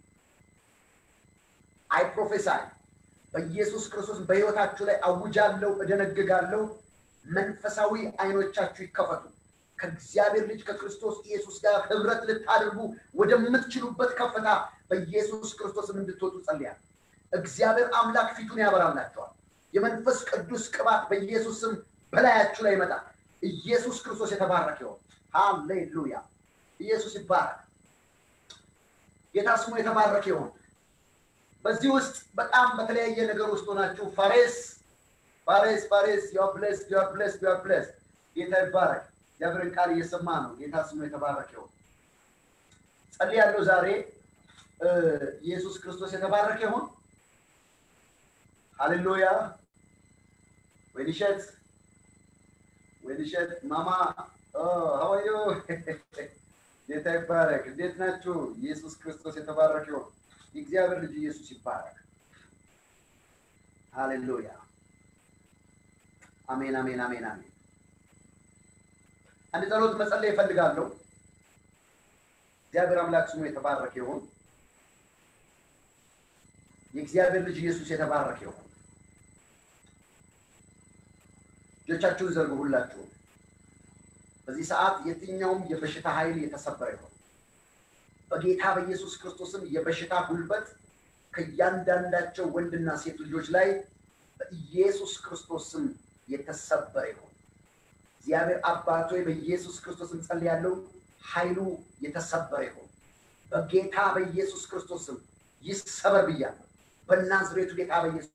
አይ ፕሮፌሳይ በኢየሱስ ክርስቶስ በሕይወታችሁ ላይ አውጃለሁ፣ እደነግጋለሁ። መንፈሳዊ አይኖቻችሁ ይከፈቱ። ከእግዚአብሔር ልጅ ከክርስቶስ ኢየሱስ ጋር ህብረት ልታደርጉ ወደምትችሉበት ከፍታ በኢየሱስ ክርስቶስም እንድትወጡ ጸልያል። እግዚአብሔር አምላክ ፊቱን ያበራላቸዋል። የመንፈስ ቅዱስ ቅባት በኢየሱስ ስም በላያችሁ ላይ ይመጣል። ኢየሱስ ክርስቶስ የተባረከ ይሆን። ሃሌሉያ! ኢየሱስ ይባረክ። ጌታ ስሙ የተባረከ ይሆን። በዚህ ውስጥ በጣም በተለያየ ነገር ውስጥ ሆናችሁ ፋሬስ ፋሬስ ፋሬስ ዩር ብሌስ ዩር ብሌስ ዩር ብሌስ ጌታ ይባረክ። እግዚአብሔርን ቃል እየሰማ ነው። ጌታ ስሙ የተባረከ ይሁን። ጸልያለሁ ዛሬ ኢየሱስ ክርስቶስ የተባረከ ይሁን። ሃሌሉያ። ወይንሸት ወይንሸት ማማ ሀዋዮ ጌታ ይባረክ። እንዴት ናችሁ? ኢየሱስ ክርስቶስ የተባረከ ይሁን። የእግዚአብሔር ልጅ ኢየሱስ ይባረክ። ሃሌሉያ። አሜን አሜን አሜን አሜን። አንድ ጸሎት መጸለይ እፈልጋለሁ። እግዚአብሔር አምላክ ስሙ የተባረከ ይሁን። የእግዚአብሔር ልጅ ኢየሱስ የተባረከ ይሁን። እጆቻችሁን ዘርጉ ሁላችሁ። በዚህ ሰዓት የትኛውም የበሽታ ኃይል የተሰበረ ይሁን። በጌታ በኢየሱስ ክርስቶስም የበሽታ ጉልበት ከእያንዳንዳቸው ወንድና ሴት ልጆች ላይ በኢየሱስ ክርስቶስ ስም የተሰበረ ይሁን። እግዚአብሔር አባት ሆይ በኢየሱስ ክርስቶስ እንጸልያለሁ። ኃይሉ የተሰበረ ይሁን። በጌታ በኢየሱስ ክርስቶስ ስም ይሰበር ብያለሁ። በናዝሬቱ ጌታ በኢየሱስ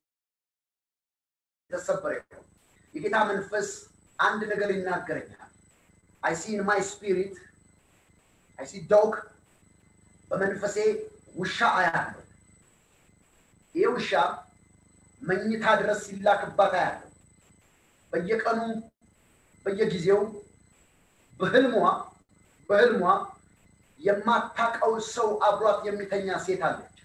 የተሰበረ ይሁን። የጌታ መንፈስ አንድ ነገር ይናገረኛል። አይ ሲ ኢን ማይ ስፒሪት አይ ሲ ዶግ በመንፈሴ ውሻ አያለሁ። ይህ ውሻ መኝታ ድረስ ሲላክባት አያለሁ። በየቀኑ በየጊዜው በህልሟ በህልሟ የማታቀው ሰው አብሯት የሚተኛ ሴት አለች።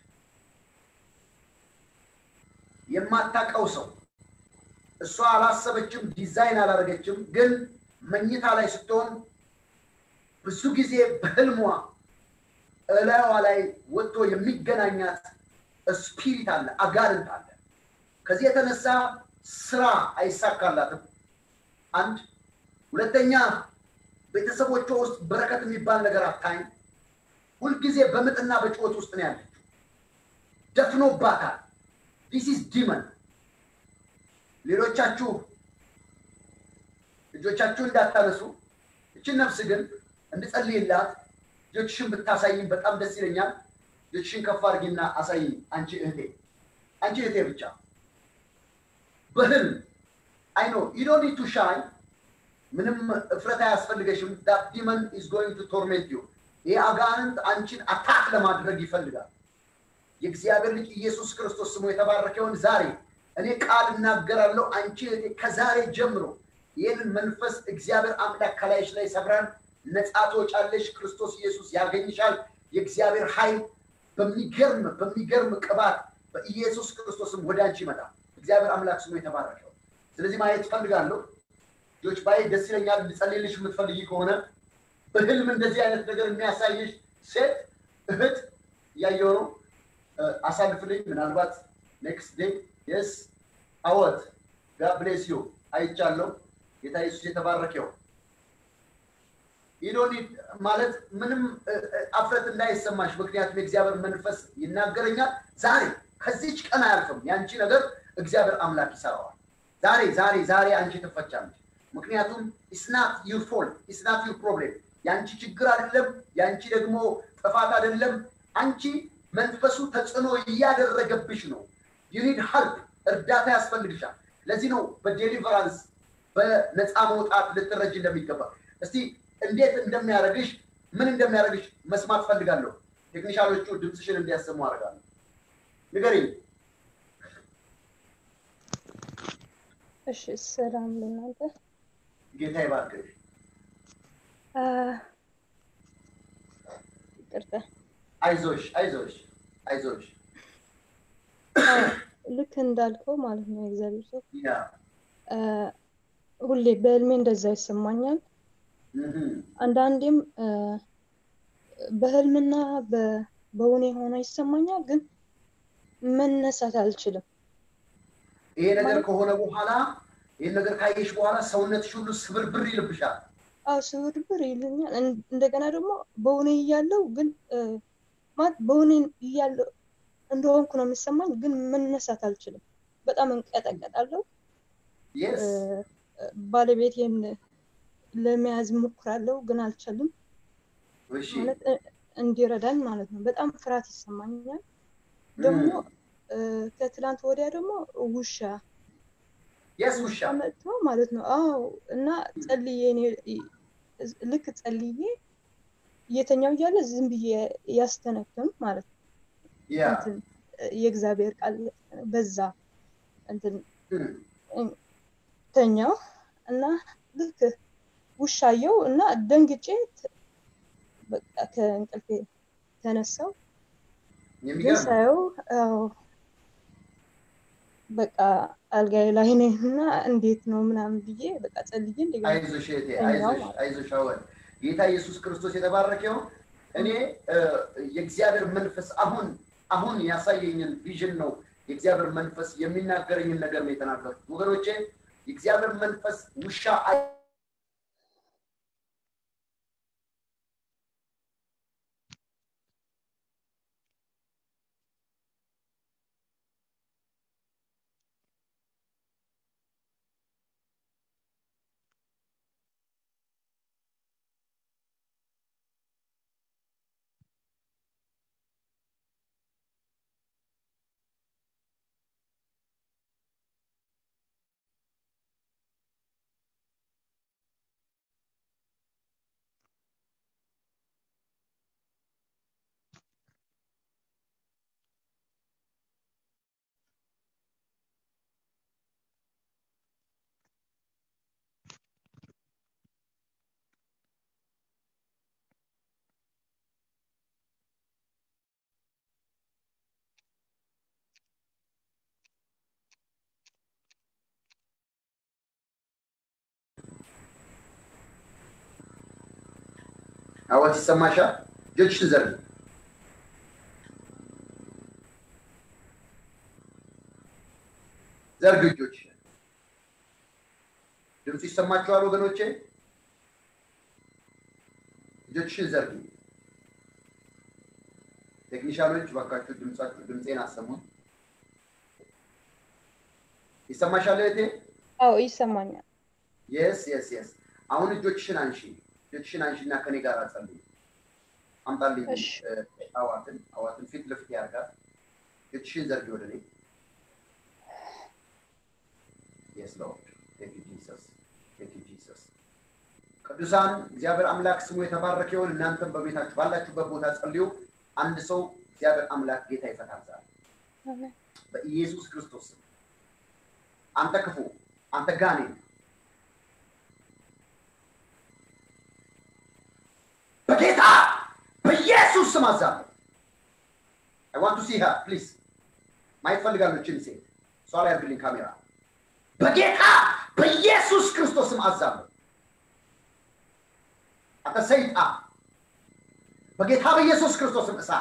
የማታቀው ሰው እሷ አላሰበችም፣ ዲዛይን አላደረገችም። ግን መኝታ ላይ ስትሆን ብዙ ጊዜ በህልሟ እላዩዋ ላይ ወጥቶ የሚገናኛት ስፒሪት አለ፣ አጋንንት አለ። ከዚህ የተነሳ ስራ አይሳካላትም። አንድ ሁለተኛ ቤተሰቦቿ ውስጥ በረከት የሚባል ነገር አታይም። ሁልጊዜ በምጥና በጭወት ውስጥ ነው ያለችው። ደፍኖባታል። ዲስ ኢዝ ዲመን። ሌሎቻችሁ ልጆቻችሁ እንዳታነሱ፣ እችን ነፍስ ግን እንድጸልይላት ልጆችሽን ብታሳይኝ በጣም ደስ ይለኛል። ልጆችሽን ከፍ አድርጊና አሳይኝ። አንቺ እህቴ አንቺ እህቴ ብቻ በህልም አይ ኖ ዩ ዶንት ኒድ ቱ ሻይን ምንም እፍረት አያስፈልገሽም። ዳት ዲመን ኢዝ ጎይንግ ቱ ቶርሜንት ዩ። ይህ አጋንንት አንቺን አታክ ለማድረግ ይፈልጋል። የእግዚአብሔር ልጅ ኢየሱስ ክርስቶስ ስሙ የተባረከውን ዛሬ እኔ ቃል እናገራለሁ። አንቺ እህቴ ከዛሬ ጀምሮ ይህንን መንፈስ እግዚአብሔር አምላክ ከላይሽ ላይ ሰብራን ነፃ ትወጫለሽ። ክርስቶስ ኢየሱስ ያገኝሻል። የእግዚአብሔር ኃይል በሚገርም በሚገርም ቅባት በኢየሱስ ክርስቶስም ወደ አንቺ ይመጣል። እግዚአብሔር አምላክ ስሙ የተባረከው። ስለዚህ ማየት እፈልጋለሁ። ልጆች ባይ ደስ ይለኛል። እንድጸልይልሽ የምትፈልጊ ከሆነ በህልም እንደዚህ አይነት ነገር የሚያሳይሽ ሴት እህት እያየው ነው። አሳልፍልኝ። ምናልባት ኔክስት ዴይ የስ አወት ጋድ ብሌስ ዩ አይቻለሁ። ጌታ ኢየሱስ የተባረከው ኢዶኒ ማለት ምንም አፍረት እንዳይሰማሽ፣ ምክንያቱም የእግዚአብሔር መንፈስ ይናገረኛል። ዛሬ ከዚች ቀን አያልፍም። ያንቺ ነገር እግዚአብሔር አምላክ ይሰራዋል። ዛሬ ዛሬ ዛሬ አንቺ ትፈቻለች። ምክንያቱም ኢስናት ዩር ፎልት ኢስናት ዩር ፕሮብሌም የአንቺ ችግር አይደለም፣ የአንቺ ደግሞ ጥፋት አይደለም። አንቺ መንፈሱ ተጽዕኖ እያደረገብሽ ነው። ዩኒድ ሀልፕ እርዳታ ያስፈልግሻል። ለዚህ ነው በዴሊቨራንስ በነፃ መውጣት ልትረጅ እንደሚገባ። እስቲ እንዴት እንደሚያደርግሽ ምን እንደሚያደርግሽ መስማት ፈልጋለሁ። ቴክኒሻሎቹ ድምፅሽን እንዲያሰሙ አደርጋለሁ። ንገሪኝ። እሺ ሰላም ለእናንተ። ጌታ ይባርክሽ። አ፣ ይቅርታ። አይዞሽ አይዞሽ አይዞሽ። አዎ፣ ልክ እንዳልከው ማለት ነው የእግዚአብሔር ሰው ያ አ፣ ሁሌ በህልሜ እንደዛ ይሰማኛል። እህም፣ አንዳንዴም አ፣ በህልምና በ- በእውኔ ሆኖ ይሰማኛል፣ ግን መነሳት አልችልም። ይሄ ነገር ከሆነ በኋላ ይህን ነገር ካየሽ በኋላ ሰውነትሽ ሁሉ ስብርብር ይልብሻል። አዎ ስብርብር ይልኛል። እን- እንደገና ደግሞ በእውኔ እያለው ግን አ፣ ማለት በእውኔ እያለው እንደሆንኩ ነው የሚሰማኝ፣ ግን መነሳት አልችልም። በጣም እንቀጠቀጣለሁ። የስ ባለቤቴን ለመያዝ ሞክራለሁ ግን አልቻልም። እሺ ማለት እ- እንዲረዳኝ ማለት ነው። በጣም ፍርሃት ይሰማኛል። ደግሞ እ፣ ከትላንት ወዲያ ደግሞ ውሻ የስ ውሻ መጥቶ ማለት ነው። አዎ እና ጸልዬ እኔ ልክ ጸልዬ እየተኛው እያለ ዝም ብዬ ያስተነክም ማለት ነው። ያ እንትን የእግዚአብሔር ቃል በዛ እንትን እም፣ ተኛው እና ልክ ውሻየው እና ደንግጬ ት- በቃ ከእንቅልፌ ተነሳው። ግን የሚገርም ሳየው አዎ በቃ አልጋዬ ላይ ነኝ እና እንዴት ነው ምናምን ብዬ በቃ ጸልዬ እንደገና አይዞሽ እህቴ ተኛው አይዞሽ ማለት አይዞሽ አወል ጌታ ኢየሱስ ክርስቶስ የተባረከው እኔ እ፣ የእግዚአብሔር መንፈስ አሁን አሁን ያሳየኝን ቪዥን ነው የእግዚአብሔር መንፈስ የሚናገረኝን ነገር ነው የተናገርኩት ወገኖቼ የእግዚአብሔር መንፈስ ውሻ አይ- አወት ይሰማሻል እጆችሽን ዘርጊ ዘርግ እጆችሽን ድምፁ ይሰማችኋል ወገኖቼ እጆችሽን ዘርጊ ቴክኒሻሎች ባካችሁ ድምጻችሁ ድምፄን አሰሙን ይሰማሻል እህቴ አዎ ይሰማኛል። የስ የስ የስ አሁን እጆችሽን አንሺ እጆችሽን አንሺ እና ከኔ ጋር ጸልይ አምጣልኝ እሺ። እ፣ አዋትን አዋትን ፊት ለፊት ያርጋት እጆችሽን ዘርጊ ወደ እኔ የስ ሎርድ ቴንክ ዩ ጂሰስ ቴንክ ዩ ጂሰስ ቅዱሳን እግዚአብሔር አምላክ ስሙ የተባረከ ይሁን እናንተም በቤታችሁ ባላችሁበት ቦታ ጸልዩ አንድ ሰው እግዚአብሔር አምላክ ጌታ ይፈታል ዛሬ አሜን። በኢየሱስ ክርስቶስ ስም አንተ ክፉ አንተ ጋኔን በጌታ በኢየሱስ ስም አዛለሁ። አይ ዋንት ቱ ሲ ሄር ፕሊዝ ማየት ፈልጋለሁ። እችን ሴት እሷ ላይ አድርግልኝ ካሜራ። በጌታ በኢየሱስ ክርስቶስ ስም አዛለሁ። አንተ ሰይጣን በጌታ በኢየሱስ ክርስቶስ ስም እሳት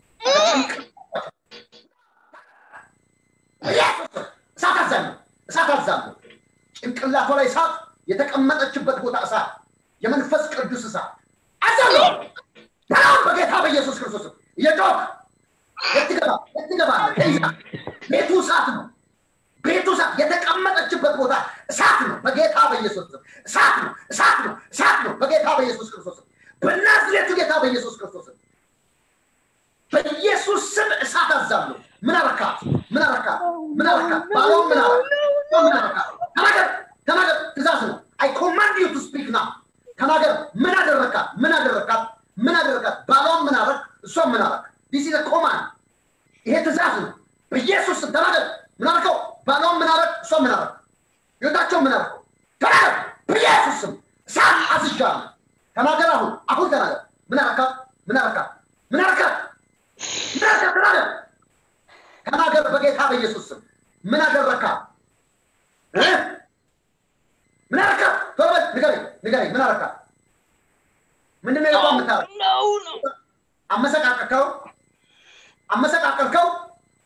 በኢየሱስ ስም እሳት አዛለሁ። እሳት አዛለሁ። ጭንቅላቷ ላይ እሳት፣ የተቀመጠችበት ቦታ እሳት፣ የመንፈስ ቅዱስ እሳት አዛለሁ። በጣም በጌታ በኢየሱስ ክርስቶስ ስም እየጮክ የት ትገባ- የት ትገባለህ? ተይዛ ቤቱ እሳት ነው። ቤቱ እሳት የተቀመጠችበት ቦታ እሳት ነው። በጌታ በኢየሱስ ስም እሳት ነው፣ እሳት ነው፣ እሳት ነው። በጌታ በኢየሱስ ክርስቶስ ስም በናዝሬቱ ጌታ በኢየሱስ ክርስቶስ ስም በኢየሱስ ስም እሳት አዛለሁ። ምን አረካት? ምን አረካት? ምን አረካት? ባሏን ምን አረካት? ምን አረካት? ተናገር፣ ተናገር። ትእዛዝ ነው። አይ ኮማንድ ዩ ቱ ስፒክ ናው። ተናገር። ምን አደረካት? ምን አደረካት? ምን አደረካት? ባሏን ምን አረክ? እሷን ምን አረክ? ዲስ ኢዝ ኮማንድ። ይሄ ትእዛዝ ነው። በኢየሱስ ስም ተናገር። ምን አርከው? ባሏን ምን አረክ? እሷን ምን አረክ? ህይወታቸው ምን አረከው? ተናገር። በኢየሱስ ስም እሳት አዝዣለሁ። ተናገር። አሁን አሁን ተናገር። ምን አረካት? ምን አረካት? ምን አረካት? ምን አረካት? ተናገር። ተናገር በጌታ በኢየሱስ ስም ምን አደረካት? እ? ምን አረካት? ቶሎ በል ንገረኝ፣ ንገረኝ። ምን አረካት? ምንድን ነው የቆም የምታረግ? ነው ነው አመሰቃቀልከው፣ አመሰቃቀልከው፣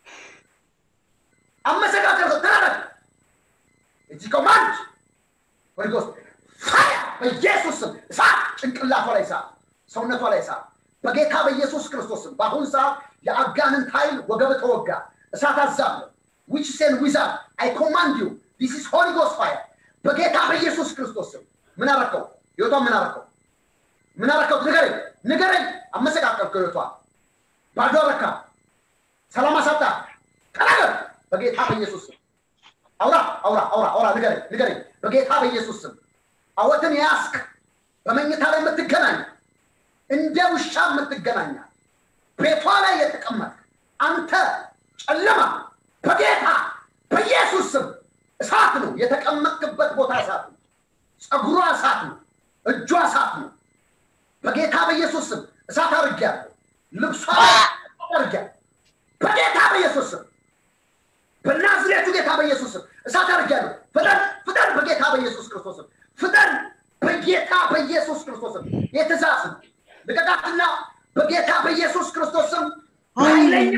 አመሰቃቀልከው። ተናገር። እዚህ ኮማንድ ሆሊ ጎስት ፋያ በኢየሱስ ስም እሳት፣ ጭንቅላቷ ላይ እሳት፣ ሰውነቷ ላይ እሳት፣ በጌታ በኢየሱስ ክርስቶስ ስም በአሁን ሰዓት የአጋንንት ኃይል ወገብ ተወጋ። እሳት አዛለሁ። ዊች ሴን ዊዛርድ አይ ኮማንድ ዩ ዲስ ኢዝ ሆሊ ጎስት ፋየር በጌታ በኢየሱስ ክርስቶስ ስም ምን አረከው? ህይወቷን ምን አረከው? ምን አረከው? ንገረኝ፣ ንገረኝ። አመሰቃቀልከው ህይወቷን ባዶ አረካ፣ ሰላም አሳጣ። ተናገር በጌታ በኢየሱስ ስም አውራ አውራ አውራ አውራ ንገረኝ ንገረኝ በጌታ በኢየሱስ ስም አወትን ያስክ በመኝታ ላይ የምትገናኝ እንደ ውሻ የምትገናኛ ቤቷ ላይ የተቀመጥ አንተ ጨለማ በጌታ በኢየሱስ ስም እሳት ነው የተቀመጥክበት ቦታ እሳት ነው ፀጉሯ እሳት ነው እጇ እሳት ነው በጌታ በኢየሱስ ስም እሳት አድርጌያለሁ ልብሷ ላይ እሳት አድርጌያለሁ በጌታ በኢየሱስ ስም በናዝሬቱ ጌታ በኢየሱስ ስም እሳት አድርጌያለሁ። ፍጠን ፍጠን፣ በጌታ በኢየሱስ ክርስቶስ ስም ፍጠን፣ በጌታ በኢየሱስ ክርስቶስ ስም የትእዛዝ ነው። ልቀቃትና በጌታ በኢየሱስ ክርስቶስ ስም ኃይለኛ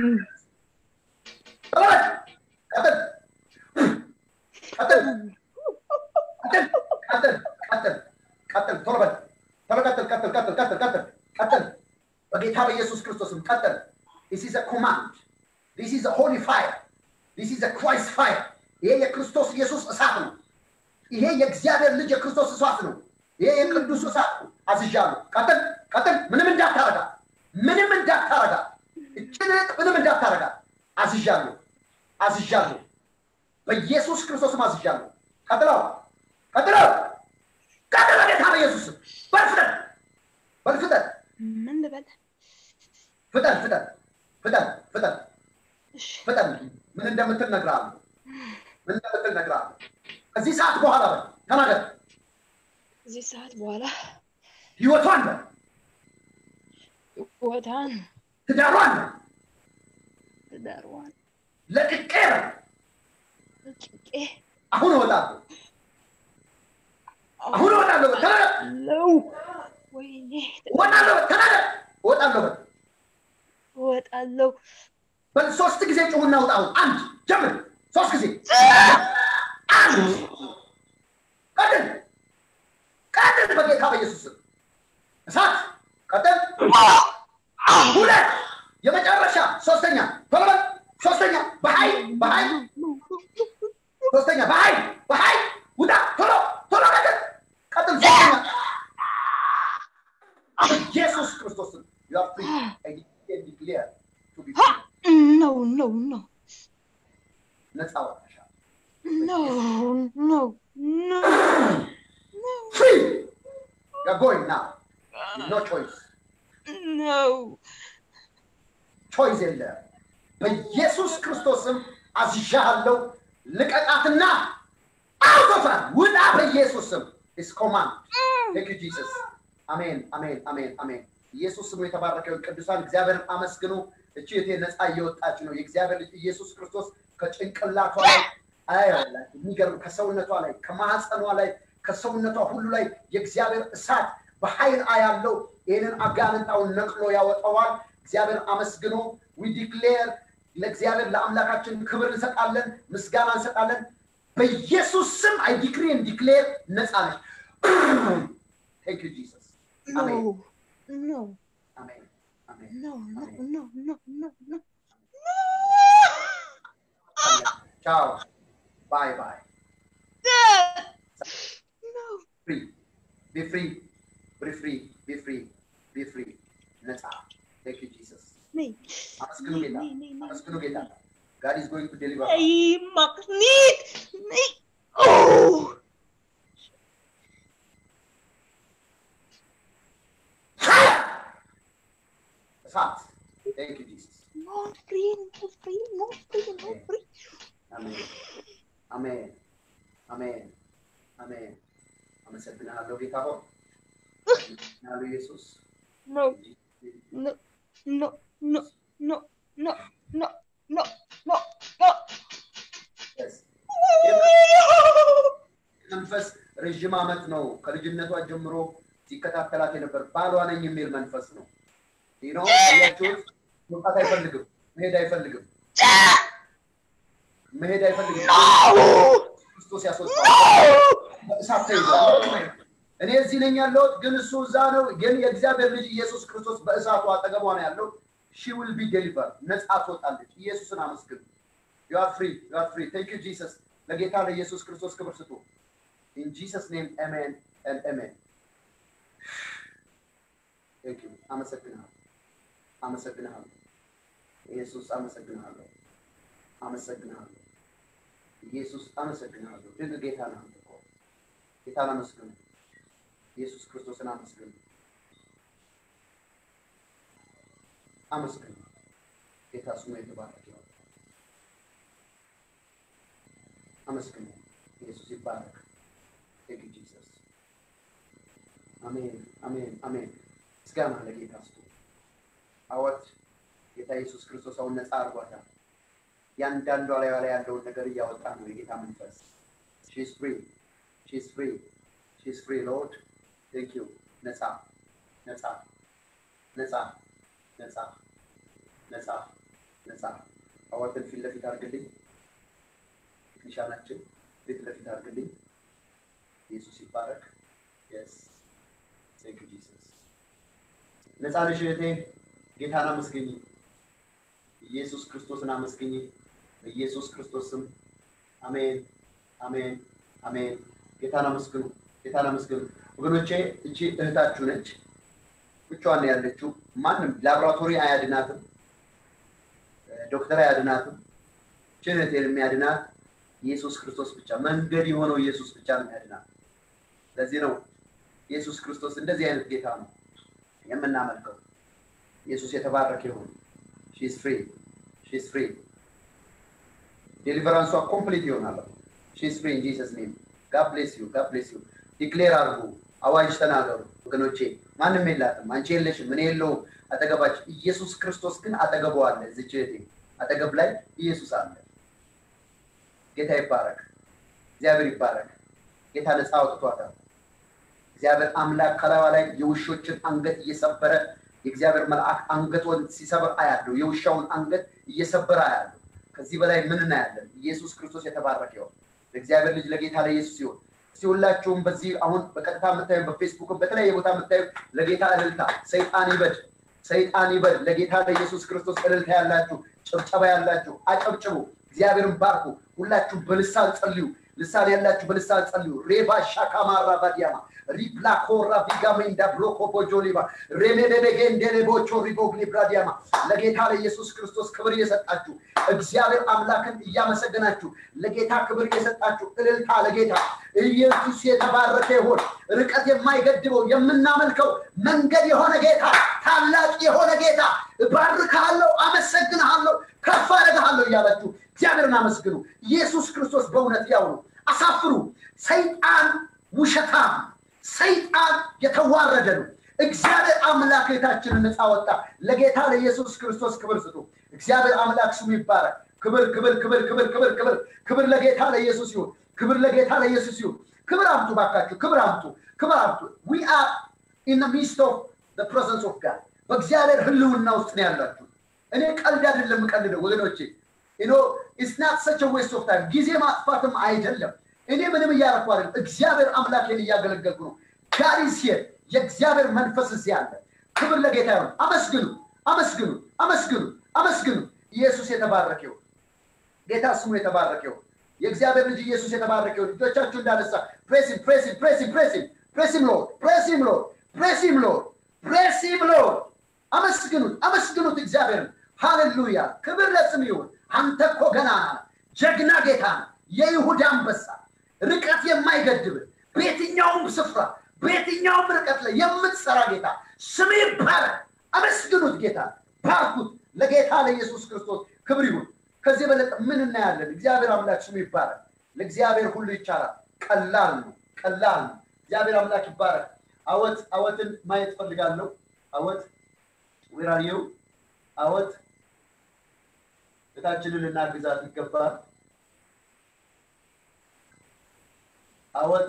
ቀጥል ቀጥል ቀጥል ቀጥል ቀጥል ቀጥል ቀጥል ቶሎ በል ቶሎ ቀጥል ቀጥል ቀጥል ቀጥል ቀጥል ቀጥል በጌታ በኢየሱስ ክርስቶስ ስም ቀጥል This is a command. This is a holy fire. This is a Christ fire. ይሄ የክርስቶስ ኢየሱስ እሳት ነው። ይሄ የእግዚአብሔር ልጅ የክርስቶስ እሳት ነው። ይሄ የቅዱስ እሳት ነው። አዝዣለሁ። ቀጥል ቀጥል። ምንም እንዳታረጋ፣ ምንም እንዳታረጋ፣ እችን ምንም እንዳታረጋ። አዝዣለሁ፣ አዝዣለሁ። በኢየሱስ ክርስቶስም አዝዣለሁ። ቀጥለው፣ ቀጥለው፣ ቀጥል። በጌታ በኢየሱስ ስም በል ፍጠን፣ በል ፍጠን፣ ምን ልበል? ፍጠን፣ ፍጠን፣ ፍጠን፣ ፍጠን፣ እሺ ፍጠን። ምን እንደምትል እነግርሃለሁ። ምን እንደምትል እነግርሃለሁ። ከዚህ ሰዓት በኋላ በል ተናገር። እዚህ ሰዓት በኋላ ህይወቷን በል ህይወቷን ትዳሯን በል ትዳሯን ለቅቄ በል ጭቄ አሁን እወጣለሁ፣ አሁን እወጣለሁ በል ተናገር። ለው ወይኔ እወጣለሁ በል ተናገር። እወጣለሁ በል እወጣለሁ በል ሶስት ጊዜ ጩሁና ውጣ። አሁን አንድ ጀምር። ሶስት ጊዜ አንድ ቀጥል፣ ቀጥል በጌታ በኢየሱስ ስም እሳት ቀጥል። ሁለት የመጨረሻ ሶስተኛ ቶሎ በል ሶስተኛ በኃይል በኃይል ሶስተኛ በኃይል በኃይል ውጣ ቶሎ ቶሎ ቀጥል ቀጥል ሶስተኛ ኢየሱስ ክርስቶስ you are free I declare and declare to be free. ነው ነው ነው ነፃ ወጥተሻል ነው ነው ነው free you're going now no choice ነው ቾይስ የለም በኢየሱስ ክርስቶስም አዝዣለሁ ልቀቃትና አውቶፋል ውጣ በኢየሱስ ስም ኢስ ኮማንድ ቴክ ዩ ጂሰስ አሜን አሜን አሜን አሜን ኢየሱስ ስሙ የተባረከ ይሁን ቅዱሳን እግዚአብሔርን አመስግኑ እቺ እቴ ነፃ እየወጣች ነው የእግዚአብሔር ልጅ ኢየሱስ ክርስቶስ ከጭንቅላቷ ላይ አያላችሁ የሚገርም ከሰውነቷ ላይ ከማህፀኗ ላይ ከሰውነቷ ሁሉ ላይ የእግዚአብሔር እሳት በኃይል አያለው ይህንን አጋንንጣውን ነቅሎ ያወጣዋል እግዚአብሔር አመስግኖ ዊ ዲክሌር ለእግዚአብሔር ለአምላካችን ክብር እንሰጣለን ምስጋና እንሰጣለን በኢየሱስ ስም አይ ዲክሪ ዲክሌር ነፃ ነች ቴንክ ዩ ጂሰስ አሜን ነው ነው አሜን አሜን ነው ነው ነው ነው ነው ቻው ባይ ባይ No. ፍሪ ቢ ፍሪ ቢ ፍሪ ቢ ፍሪ ቢ ፍሪ ነፃ ቴንክ ዩ ጂሰስ Nee. አመስግኑ Nee, ጌታ nee, nee, nee. አመስግኑ ጌታ ጋድ ኢዝ ጎይንግ ቱ ዴሊቨር Nee, mag niet. Nee. Oh. እሳት ቴንክ ዩ ጂሰስ Not free, not free, not free, not free. አሜን አሜን አሜን አሜን አመሰግናለሁ ጌታ ሆይ አመሰግናለሁ ኢየሱስ No, no, no, no, no, no, no, no, no, no. Yes. መንፈስ ረዥም ዓመት ነው ከልጅነቷ ጀምሮ ሲከታተላት የነበር ባሏ ነኝ የሚል መንፈስ ነው ይህ ነው ያችሁት መውጣት አይፈልግም መሄድ አይፈልግም መሄድ አይፈልግም ክርስቶስ ያስወጣው እሳት ተይዟል እኔ እዚህ ነኝ ያለሁት ግን እሱ እዛ ነው ግን የእግዚአብሔር ልጅ ኢየሱስ ክርስቶስ በእሳቱ አጠገቧ ነው ያለው ሺ ዊል ቢ ዴሊቨር ነፃ ትወጣለች ኢየሱስን አመስግን ዩ አር ፍሪ ዩ አር ፍሪ ቴንክ ዩ ጂሰስ ለጌታ ለኢየሱስ ክርስቶስ ክብር ስጡ ኢን ጂሰስ ኔም አሜን ኤንድ አሜን ቴንክ ዩ አመሰግናለሁ አመሰግናለሁ ኢየሱስ አመሰግናለሁ አመሰግናለሁ ኢየሱስ አመሰግናለሁ ድንቅ ጌታ ነው አንተ እኮ ጌታን አመስግኑ ኢየሱስ ክርስቶስን አመስግኑ አመስግኑ ጌታ ስሙ የተባረከ ይሁን አመስግኑ ኢየሱስ ይባረክ ቴንክ ዩ ጂሰስ አሜን አሜን አሜን ምስጋና ለጌታ ስጡ አወት ጌታ ኢየሱስ ክርስቶስ አሁን ነፃ አድርጓታል ያንዳንዷ ላይ ላይ ያለውን ነገር እያወጣ ነው የጌታ መንፈስ ሺስ ፍሪ ሺስ ፍሪ ሺስ ፍሪ ሎርድ ቴንክ ዩ ነፃ ነፃ ነፃ ነፃ ነፃ ነፃ አዋተን ፊት ለፊት አድርግልኝ ቴክኒሻናችን ፊት ለፊት አድርግልኝ ኢየሱስ ይባረክ የስ ቴንክ ዩ ጂሰስ ነፃ ነሽ እህቴ ጌታን አመስግኝ ኢየሱስ ክርስቶስን አመስግኝ በኢየሱስ ክርስቶስ ስም አሜን አሜን አሜን ጌታን አመስግኑ ጌታን አመስግኑ ወገኖቼ እቺ እህታችሁ ነች ብቻዋን ነው ያለችው ማንም ላቦራቶሪ አያድናትም ዶክተር አያድናትም ችን እህቴን የሚያድናት ኢየሱስ ክርስቶስ ብቻ መንገድ የሆነው ኢየሱስ ብቻ ነው የሚያድናት ለዚህ ነው ኢየሱስ ክርስቶስ እንደዚህ አይነት ጌታ ነው የምናመልከው ኢየሱስ የተባረከ ይሁን ሺስ ፍሪ ሺስ ፍሪ ዴሊቨራንሷ ኮምፕሊት ይሆናል ሺስ ፍሪ ኢን ጂሰስ ኔም ጋድ ብሌስ ዩ ጋድ ብሌስ ዩ ዲክሌር አድርጉ አዋጅ ተናገሩ ወገኖቼ ማንም የላትም አንቺ የለሽም እኔ የለውም አጠገባችን ኢየሱስ ክርስቶስ ግን አጠገቡ አለ እዚች እህቴ አጠገብ ላይ ኢየሱስ አለ ጌታ ይባረክ እግዚአብሔር ይባረክ ጌታ ነፃ አውጥቷታል እግዚአብሔር አምላክ ከላዋ ላይ የውሾችን አንገት እየሰበረ የእግዚአብሔር መልአክ አንገቷን ሲሰብር አያለሁ የውሻውን አንገት እየሰበረ አያለሁ ከዚህ በላይ ምን እናያለን ኢየሱስ ክርስቶስ የተባረከ ይሆን ለእግዚአብሔር ልጅ ለጌታ ለኢየሱስ ይሆን እስቲ ሁላችሁም በዚህ አሁን በቀጥታ የምታዩ በፌስቡክ በተለያየ ቦታ የምታዩ ለጌታ እልልታ ሰይጣን ይበድ ሰይጣን ይበድ ለጌታ ለኢየሱስ ክርስቶስ እልልታ ያላችሁ ጭብጨባ ያላችሁ አጨብጭቡ እግዚአብሔርን ባርኩ ሁላችሁ በልሳን ጸልዩ ልሳን ያላችሁ በልሳን ጸልዩ ሬባ ሻካማራ ባዲያማ ሪፕላ ኮራ ቪጋሜንዳ ብሎኮ ቦጆሊባ ሬሜደደጌንዴሌቦቾ ሪቦግሊ ብራዲያማ ለጌታ ለኢየሱስ ክርስቶስ ክብር እየሰጣችሁ እግዚአብሔር አምላክን እያመሰገናችሁ ለጌታ ክብር እየሰጣችሁ እልልታ ለጌታ ኢየሱስ የተባረከ ይሆን ርቀት የማይገድበው የምናመልከው መንገድ የሆነ ጌታ ታላቅ የሆነ ጌታ እባርካለሁ አመሰግንሃለሁ ከፍ አደርግሃለሁ እያላችሁ እግዚአብሔርን አመስግኑ ኢየሱስ ክርስቶስ በእውነት ያው ነው አሳፍሩ ሰይጣን ውሸታም ሰይጣን የተዋረደ ነው እግዚአብሔር አምላክ ጌታችንን ነፃ ወጣ ለጌታ ለኢየሱስ ክርስቶስ ክብር ስጡ እግዚአብሔር አምላክ ስሙ ይባረክ ክብር ክብር ክብር ክብር ክብር ክብር ክብር ለጌታ ለኢየሱስ ይሁን ክብር ለጌታ ለኢየሱስ ይሁን ክብር አምጡ ባካችሁ ክብር አምጡ ክብር አምጡ ዊ አር ኢን ሚስት ኦፍ ፕሬዘንስ ኦፍ ጋድ በእግዚአብሔር ህልውና ውስጥ ነው ያላችሁ እኔ ቀልድ አይደለም የምቀልደው ወገኖቼ ኖ ኢትስ ናት ሰች ዌስት ኦፍ ታይም ጊዜ ማጥፋትም አይደለም እኔ ምንም እያረኩ አይደለም እግዚአብሔር አምላኬን እያገለገልኩ ነው ጋሪስ የእግዚአብሔር መንፈስ እዚህ አለ ክብር ለጌታ ይሁን አመስግኑ አመስግኑ አመስግኑ አመስግኑ ኢየሱስ የተባረከ ይሁን ጌታ ስሙ የተባረከ ይሁን። የእግዚአብሔር ልጅ ኢየሱስ የተባረከ ይሁን። ልጆቻችሁ እንዳነሳ ፕሬሲም ፕሬሲም ፕሬሲም ፕሬሲም ፕሬሲም ሎርድ ፕሬሲም ሎርድ ፕሬሲም ሎርድ ፕሬሲም ሎርድ አመስግኑት፣ አመስግኑት እግዚአብሔርን። ሃሌሉያ! ክብር ለስም ይሁን። አንተ እኮ ገናና ነህ፣ ጀግና ጌታ ነህ፣ የይሁዳ አንበሳ፣ ርቀት የማይገድብ በየትኛውም ስፍራ በየትኛውም ርቀት ላይ የምትሰራ ጌታ ስም ይባረክ። አመስግኑት ጌታ፣ ባርኩት። ለጌታ ለኢየሱስ ክርስቶስ ክብር ይሁን። ከዚህ የበለጠ ምን እናያለን? እግዚአብሔር አምላክ ስሙ ይባረክ። ለእግዚአብሔር ሁሉ ይቻላል። ቀላል ነው፣ ቀላል ነው። እግዚአብሔር አምላክ ይባረክ። አወት አወትን ማየት ፈልጋለሁ። አወት ዌራሪው አወት እታችንን ልናግዛት ይገባል። አወት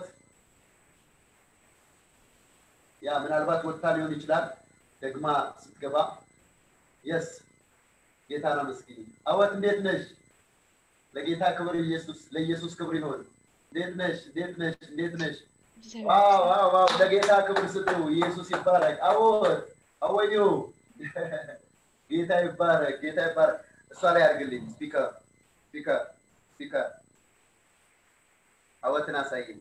ያ ምናልባት ወጥታ ሊሆን ይችላል ደግማ ስትገባ የስ ጌታን አመስግኝ። አወት እንዴት ነሽ? ለጌታ ክብር ኢየሱስ ለኢየሱስ ክብር ይሆን። እንዴት ነሽ? እንዴት ነሽ? እንዴት ነሽ? ዋው ዋው ዋው! ለጌታ ክብር ስጡ። ኢየሱስ ይባረክ። አወት አወዩ ጌታ ይባረክ። ጌታ ይባረክ። እሷ ላይ አድርግልኝ። ስፒከር ስፒከር ስፒከር አወትን አሳይኝ።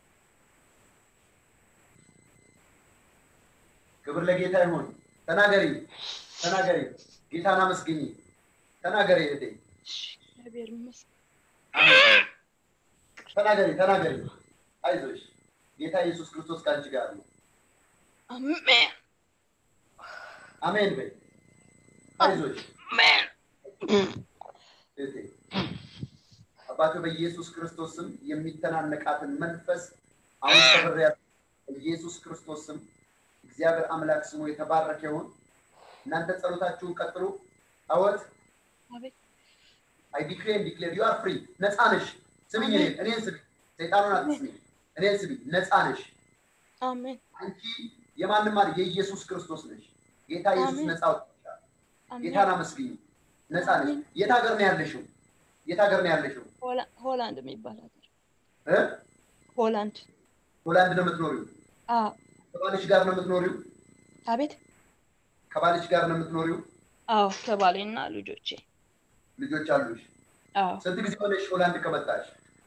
ክብር ለጌታ ይሁን። ተናገሪ ተናገሪ፣ ጌታን አመስግኝ። ተናገሪ እህቴ፣ እግዚአብሔር ይመስገን። አሜን። ተናገሪ ተናገሪ፣ አይዞሽ። ጌታ ኢየሱስ ክርስቶስ ከአንቺ ጋር ነው። አሜን አሜን በይ። አይዞሽ አሜን። እህቴ። አባቶ በኢየሱስ ክርስቶስ ስም የሚተናነቃትን መንፈስ አሁን ሰብሬ በኢየሱስ ክርስቶስ ስም እግዚአብሔር አምላክ ስሙ የተባረከ ይሁን። እናንተ ጸሎታችሁን ቀጥሉ። አወት አቤት አይ ዲክሌር ዲክሌር ዩ አር ፍሪ ነፃ ነሽ። ስሚኝ እኔን እኔን ስሚ፣ ሰይጣኑን አትስሚ። እኔን ስሚ፣ ነፃ ነሽ። አሜን አንቺ የማንም አይደል የኢየሱስ ክርስቶስ ነሽ። ጌታ ኢየሱስ አሜን። ነፃ አውጥቶሻል። አሜን። ጌታን አመስግኝ። ነፃ ነሽ። የት ሀገር ነው ያለሽው? የት ሀገር ነው ያለሽው? ሆላ- ሆላንድ የሚባል ሀገር እ? ሆላንድ። ሆላንድ ነው የምትኖሪው? አዎ ከባልሽ ጋር ነው የምትኖሪው? አቤት። ከባልሽ ጋር ነው የምትኖሪው? አዎ ከባሌና ልጆቼ። ልጆች አሉሽ? አዎ ስንት ጊዜ ሆነሽ ሆላንድ ከመጣሽ?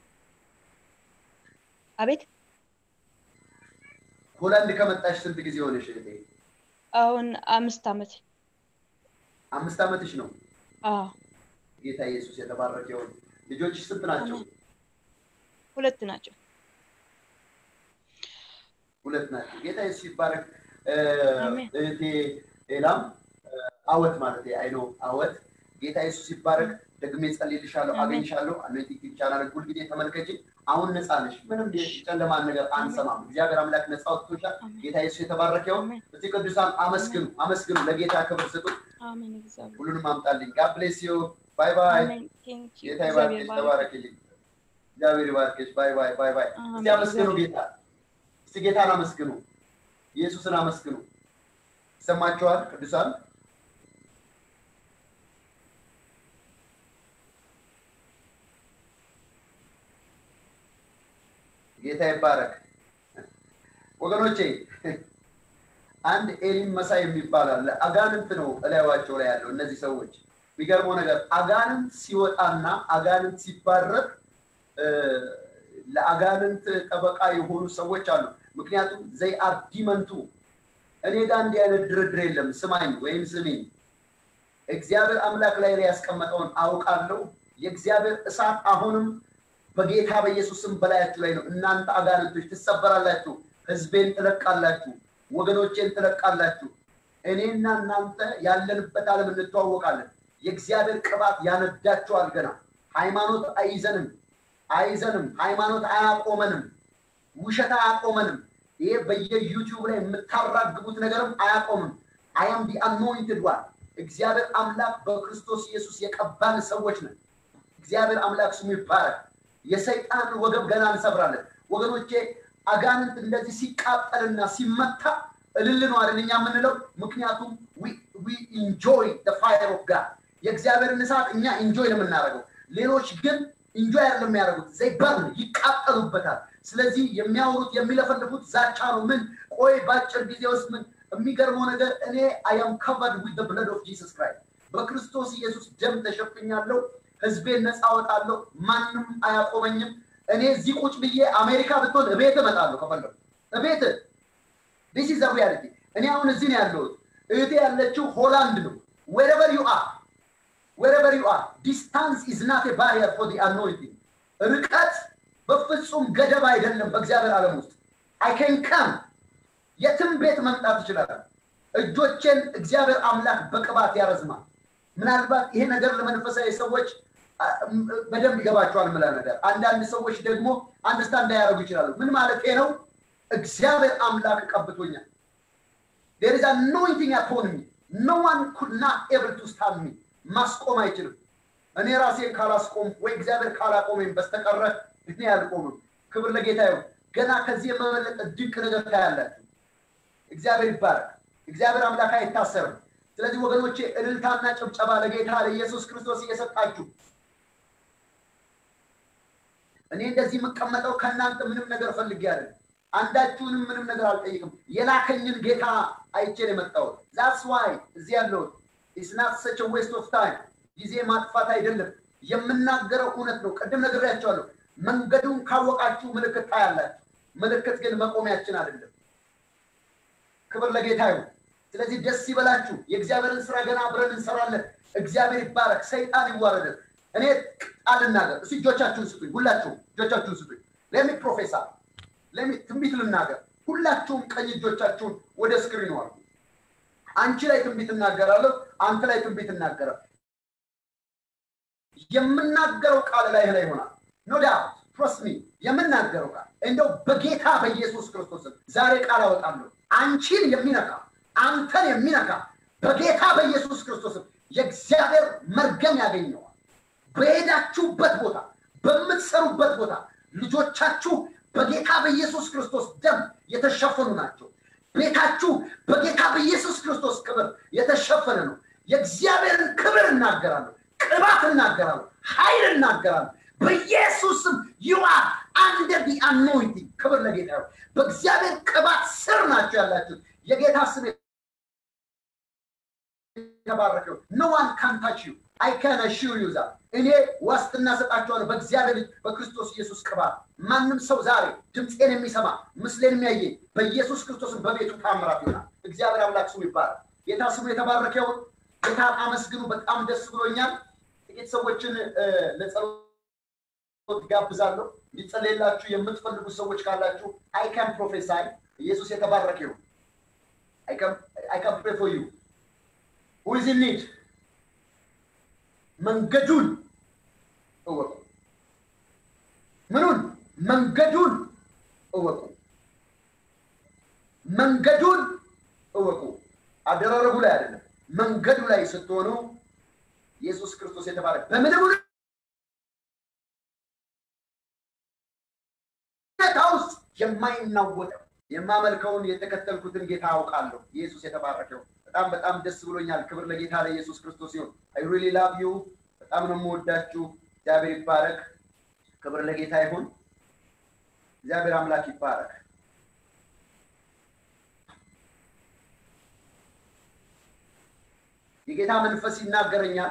አቤት። ሆላንድ ከመጣሽ ስንት ጊዜ ሆነሽ እህቴ? አሁን አምስት ዓመት። አምስት ዓመትሽ ነው። አዎ ጌታ ኢየሱስ የተባረከ ይሁን። ልጆችሽ ስንት ናቸው? አሜን። ሁለት ናቸው። ሁለት ናቸው። ጌታ ኢየሱስ ይባረክ። እ፣ አሜን። እህቴ ሌላም እ፣ አወት ማለት አይኖ አወት ጌታ ኢየሱስ ይባረክ። ደግሜ ጸልይልሻለሁ፣ አሜን። አገኝሻለሁ። አኖይንቲንግ ቻናል ሁልጊዜ ተመልከች። አሁን ነፃ ነሽ። ምንም ጨለማን ነገር አንሰማም። እግዚአብሔር አምላክ ነፃ ወጥቶሻል። አሜን። ጌታ ኢየሱስ የተባረከ ይሁን። አሜን። እዚህ ቅዱሳን አመስግኑ፣ አመስግኑ፣ ለጌታ ክብር ስጡ። አሜን። እግዚአብሔር ሁሉንም አምጣልኝ። ጋድ ብሌስ ዩ። ባይ ባይ። አሜን። ቴንክ ዩ ጌታ እግዚአብሔር ይባርክሽ፣ ባርክ። ተባረክልኝ። እግዚአብሔር ይባርክሽ። ባይ ባይ ባይ ባይ። እስቲ አሜን። አመስግኑ እግዚአብሔር ጌታ። እስቲ ጌታን አመስግኑ። ኢየሱስን አመስግኑ። ይሰማችኋል ቅዱሳን? ጌታ ይባረክ። ወገኖቼ አንድ ኤሊም መሳይ የሚባል አለ። አጋንንት ነው እላያቸው ላይ ያለው እነዚህ ሰዎች። የሚገርመው ነገር አጋንንት ሲወጣና አጋንንት ሲባረክ እ፣ ለአጋንንት ጠበቃ የሆኑ ሰዎች አሉ። ምክንያቱም ዘይ አር ዲመንቱ እኔ ጋር እንዲህ አይነት ድርድር የለም። ስማኝ ወይም ስሚኝ፣ እግዚአብሔር አምላክ ላይ ላይ ያስቀመጠውን አውቃለሁ። የእግዚአብሔር እሳት አሁንም በጌታ በኢየሱስም በላያችሁ ላይ ነው። እናንተ አጋንንቶች ትሰበራላችሁ፣ ህዝቤን ትለቃላችሁ፣ ወገኖቼን ትለቃላችሁ። እኔና እናንተ ያለንበት ዓለም እንተዋወቃለን። የእግዚአብሔር ቅባት ያነዳችኋል። ገና ሃይማኖት አይዘንም አይዘንም። ሃይማኖት አያቆመንም። ውሸት አያቆመንም። ይሄ በየዩቲዩብ ላይ የምታራግቡት ነገርም አያቆምም። አያም ዲ አኖይንትድ ዋን እግዚአብሔር አምላክ በክርስቶስ ኢየሱስ የቀባን ሰዎች ነን። እግዚአብሔር አምላክ ስሙ ይባረክ። የሰይጣን ወገብ ገና እንሰብራለን። ወገኖቼ አጋንንት እንደዚህ ሲቃጠልና ሲመታ እልል ነው አይደል እኛ የምንለው? ምክንያቱም ዊ ኢንጆይ ፋየር ኦፍ ጋድ የእግዚአብሔርን እሳት እኛ ኢንጆይ ነው የምናደርገው። ሌሎች ግን ኢንጆይ አይደለም የሚያደርጉት፣ ዘይ በርን ይቃጠሉበታል። ስለዚህ የሚያወሩት የሚለፈልፉት ዛቻ ነው። ምን ቆይ በአጭር ጊዜ ውስጥ ምን የሚገርመው ነገር እኔ አይ አም ከቨርድ ዊዝ ብለድ ኦፍ ጂሰስ ክራይስት በክርስቶስ ኢየሱስ ደም ተሸፍኛለሁ። ህዝቤን ነፃ አወጣለሁ። ማንም አያቆመኝም። እኔ እዚህ ቁጭ ብዬ አሜሪካ ብትሆን እቤት እመጣለሁ ከፈለጉ እቤት ዲስ ኢዝ ሪያሊቲ። እኔ አሁን እዚህ ነው ያለሁት። እህቴ ያለችው ሆላንድ ነው። ዌረቨር ዩ አር ዌረቨር ዩ አር ዲስታንስ ኢዝ ናት ኤ ባሪየር ፎር ዲ አኖይንቲንግ። ርቀት በፍጹም ገደብ አይደለም በእግዚአብሔር ዓለም ውስጥ አይ ካን ካም የትም ቤት መምጣት ይችላል። እጆቼን እግዚአብሔር አምላክ በቅባት ያረዝማል። ምናልባት ይሄ ነገር ለመንፈሳዊ ሰዎች በደንብ ይገባቸዋል ምላ ነገር አንዳንድ ሰዎች ደግሞ አንደርስታንድ እንዳያደርጉ ይችላሉ። ምን ማለት ነው? እግዚአብሔር አምላክ ቀብቶኛል። ዴር ኢዝ አኖይንቲንግ አፖን ሚ ኖ ዋን ኩድ ናት ኤብል ቱ ስታንድ ሚ ማስቆም አይችልም። እኔ ራሴን ካላስቆም ወይ እግዚአብሔር ካላቆመኝ በስተቀረ እኔ አልቆምም። ክብር ለጌታ ይሁን። ገና ከዚህ የመበለጠ ድንቅ ነገር ታያላችሁ። እግዚአብሔር ይባረክ። እግዚአብሔር አምላክ አይታሰርም። ስለዚህ ወገኖቼ እልልታና ጭብጨባ ለጌታ ለኢየሱስ ክርስቶስ እየሰጣችሁ እኔ እንደዚህ የምቀመጠው ከእናንተ ምንም ነገር ፈልጌ አይደለም። አንዳችሁንም ምንም ነገር አልጠይቅም። የላከኝን ጌታ አይቼ ነው የመጣሁት። ዛትስ ዋይ እዚህ ያለሁት ኢትስ ናት ሰች ዌስት ኦፍ ታይም፣ ጊዜ ማጥፋት አይደለም። የምናገረው እውነት ነው። ቅድም ነግሬያቸዋለሁ። መንገዱን ካወቃችሁ ምልክት ታያላችሁ። ምልክት ግን መቆሚያችን አይደለም። ክብር ለጌታ ይሁን። ስለዚህ ደስ ይበላችሁ። የእግዚአብሔርን ስራ ገና አብረን እንሰራለን። እግዚአብሔር ይባረክ፣ ሰይጣን ይዋረዳል። እኔ ቃል ልናገር። እስኪ እጆቻችሁን ስጡኝ፣ ሁላችሁም እጆቻችሁን ስጡኝ። ለሚ ፕሮፌሰር ለሚ ትንቢት ልናገር። ሁላችሁም ቀኝ እጆቻችሁን ወደ ስክሪኑ አሉ። አንቺ ላይ ትንቢት እናገራለሁ፣ አንተ ላይ ትንቢት እናገራለሁ። የምናገረው ቃል ላይ ላይ ይሆናል። ኖ ዳውት ትረስት ሚ የምናገረው ቃል እንደው በጌታ በኢየሱስ ክርስቶስ ዛሬ ቃል አወጣለሁ። አንቺን የሚነካ አንተን የሚነካ በጌታ በኢየሱስ ክርስቶስ የእግዚአብሔር መርገም ያገኘዋል። በሄዳችሁበት ቦታ፣ በምትሰሩበት ቦታ ልጆቻችሁ በጌታ በኢየሱስ ክርስቶስ ደም የተሸፈኑ ናቸው። ቤታችሁ በጌታ በኢየሱስ ክርስቶስ ክብር የተሸፈነ ነው። የእግዚአብሔርን ክብር እናገራለሁ፣ ቅባት እናገራለሁ፣ ኃይል እናገራለሁ። በኢየሱስም ዩ አር አንደር ዲ አኖይንቲንግ። ክብር ለጌታ ይሁን። በእግዚአብሔር ቅባት ስር ናቸው ያላችሁት። የጌታ ስም የተባረከው ኖ ዋን ካን ታች ዩ አይ ካን አሹር ዩ ዛት እኔ ዋስትና ሰጣችኋለሁ በእግዚአብሔር ልጅ በክርስቶስ ኢየሱስ ቅባት። ማንም ሰው ዛሬ ድምፄን የሚሰማ ምስሌን የሚያየኝ በኢየሱስ ክርስቶስን በቤቱ ታምራት ይሆናል። እግዚአብሔር አምላክ ስሙ ይባላል። ጌታ ስሙ የተባረከ ይሁን። ጌታን አመስግኑ። በጣም ደስ ብሎኛል። ጥቂት ሰዎችን ለጸሎት ጋብዛለሁ። እንዲጸለይላችሁ የምትፈልጉ ሰዎች ካላችሁ አይ ካን ፕሮፌሳይ ኢየሱስ የተባረከ ይሁን። አይ ካን ፕሬ ፎር ዩ ሁ ኢዝ ኢን ኒድ መንገዱን እወቁ። ምኑን? መንገዱን እወቁ። መንገዱን እወቁ። አደራረጉ ላይ አይደለም፣ መንገዱ ላይ ስትሆኑ ኢየሱስ ክርስቶስ የተባለ በምንም ሁኔታ ውስጥ የማይናወጠው የማመልከውን የተከተልኩትን ጌታ አውቃለሁ። ኢየሱስ የተባረከው በጣም በጣም ደስ ብሎኛል። ክብር ለጌታ ለኢየሱስ ክርስቶስ ይሁን። አይ ሪሊ ላቭ ዩ። በጣም ነው የምወዳችሁ። እግዚአብሔር ይባረክ። ክብር ለጌታ ይሁን። እግዚአብሔር አምላክ ይባረክ። የጌታ መንፈስ ይናገረኛል።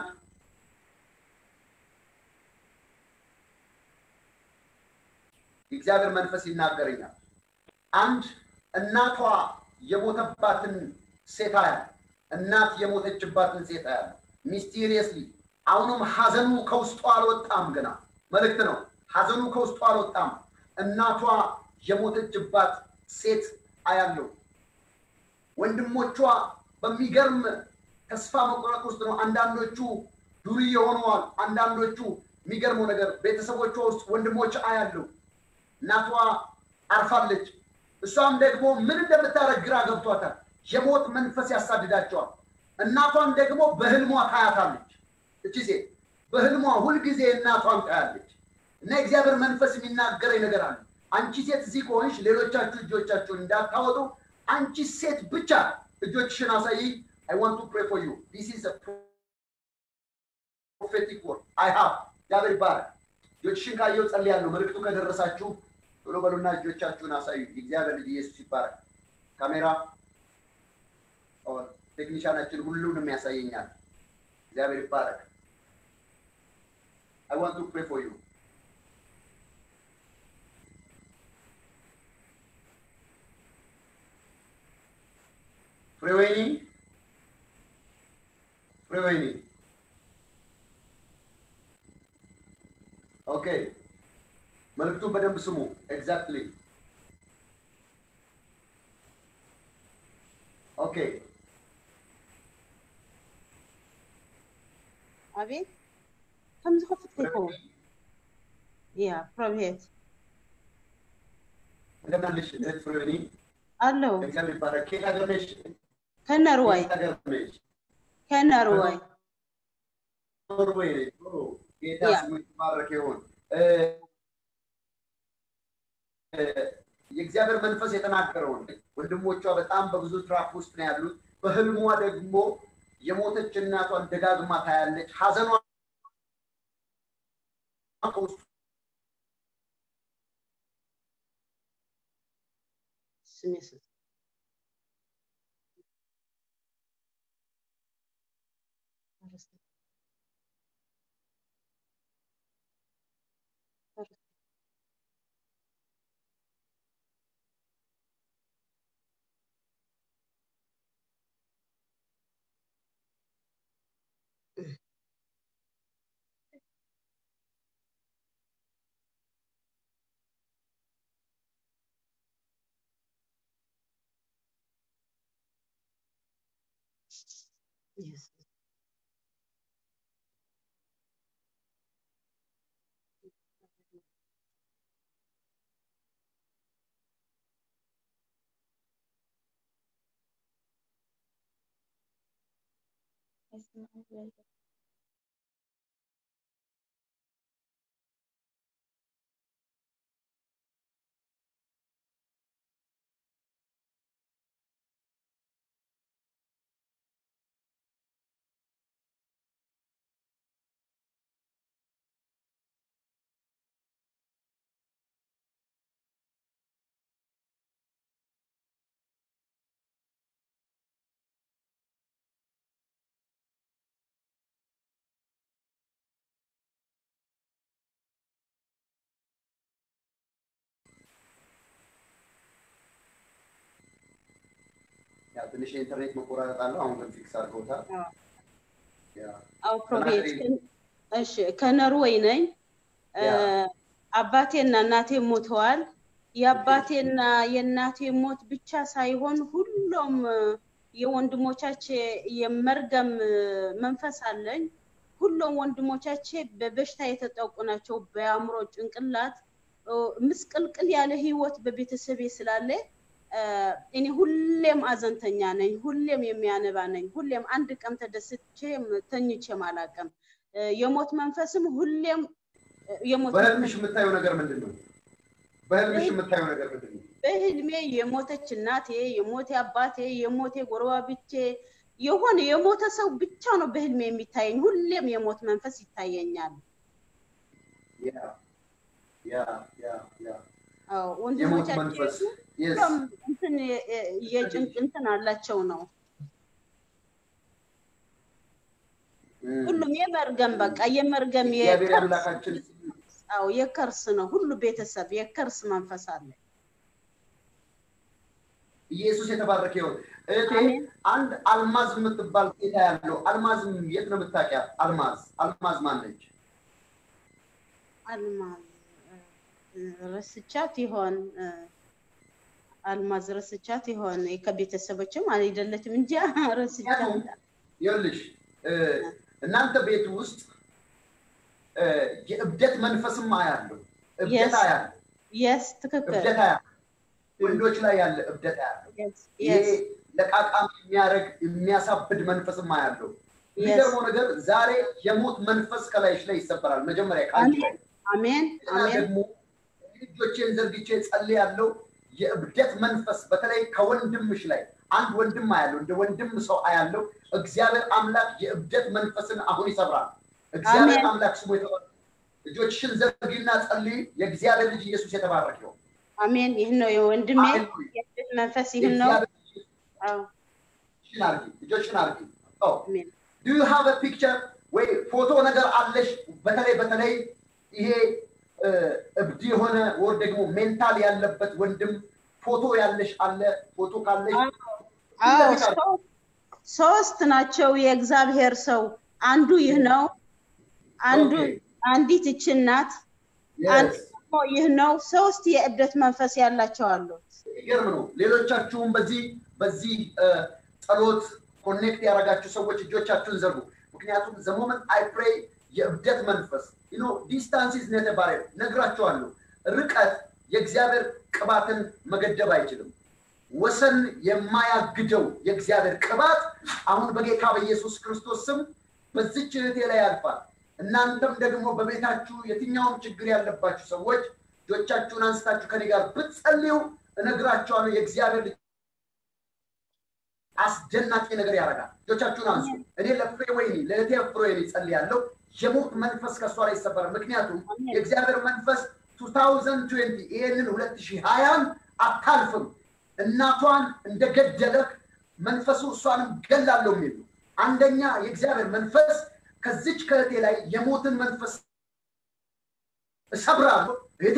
የእግዚአብሔር መንፈስ ይናገረኛል። አንድ እናቷ የሞተባትን ሴት አያል እናት የሞተችባትን ሴት አያል ሚስቲሪየስሊ አሁንም ሀዘኑ ከውስጡ አልወጣም። ገና መልእክት ነው። ሀዘኑ ከውስጡ አልወጣም። እናቷ የሞተችባት ሴት አያለው። ወንድሞቿ በሚገርም ተስፋ መቆረጥ ውስጥ ነው። አንዳንዶቹ ዱርዬ ሆነዋል። አንዳንዶቹ የሚገርመው ነገር ቤተሰቦቿ ውስጥ ወንድሞች አያለው። እናቷ አርፋለች። እሷም ደግሞ ምን እንደምታደርግ ግራ ገብቷታል። የሞት መንፈስ ያሳድዳቸዋል። እናቷን ደግሞ በህልሟ ታያታለች። እቺ ሴት በህልሟ ሁልጊዜ እናቷን ታያለች። እና የእግዚአብሔር መንፈስ የሚናገረኝ ነገር አለ። አንቺ ሴት እዚህ ከሆንሽ ሌሎቻችሁ እጆቻችሁን እንዳታወጡ፣ አንቺ ሴት ብቻ እጆችሽን አሳይ። አይ ዋንት ቱ ፕሬ ፎር ዩ ዲስ ኢዝ ፕሮፌቲክ ወርድ አይ ሃቭ። እግዚአብሔር ይባረክ። እጆችሽን ካየው ጸልያለሁ። መልእክቱ ከደረሳችሁ ቶሎ በሉና እጆቻችሁን አሳዩ። የእግዚአብሔር ልጅ ኢየሱስ ይባረክ። ካሜራ ቴክኒሻናችን ሁሉንም ያሳየኛል። እግዚአብሔር ይባረክ። I want to pray for you. ፍሬወይኒ ፍሬወይኒ ኦኬ መልዕክቱን በደንብ ስሙ። ኤግዛክትሊ ኦኬ አቤት ከም ዝኸፍት ይኸውን ያ ፕሮቤት እንደምን አለሽ እህት ፍሬወይኒ? አለው እግዚአብሔር ይባረክ። ከየት ሀገር ነሽ? ከነርዋይ ከየት ሀገር ነሽ? ከነርዋይ ኖርዌይ ነሽ? ኦ፣ ጌታ ያ። ስሙ የተባረከ ይሁን። እ፣ እ፣ የእግዚአብሔር መንፈስ የተናገረውን ወንድሞቿ በጣም በብዙ ትራፍ ውስጥ ነው ያሉት። በህልሟ ደግሞ የሞተች እናቷን ደጋግማ ታያለች። ሀዘኗ ከውስጡ ስም የሱስ Yes. ያው ትንሽ የኢንተርኔት መቆራረጥ አለው። አሁን ግን ፊክስ አድርገውታል። አዎ። ያ አው ፕሮቤት ተናገሪ። እሺ ከኖርዌይ ነኝ እ፣ ያ። አባቴና እናቴ ሞተዋል የአባቴና የእናቴ ሞት ብቻ ሳይሆን ሁሉም እ፣ የወንድሞቻቼ የመርገም እ፣ መንፈስ አለኝ ሁሉም ወንድሞቻቼ በበሽታ የተጠቁ ናቸው በአእምሮ ጭንቅላት እ፣ ምስቅልቅል ያለ ህይወት በቤተሰቤ ስላለ እ፣ እኔ ሁሌም አዘንተኛ ነኝ ሁሌም የሚያነባ ነኝ ሁሌም አንድ ቀን ተደስቼም ተኝቼም አላውቅም እ፣ የሞት መንፈስም ሁሌም እ፣ የሞት በህልምሽ መንፈስ የምታየው ነገር ምንድን ነው? በህልምሽ የምታየው ነገር ምንድን ነው? በህልሜ የሞተች እናቴ የሞቴ አባቴ የሞቴ ጎረባብቼ የሆነ የሞተ ሰው ብቻ ነው በህልሜ የሚታየኝ ሁሌም የሞት መንፈስ ይታየኛል ያ ያ ያ ያ አዎ የሞት ወንድሞቻችን መንፈስ የስ ሁሉም እንትን የ- የጭንቅ እንትን አላቸው ነው ሁሉም የመርገም በቃ የመርገም እግዚአብሔር የከርስ አምላካችን አዎ የከርስ ነው ሁሉ ቤተሰብ የከርስ መንፈስ አለ ኢየሱስ የተባረከ ይሁን። እህቴ አሜን። አንድ አልማዝ የምትባል ጌታ ያለው አልማዝ የት ነው የምታውቂያት? አልማዝ አልማዝ ማነች? አልማዝ እ፣ ረስቻት ይሆን እ፣ አልማዝ ረስቻት ይሆን ከቤተሰቦችም አይደለችም እንጂ ረስቻት ምክንያቱም ይኸውልሽ እ፣ እናንተ ቤት ውስጥ እ፣ የእብደት መንፈስም አያለው፣ እብደት Yes. አያለው፣ የስ ትክክል እብደት አያለው፣ ወንዶች ላይ ያለ እብደት አያለው። የስ ይሄ የስ ለቃቃም የሚያደርግ የሚያሳብድ መንፈስም አያለው። የሚገርመው ነገር ዛሬ የሞት መንፈስ ከላይሽ ላይ ይሰበራል። መጀመሪያ ከአንቺ ላይ አሜን እና አሜን ደግሞ እጆቼን ዘርግቼ ጸልያለሁ። የእብደት መንፈስ በተለይ ከወንድምሽ ላይ አንድ ወንድም አያለው፣ እንደ ወንድም ሰው አያለው። እግዚአብሔር አምላክ የእብደት መንፈስን አሁን ይሰብራል። እግዚአብሔር አሜን። አምላክ ስሙ የተባረከ። እጆችሽን ዘርጊና ጸልይ። የእግዚአብሔር ልጅ ኢየሱስ የተባረከ ይሁን። አሜን ይህን ነው የወንድሜ ሃሌሉያ። የእህት መንፈስ ይህን ነው የእግዚአብሔር ልጅ አዎ እጆችሽን አርጊ፣ እጆችሽን አርጊ። ኦ አሜን ዱ ዩ ሃቭ አ ፒክቸር ወይ ፎቶ ነገር አለሽ በተለይ በተለይ ይሄ እ፣ እብድ የሆነ ወር ደግሞ ሜንታል ያለበት ወንድም ፎቶ ያለሽ አለ ፎቶ ካለሽ አዎ ሶ- ሶስት ናቸው የእግዚአብሔር ሰው አንዱ ይህ ነው አንዱ ኦኬ። አንዲት ይችን ናት አንዱ Yes. ደግሞ ይህ ነው ሶስት የእብደት መንፈስ ያላቸው አሉ ይገርም ነው። ሌሎቻችሁም በዚህ በዚህ እ፣ ጸሎት ኮኔክት ያደረጋችሁ ሰዎች እጆቻችሁን ዘርጉ። ምክንያቱም ዘሞመንት አይ ፕሬይ የእብደት መንፈስ ኖ ዲስታንስ ኢዝ ኔት ባሪየር ነግራችኋለሁ። ርቀት የእግዚአብሔር ቅባትን መገደብ አይችልም። ወሰን የማያግደው የእግዚአብሔር ቅባት አሁን በጌታ በኢየሱስ ክርስቶስ ስም በዚች እህቴ ላይ ያልፋል። እናንተም ደግሞ በቤታችሁ የትኛውም ችግር ያለባችሁ ሰዎች እጆቻችሁን አንስታችሁ ከኔ ጋር ብትጸልዩ እነግራችኋለሁ የእግዚአብሔር ልጅ አስደናቂ ነገር ያደርጋል። እጆቻችሁን አንሱ። እኔ ለፍሬ ወይኒ ለእህቴ ፍሬ ወይኒ ጸልያለሁ። የሞት መንፈስ ከእሷ ላይ ይሰበራል። ምክንያቱም አሜን። የእግዚአብሔር መንፈስ 2020 ይህንን 2020 አታልፍም። እናቷን እንደገደለህ መንፈሱ እሷንም ገላለሁ የሚል ነው። አንደኛ የእግዚአብሔር መንፈስ ከዚች ከእህቴ ላይ የሞትን መንፈስ እሰብራለሁ። እህቴ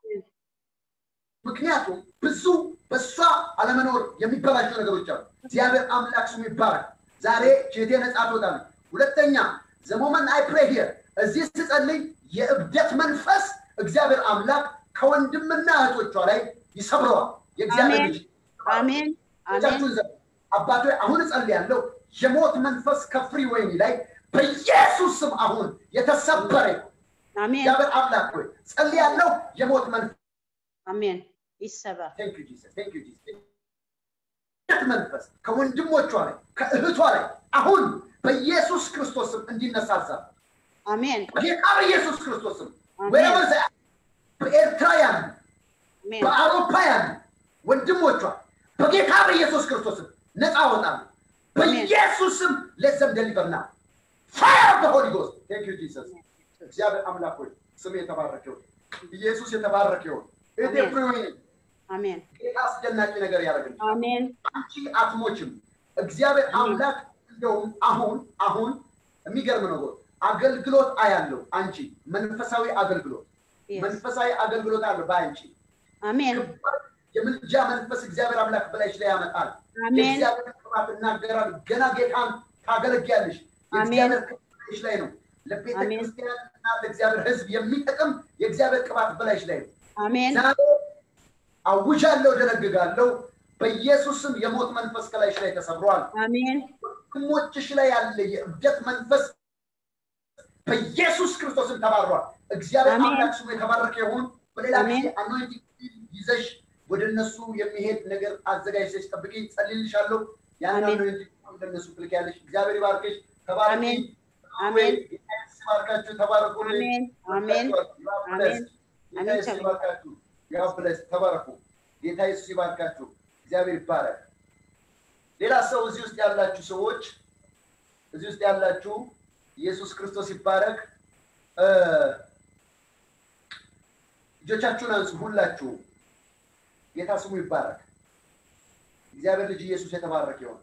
ምክንያቱም ብዙ በእሷ አለመኖር የሚበላሹ ነገሮች አሉ። እግዚአብሔር አምላክ ስሙ ይባረክ። ዛሬ እህቴ ነጻ ትወጣለች። ሁለተኛ ዘሞመን አይ ፕሬ ሂር እዚህ ስጸልይ የእብደት መንፈስ እግዚአብሔር አምላክ ከወንድምና እህቶቿ ላይ ይሰብረዋል። የእግዚአብሔር አሜን። ልጅ አሜን አሜን እጃችሁን ዘ አባቶ አሁን እጸልያለሁ የሞት መንፈስ ከፍሪ ወይኒ ላይ በኢየሱስ ስም አሁን የተሰበረ ይሁን። አሜን እግዚአብሔር አምላክ ሆይ ጸልያለሁ የሞት መንፈስ አሜን ይሰበር Thank you, Jesus. Thank you, Jesus. የት መንፈስ ከወንድሞቿ ላይ ከእህቷ ላይ አሁን በኢየሱስ ክርስቶስ ስም እንዲነሳ አዛለሁ። አሜን በጌታ በኢየሱስ ክርስቶስ ስም አሜን። ወይም በኤርትራውያን አሜን በአውሮፓውያን ወንድሞቿ በጌታ በኢየሱስ ክርስቶስ ስም ነፃ አወጣለሁ። በኢየሱስ ስም ለዘም ደሊቨር ና ፋየር በሆሊ ጎስት ቴንክ ዩ ጂሰስ። እግዚአብሔር አምላክ ሆይ ስም የተባረከ ይሁን። ኢየሱስ የተባረከ ይሁን። እህቴ አሜን። ፍሬወይኒ አሜን ጌታ አስደናቂ ነገር ያደርግልሽ። አሜን አንቺ አትሞችም። እግዚአብሔር አምላክ እንደውም አሁን አሁን የሚገርም ነገር አገልግሎት አያለው። አንቺ መንፈሳዊ አገልግሎት Yes. መንፈሳዊ አገልግሎት አለው በአንቺ አሜን ከባድ የምልጃ መንፈስ እግዚአብሔር አምላክ በላይሽ ላይ ያመጣል። አሜን የእግዚአብሔር ቅባት እናገራል። ገና ጌታን ታገለግያለሽ። የእግዚአብሔር ቅባት በላይሽ ላይ ነው። ለቤተ አሜን። ክርስቲያን እና ለእግዚአብሔር ሕዝብ የሚጠቅም የእግዚአብሔር ቅባት በላይሽ ላይ ነው። አሜን ዛሬ አውጃለሁ፣ ደነግጋለሁ። በኢየሱስ ስም የሞት መንፈስ ከላይሽ ላይ ተሰብሯል። አሜን ወንድሞችሽ ላይ ያለ የእብደት መንፈስ በኢየሱስ ክርስቶስም ተባሯል። እግዚአብሔር አሜን። አምላክ ስሙ የተባረከ ይሁን። በሌላ ጊዜ አሜን። አኖይንቲንግ ይዘሽ ወደ እነሱ የሚሄድ ነገር አዘጋጅተሽ ጠብቂኝ፣ ጸልይልሻለሁ። ያን አሜን። አኖይንቲንግ ወደ እነሱ ትልኪያለሽ። እግዚአብሔር ይባርክሽ። ተባረኪ። አሜን። አሜን። ጌታ ኢየሱስ ይባርካችሁ። ተባረኩልኝ። አሜን አሜን አሜን። ጌታ ኢየሱስ ይባርካችሁ። ያው ብለስ ተባረኩ። ጌታ ኢየሱስ ይባርካችሁ። እግዚአብሔር ይባረክ። ሌላ ሰው እዚህ ውስጥ ያላችሁ ሰዎች እዚህ ውስጥ ያላችሁ ኢየሱስ ክርስቶስ ይባረክ። እ፣ እጆቻችሁን አንሱ ሁላችሁ። ጌታ ስሙ ይባረክ። እግዚአብሔር ልጅ ኢየሱስ የተባረከ ይሆን።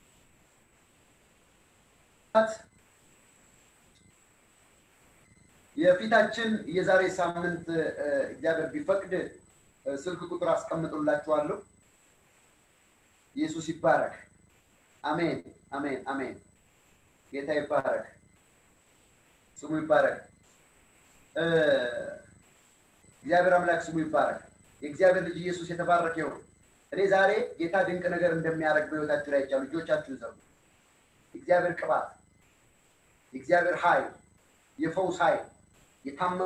የፊታችን የዛሬ ሳምንት እ፣ እግዚአብሔር ቢፈቅድ እ፣ ስልክ ቁጥር አስቀምጡላችኋለሁ። ኢየሱስ ይባረክ። አሜን፣ አሜን፣ አሜን። ጌታ ይባረክ፣ ስሙ ይባረክ። እ፣ እግዚአብሔር አምላክ ስሙ ይባረክ። የእግዚአብሔር ልጅ ኢየሱስ የተባረከ ይሁን። እኔ ዛሬ ጌታ ድንቅ ነገር እንደሚያደርግ በሕይወታችሁ ላይ ይቻሉ። ልጆቻችሁን ዘሩ። የእግዚአብሔር ቅባት፣ የእግዚአብሔር ኃይል፣ የፈውስ ኃይል የታመ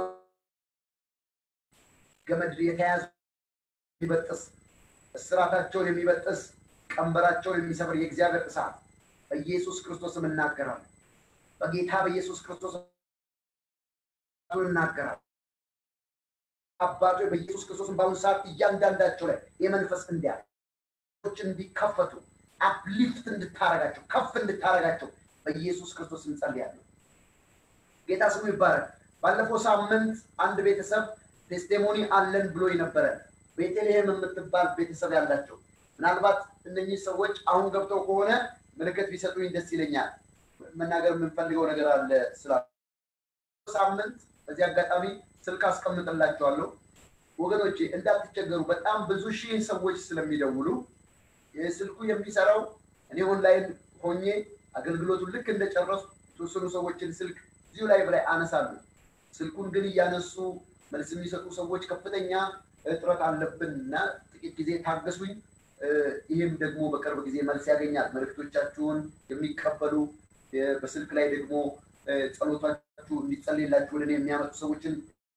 ገመድ የተያዙ የሚበጥስ እስራታቸውን የሚበጥስ ቀንበራቸውን የሚሰብር የእግዚአብሔር እሳት በኢየሱስ ክርስቶስም እናገራለሁ። በጌታ በኢየሱስ ክርስቶስ እናገራለሁ። አባቶ በኢየሱስ ክርስቶስም በአሁኑ ሰዓት እያንዳንዳቸው ላይ የመንፈስ እንዲያ እንዲከፈቱ አፕሊፍት እንድታረጋቸው ከፍ እንድታረጋቸው በኢየሱስ ክርስቶስ እንጸልያለሁ። ጌታ ስሙ ይባረክ። ባለፈው ሳምንት አንድ ቤተሰብ ቴስቲሞኒ አለን ብሎ ነበረ። ቤተልሔም የምትባል ቤተሰብ ያላቸው ምናልባት እነኚህ ሰዎች አሁን ገብተው ከሆነ ምልክት ቢሰጡኝ ደስ ይለኛል። መናገር የምንፈልገው ነገር አለ ስላ ሳምንት በዚህ አጋጣሚ ስልክ አስቀምጥላችኋለሁ ወገኖቼ እንዳትቸገሩ። በጣም ብዙ ሺህ ሰዎች ስለሚደውሉ ስልኩ የሚሰራው እኔ ኦንላይን ሆኜ አገልግሎቱን ልክ እንደጨረሱ የተወሰኑ ሰዎችን ስልክ እዚሁ ላይ ላይ አነሳለሁ። ስልኩን ግን እያነሱ መልስ የሚሰጡ ሰዎች ከፍተኛ እጥረት አለብን እና ጥቂት ጊዜ ታገሱኝ። ይህም ደግሞ በቅርብ ጊዜ መልስ ያገኛል። መልእክቶቻችሁን የሚቀበሉ በስልክ ላይ ደግሞ ጸሎታችሁ እንዲጸልይላችሁ ወደ እኔ የሚያመጡ ሰዎችን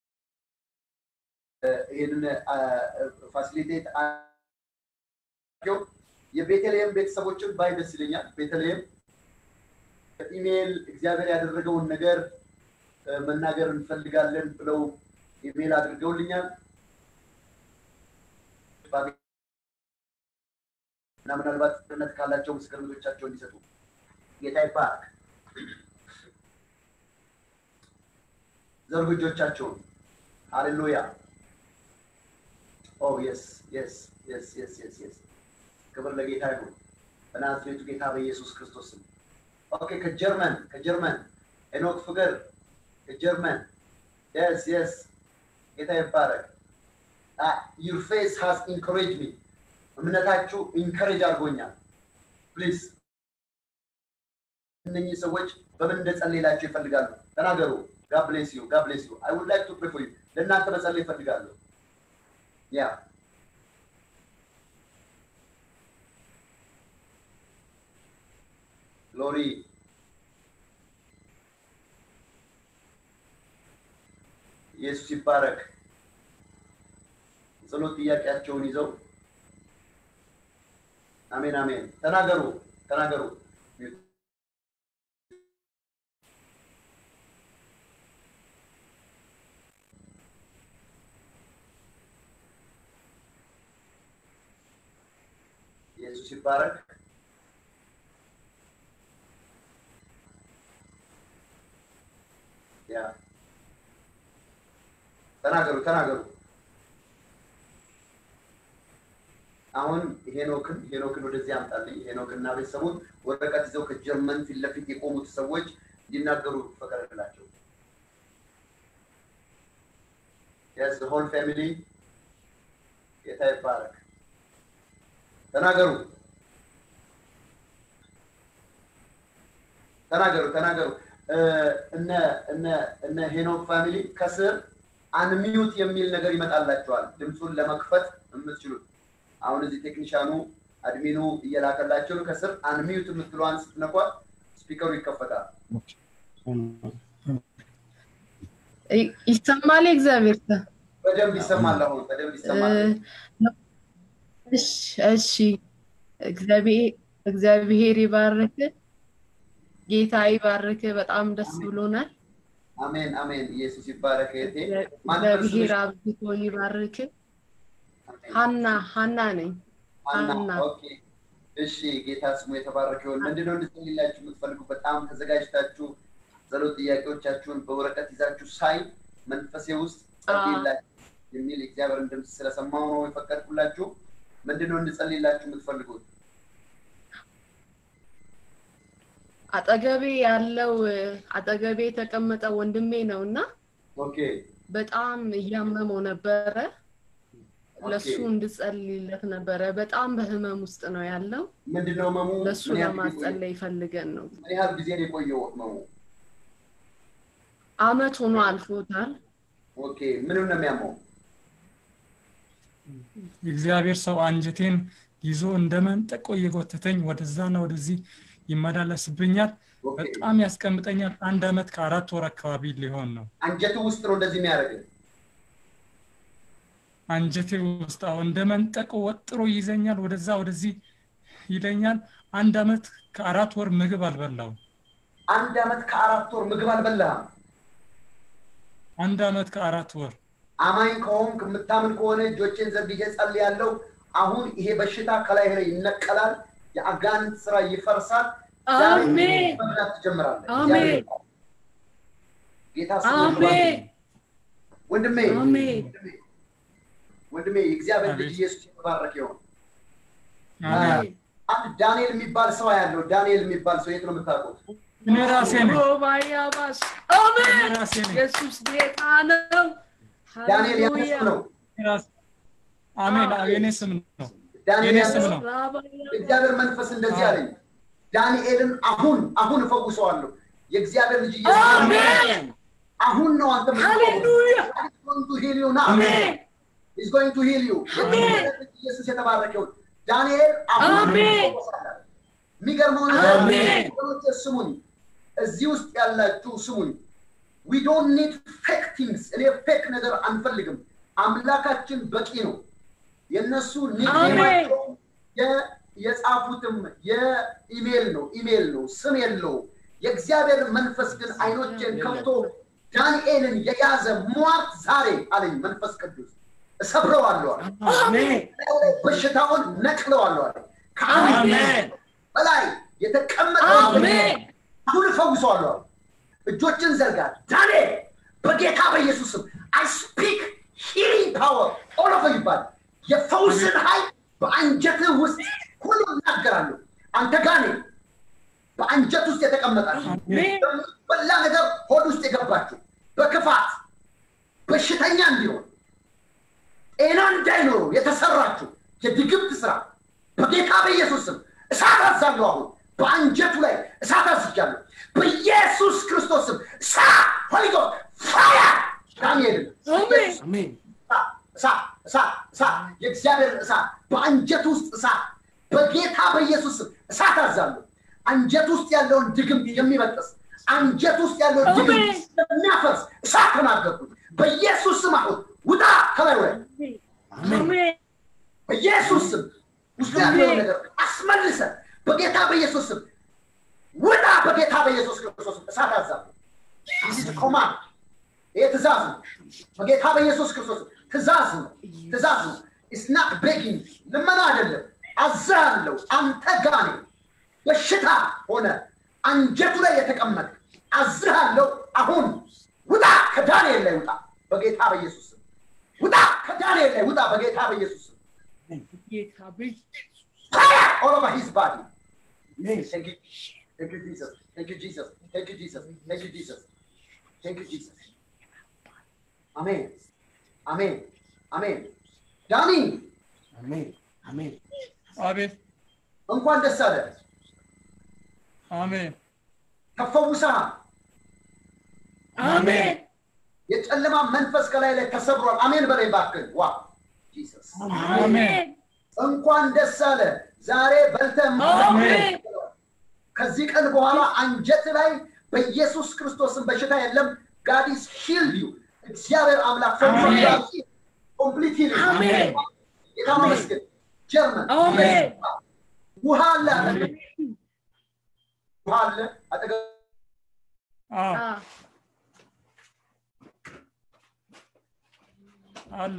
ይህንን ፋሲሊቴት የቤተልሔም ቤተሰቦችን ባይ ደስ ይለኛል። ቤተልሔም በኢሜይል እግዚአብሔር ያደረገውን ነገር መናገር እንፈልጋለን ብለው ኢሜይል አድርገውልኛል እና ምናልባት እምነት ካላቸው ምስክርነቶቻቸው እንዲሰጡ ጌታ ይባርክ። ዘርጉ እጆቻቸውን። ሃሌሉያ ኦ የስ የስ የስ የስ የስ የስ ክብር ለጌታ ይሁን በናዝሬቱ ጌታ በኢየሱስ ክርስቶስ ስም። ኦኬ ከጀርመን ከጀርመን ሄኖክ ፍቅር ከጀርመን የስ የስ ጌታ ይባረክ። ዩር ፌስ ሃዝ ኢንኮሬጅ ሚ እምነታችሁ ኢንከሬጅ አድርጎኛል። ፕሊዝ እነኚህ ሰዎች በምን እንደጸልይላቸው ይፈልጋሉ? ተናገሩ። ጋድ ብሌስ ዩ ጋድ ብሌስ ዩ አይ ውድ ላይክ ቱ ፕሬ ፎር ዩ ለእናንተ መጸለይ ይፈልጋሉ። ያ ግሎሪ ኢየሱስ ይባረክ። ጸሎት ጥያቄያቸውን ይዘው አሜን አሜን። ተናገሩ ተናገሩ። ኢየሱስ ይባረክ። ያ ተናገሩ ተናገሩ። አሁን ሄኖክን ሄኖክን ወደዚህ አምጣልኝ። ሄኖክና ቤተሰቡን ወረቀት ይዘው ከጀርመን ፊት ለፊት የቆሙት ሰዎች እንዲናገሩ ፈቀደላቸው። የስ ሆል ፋሚሊ ጌታ ይባረክ። ተናገሩ ተናገሩ ተናገሩ። እነ እነ እነ ሄኖክ ፋሚሊ ከስር አንሚዩት የሚል ነገር ይመጣላቸዋል። ድምፁን ለመክፈት የምትችሉት አሁን እዚህ ቴክኒሻኑ አድሚኑ እየላከላቸው ነው። ከስር አንሚዩት የምትለዋን ስትነኳት ስፒከሩ ይከፈታል። ይሰማል። እግዚአብሔር በደንብ ይሰማል። አሁን በደንብ ይሰማል። እሺ እሺ። እግዚአብሔር ይባርክ፣ ጌታ ይባርክ። በጣም ደስ ብሎናል። አሜን አሜን። ኢየሱስ ይባረክ። እህቴ እግዚአብሔር አብዝቶ ይባርክ። ሀና ሀና ነኝ። ሀና ኦኬ። እሺ ጌታ ስሙ የተባረከ ይሁን። ምንድነው እንድጸልይላችሁ የምትፈልጉ? በጣም ተዘጋጅታችሁ ጸሎት ጥያቄዎቻችሁን በወረቀት ይዛችሁ ሳይ መንፈሴ ውስጥ ጸልይላችሁ የሚል የእግዚአብሔርን ድምፅ ስለሰማሁ ነው የፈቀድኩላችሁ። ምንድነው እንድጸልይላችሁ የምትፈልጉት? አጠገቤ ያለው አጠገቤ የተቀመጠ ወንድሜ ነው እና ኦኬ በጣም እያመመው ነበረ። ለሱ እንድጸልይለት ነበረ። በጣም በህመም ውስጥ ነው ያለው። ምንድነው ህመሙ? ለሱ ምን ያህል ጊዜ ለማጸለይ ፈልገን ነው። ምን ያህል ጊዜ ነው የቆየው ህመሙ? አመት ሆኖ አልፎታል። ኦኬ ምንም ነው የሚያመው? የእግዚአብሔር ሰው አንጀቴን ይዞ እንደ መንጠቆ እየጎተተኝ ወደዛና ወደዚህ ይመላለስብኛል። ኦኬ በጣም ያስቀምጠኛል። አንድ አመት ከአራት ወር አካባቢ ሊሆን ነው። አንጀቱ ውስጥ ነው እንደዚህ የሚያደርግ አንጀቴ ውስጥ አሁን እንደ መንጠቆ ወጥሮ ይዘኛል። ወደዛ ወደዚህ ይለኛል። አንድ አመት ከአራት ወር ምግብ አልበላውም። አንድ አመት ከአራት ወር ምግብ አልበላህም። አንድ አመት ከአራት ወር አማኝ ከሆንክ የምታምን ከሆነ እጆቼን ዘርግቼ ጸልያለሁ። አሁን ይሄ በሽታ ከላይ ላይ ይነቀላል። የአጋንንት ስራ ይፈርሳል። ዛሬ አሜን መብላት ትጀምራለህ። አሜን እግዚአብሔር ጌታ ስሙ አሜን ይባረክ። ወንድሜ አሜን ወንድሜ ወንድሜ የእግዚአብሔር ልጅ አሜን። ኢየሱስ የተባረከ ይሁን። አሜን። አንድ ዳንኤል የሚባል ሰው ያለው ዳንኤል የሚባል ሰው የት ነው የምታውቁት? እኔ ራሴ ነኝ ሮባያባስ እኔ አሜን ራሴ ነኝ ኢየሱስ ጌታ ነው ዳንኤል ያንተ ሃሌሉያ ስም ነው። እኔ ራሴ- አሜን አዎ፣ የኔ ስም ነው ዳንኤል የኔ ያንተ ስም ስም ነው የእግዚአብሔር መንፈስ እንደዚህ አለኝ። ዳንኤልን አሁን አሁን እፈውሰዋለሁ። የእግዚአብሔር ልጅ ኢየሱስ አሜን አሁን ነው አንተ ሃሌሉያ ሂል ዩ ናው አሜን ኢዝ ጎይንግ ቱ ሂል ዩ አሜን። ኢየሱስ የተባረከውን ዳንኤል አሁን አሜን። ይፈወሳል። የሚገርመው ነገር አሜን። ወገኖቼ ስሙኝ፣ እዚህ ውስጥ ያላችሁ ስሙኝ። ዊ ዶንት ኒድ ፌክ ቲንግስ። እኔ ፌክ ነገር አንፈልግም። አምላካችን በቂ ነው። የእነሱ ኒክኔማቸው የ- የጻፉትም የኢሜል ነው ኢሜል ነው ስም የለው። የእግዚአብሔር መንፈስ ግን አይኖቼን ከፍቶ ዳንኤልን የያዘ ሟርት ዛሬ አለኝ መንፈስ ቅዱስ እሰብረዋለሁ አለ። አሜን በሽታውን ነቅለዋለሁ አለ። ከአንድ አሜን በላይ የተቀመጠው አሜን አሁን እፈውሰዋለሁ አለ። እጆችን ዘርጋ ዳንኤል በጌታ በኢየሱስ ስም አይ ስፒክ ሂሊንግ ፓወር ኦል ኦፍ ይባል የፈውስን ኃይል በአንጀትህ ውስጥ ሁሉ እናገራለሁ። አንተ ጋኔን በአንጀት ውስጥ የተቀመጣችሁ አሜን በላ ነገር ሆድ ውስጥ የገባችሁ በክፋት በሽተኛ እንዲሆን ጤና እንዳይኖረው የተሰራችሁ የድግምት ስራ በጌታ በኢየሱስ ስም እሳት አዛለሁ። አሁን በአንጀቱ ላይ እሳት አዝጃለሁ። በኢየሱስ ክርስቶስ ስም እሳት ሆሊ ጎስት ፋየር ዳንኤልን አሜን አሜን እሳት እሳት እሳት የእግዚአብሔር እሳት በአንጀት ውስጥ እሳት በጌታ በኢየሱስ ስም እሳት አዛለሁ። አንጀት ውስጥ ያለውን ድግምት የሚበጥስ አንጀት ውስጥ ያለውን ድግምት የሚያፈርስ እሳት ተናገርኩት። በኢየሱስ ስም አሁን ውጣ ከላዩ ላይ አሜን በኢየሱስ ስም ውስጥ ያለውን ነገር አስመልሰ በጌታ በኢየሱስ ስም ውጣ በጌታ በኢየሱስ ክርስቶስ ስም እሳት አዛለሁ። ይህ ኮማንድ ይህ ትእዛዝ ነው። በጌታ በኢየሱስ ክርስቶስ ስም ትእዛዝ ነው። ትእዛዝ ነው። ኢስናት ቤጊንግ ልመና አይደለም። አዛለሁ አንተ ጋኔ በሽታ ሆነ አንጀቱ ላይ የተቀመጠ አዝሃለሁ። አሁን ውጣ ከዳንኤል ላይ ውጣ በጌታ በኢየሱስ ስም ውጣ ከዳንኤል ላይ ውጣ በጌታ በኢየሱስ ስም ጌታ በኢየሱስ fire all over his body. Thank you. Thank you, Jesus. Thank you, Jesus. Thank you, Jesus. Thank you, Jesus. Thank you, Jesus. Amen. Amen. Amen. ዳኒ አሜን አሜን አቤት እንኳን ደስ አለ። አሜን ተፈውሰሃል። አሜን የጨለማ መንፈስ ከላይ ላይ ተሰብሯል። አሜን በላይ እባክህ። ዋ ጂሰስ አሜን እንኳን ደስ አለ። ዛሬ በልተህ አሜን ከዚህ ቀን በኋላ አንጀት ላይ በኢየሱስ ክርስቶስን በሽታ የለም። ጋዲስ ሂልድ ዩ እግዚአብሔር አምላክ አሜን። ኮምፕሊት አሜን። ጌታ መስገን ጀርመን አሜን። ውሃ አለ አጠገብ ውሃ አለ አጠገብ አዎ አ አለ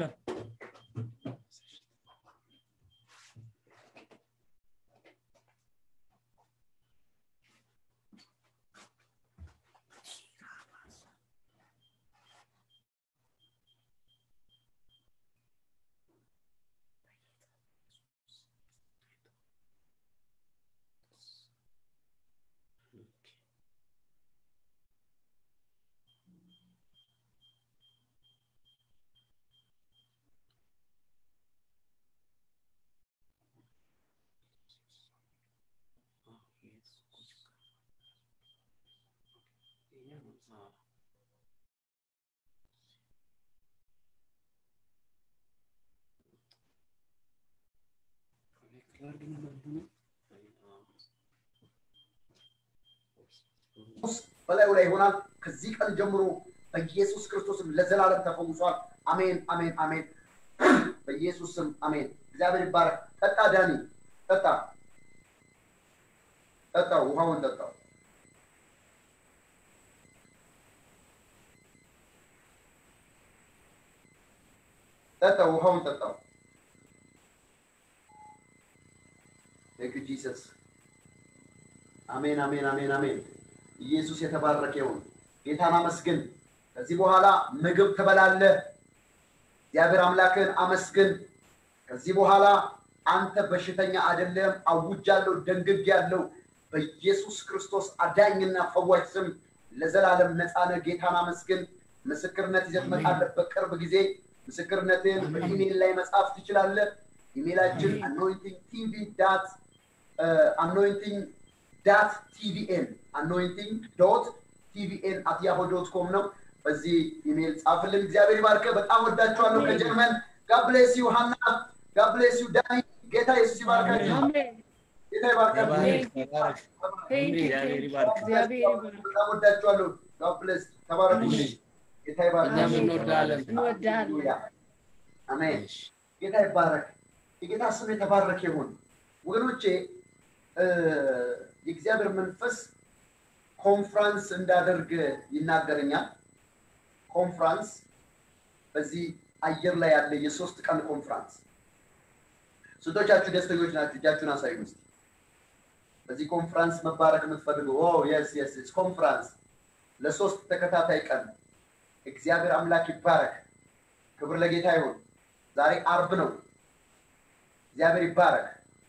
በላዩ ላይ ይሆናል። ከዚህ ቀን ጀምሮ በኢየሱስ ክርስቶስም ለዘላለም ተፈውሷል። አሜን፣ አሜን፣ አሜን። በኢየሱስ ስም አሜን። እግዚአብሔር ይባረክ። ጠጣ ዳኒ፣ ጠጣ፣ ጠጣው፣ ውሃውን ጠጣው። ጠጣው፣ ውሃውን ጠጣው። ቴንክ ዩ ጂሰስ። አሜን፣ አሜን፣ አሜን፣ አሜን። ኢየሱስ የተባረከ ይሁን። ጌታን አመስግን። ከዚህ በኋላ ምግብ ትበላለህ። እግዚአብሔር አምላክን አመስግን። ከዚህ በኋላ አንተ በሽተኛ አይደለም። አውጃለሁ፣ ደንግጌያለሁ። በኢየሱስ ክርስቶስ አዳኝና ፈዋሽ ስም ለዘላለም ነፃነ ጌታን አመስግን። ምስክርነት ይዘህ ትመጣለህ በቅርብ ጊዜ። ምስክርነትን በኢሜይል ላይ መጻፍ ትችላለህ። ኢሜይላችን አኖይንቲንግ ቲቪ ዳት አኖይንቲንግ ዳት ቲቪኤን አኖይንቲንግ ዶት ቲቪኤን አት ያሆ ዶት ኮም ነው። በዚህ ኢሜይል ጻፍልን። እግዚአብሔር ይባርከ። በጣም ወዳችኋለሁ። ከጀርመን ጋብሌስ ዩ ሀና፣ ጋብሌስ ዩ ዳኒ። ጌታ ኢየሱስ ይባርካችሁ። ጌታ ይባርካችሁ። እግዚአብሔር ይባርክ። በጣም ወዳችኋለሁ። ጋብሌስ ተባረኩ። ጌታ ይባርካችሁ። እኛም እንወዳለን። እንወዳለን። ሃሌሉያ። አሜን። ጌታ ይባረክ። የጌታ ስም የተባረከ ይሁን። ወገኖቼ እ፣ የእግዚአብሔር መንፈስ ኮንፍራንስ እንዳደርግ ይናገረኛል። ኮንፍራንስ በዚህ አየር ላይ ያለ የሶስት ቀን ኮንፍራንስ። ስንቶቻችሁ ደስተኞች ናችሁ? እጃችሁን አሳዩ እስኪ። በዚህ ኮንፍራንስ መባረክ የምትፈልጉ የስ የስ ኮንፍራንስ ለሶስት ተከታታይ ቀን እግዚአብሔር አምላክ ይባረክ። ክብር ለጌታ ይሁን። ዛሬ አርብ ነው። እግዚአብሔር ይባረክ።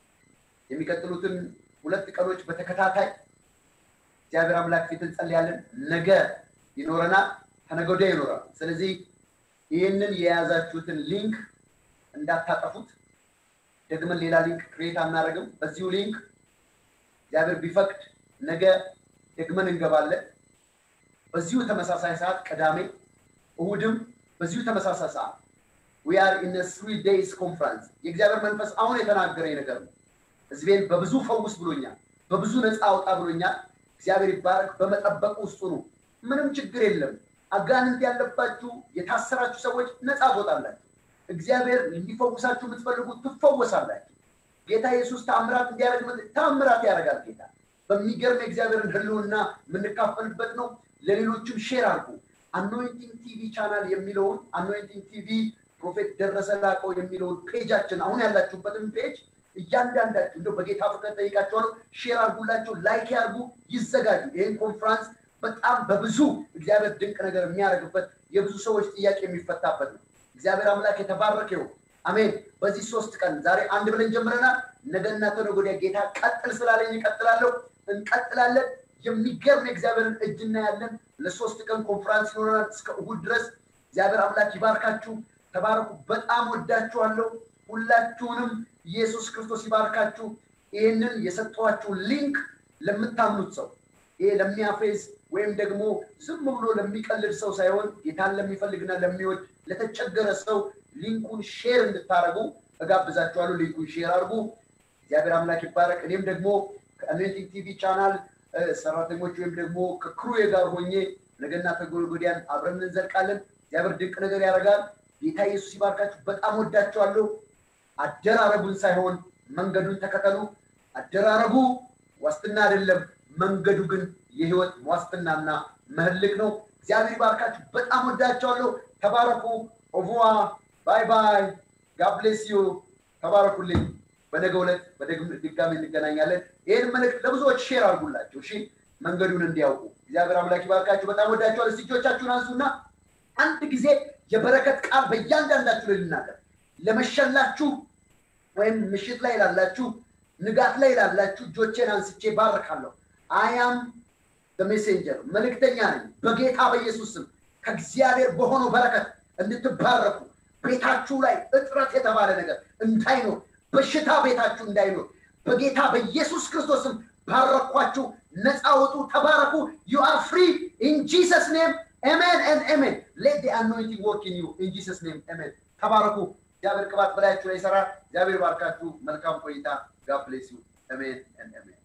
የሚቀጥሉትን ሁለት ቀኖች በተከታታይ እግዚአብሔር አምላክ ፊት እንጸልያለን። ነገ ይኖረናል፣ ከነገ ወዲያ ይኖራል። ስለዚህ ይህንን የያዛችሁትን ሊንክ እንዳታጠፉት። ደግመን ሌላ ሊንክ ክሬት አናደርግም። በዚሁ ሊንክ እግዚአብሔር ቢፈቅድ ነገ ደግመን እንገባለን። በዚሁ ተመሳሳይ ሰዓት ቅዳሜ፣ እሁድም በዚሁ ተመሳሳይ ሰዓት ዊ አር ኢን ስሪ ዴይስ ኮንፈረንስ። የእግዚአብሔር መንፈስ አሁን የተናገረኝ ነገር ነው። ህዝቤን በብዙ ፈውስ ብሎኛል፣ በብዙ ነፃ አውጣ ብሎኛል። እግዚአብሔር ይባረክ። በመጠበቅ ውስጡ ነው። ምንም ችግር የለም። አጋንንት ያለባችሁ የታሰራችሁ ሰዎች ነፃ ትወጣላችሁ። እግዚአብሔር እንዲፈውሳችሁ የምትፈልጉ ትፈወሳላችሁ። ጌታ ኢየሱስ ተአምራት እንዲያደርግ ተአምራት ያደርጋል ጌታ። በሚገርም የእግዚአብሔርን ህልውና የምንካፈልበት ነው። ለሌሎችም ሼር አድርጉ። አኖይንቲንግ ቲቪ ቻናል የሚለውን አኖይንቲንግ ቲቪ ፕሮፌት ደረሰ ላቀው የሚለውን ፔጃችን አሁን ያላችሁበትን ፔጅ እያንዳንዳችሁ እንደው በጌታ ፍቅር ጠይቃቸዋለሁ። ሼር አድርጉላቸው፣ ላይክ ያርጉ፣ ይዘጋጁ። ይህን ኮንፍራንስ በጣም በብዙ እግዚአብሔር ድንቅ ነገር የሚያደርግበት የብዙ ሰዎች ጥያቄ የሚፈታበት ነው። እግዚአብሔር አምላክ የተባረከ ይሁን። አሜን። በዚህ ሶስት ቀን ዛሬ አንድ ብለን ጀምረናል። ነገና ተነገ ወዲያ ጌታ ቀጥል ስላለኝ እቀጥላለሁ፣ እንቀጥላለን። የሚገርም የእግዚአብሔርን እጅ እናያለን። ለሶስት ቀን ኮንፈራንስ ይኖረናል እስከ እሁድ ድረስ። እግዚአብሔር አምላክ ይባርካችሁ። ተባረኩ። በጣም ወዳችኋለሁ ሁላችሁንም። ኢየሱስ ክርስቶስ ይባርካችሁ። ይህንን የሰጠኋችሁን ሊንክ ለምታምኑት ሰው ይሄ ለሚያፌዝ ወይም ደግሞ ዝም ብሎ ለሚቀልድ ሰው ሳይሆን ጌታን ለሚፈልግና ለሚወድ ለተቸገረ ሰው ሊንኩን ሼር እንድታደርጉ እጋብዛችኋለሁ። ሊንኩን ሼር አድርጉ። እግዚአብሔር አምላክ ይባረክ። እኔም ደግሞ ከአኖይንቲንግ ቲቪ ቻናል ሰራተኞች ወይም ደግሞ ከክሩዬ ጋር ሆኜ ነገና ተጎልጎዲያን አብረን እንዘልቃለን። እግዚአብሔር ድንቅ ነገር ያደርጋል። ጌታ ኢየሱስ ይባርካችሁ። በጣም ወዳችኋለሁ። አደራረጉን ሳይሆን መንገዱን ተከተሉ። አደራረጉ ዋስትና አይደለም፣ መንገዱ ግን የህይወት ዋስትናና መህልቅ ነው። እግዚአብሔር ይባርካችሁ። በጣም ወዳቸዋለሁ። ተባረኩ። ኦቮዋ ባይ ባይ። ጋብሌስ ዩ ተባረኩልኝ። በነገ ዕለት በድጋሚ እንገናኛለን። ይህን መልእክት ለብዙዎች ሼር አድርጉላቸው። እሺ መንገዱን እንዲያውቁ። እግዚአብሔር አምላክ ይባርካችሁ። በጣም ወዳቸዋለሁ። እስቲ እጆቻችሁን አንሱና አንድ ጊዜ የበረከት ቃል በእያንዳንዳችሁ ላይ ልናገር። ለመሸላችሁ ወይም ምሽት ላይ ላላችሁ፣ ንጋት ላይ ላላችሁ እጆቼን አንስቼ ባርካለሁ። አያም ሜሴንጀር መልእክተኛ ነኝ። በጌታ በኢየሱስ ስም ከእግዚአብሔር በሆነው በረከት እንድትባረኩ ቤታችሁ ላይ እጥረት የተባለ ነገር እንዳይኖር፣ በሽታ ቤታችሁ እንዳይኖር በጌታ በኢየሱስ ክርስቶስም ባረኳችሁ። ነፃ ውጡ፣ ተባረኩ። ዩ አር ፍሪ ኢን ጂሰስ ኔም አሜን ኤንድ አሜን። ሌት ዲ አኖይንቲንግ ወርክ ኢን ዩ ኢን ጂሰስ ኔም አሜን። ተባረኩ። እግዚአብሔር ቅባት በላያችሁ ላይ ይሰራል። እግዚአብሔር ባርካችሁ። መልካም ቆይታ። ጋድ ብሌስ ዩ አሜን ኤንድ አሜን።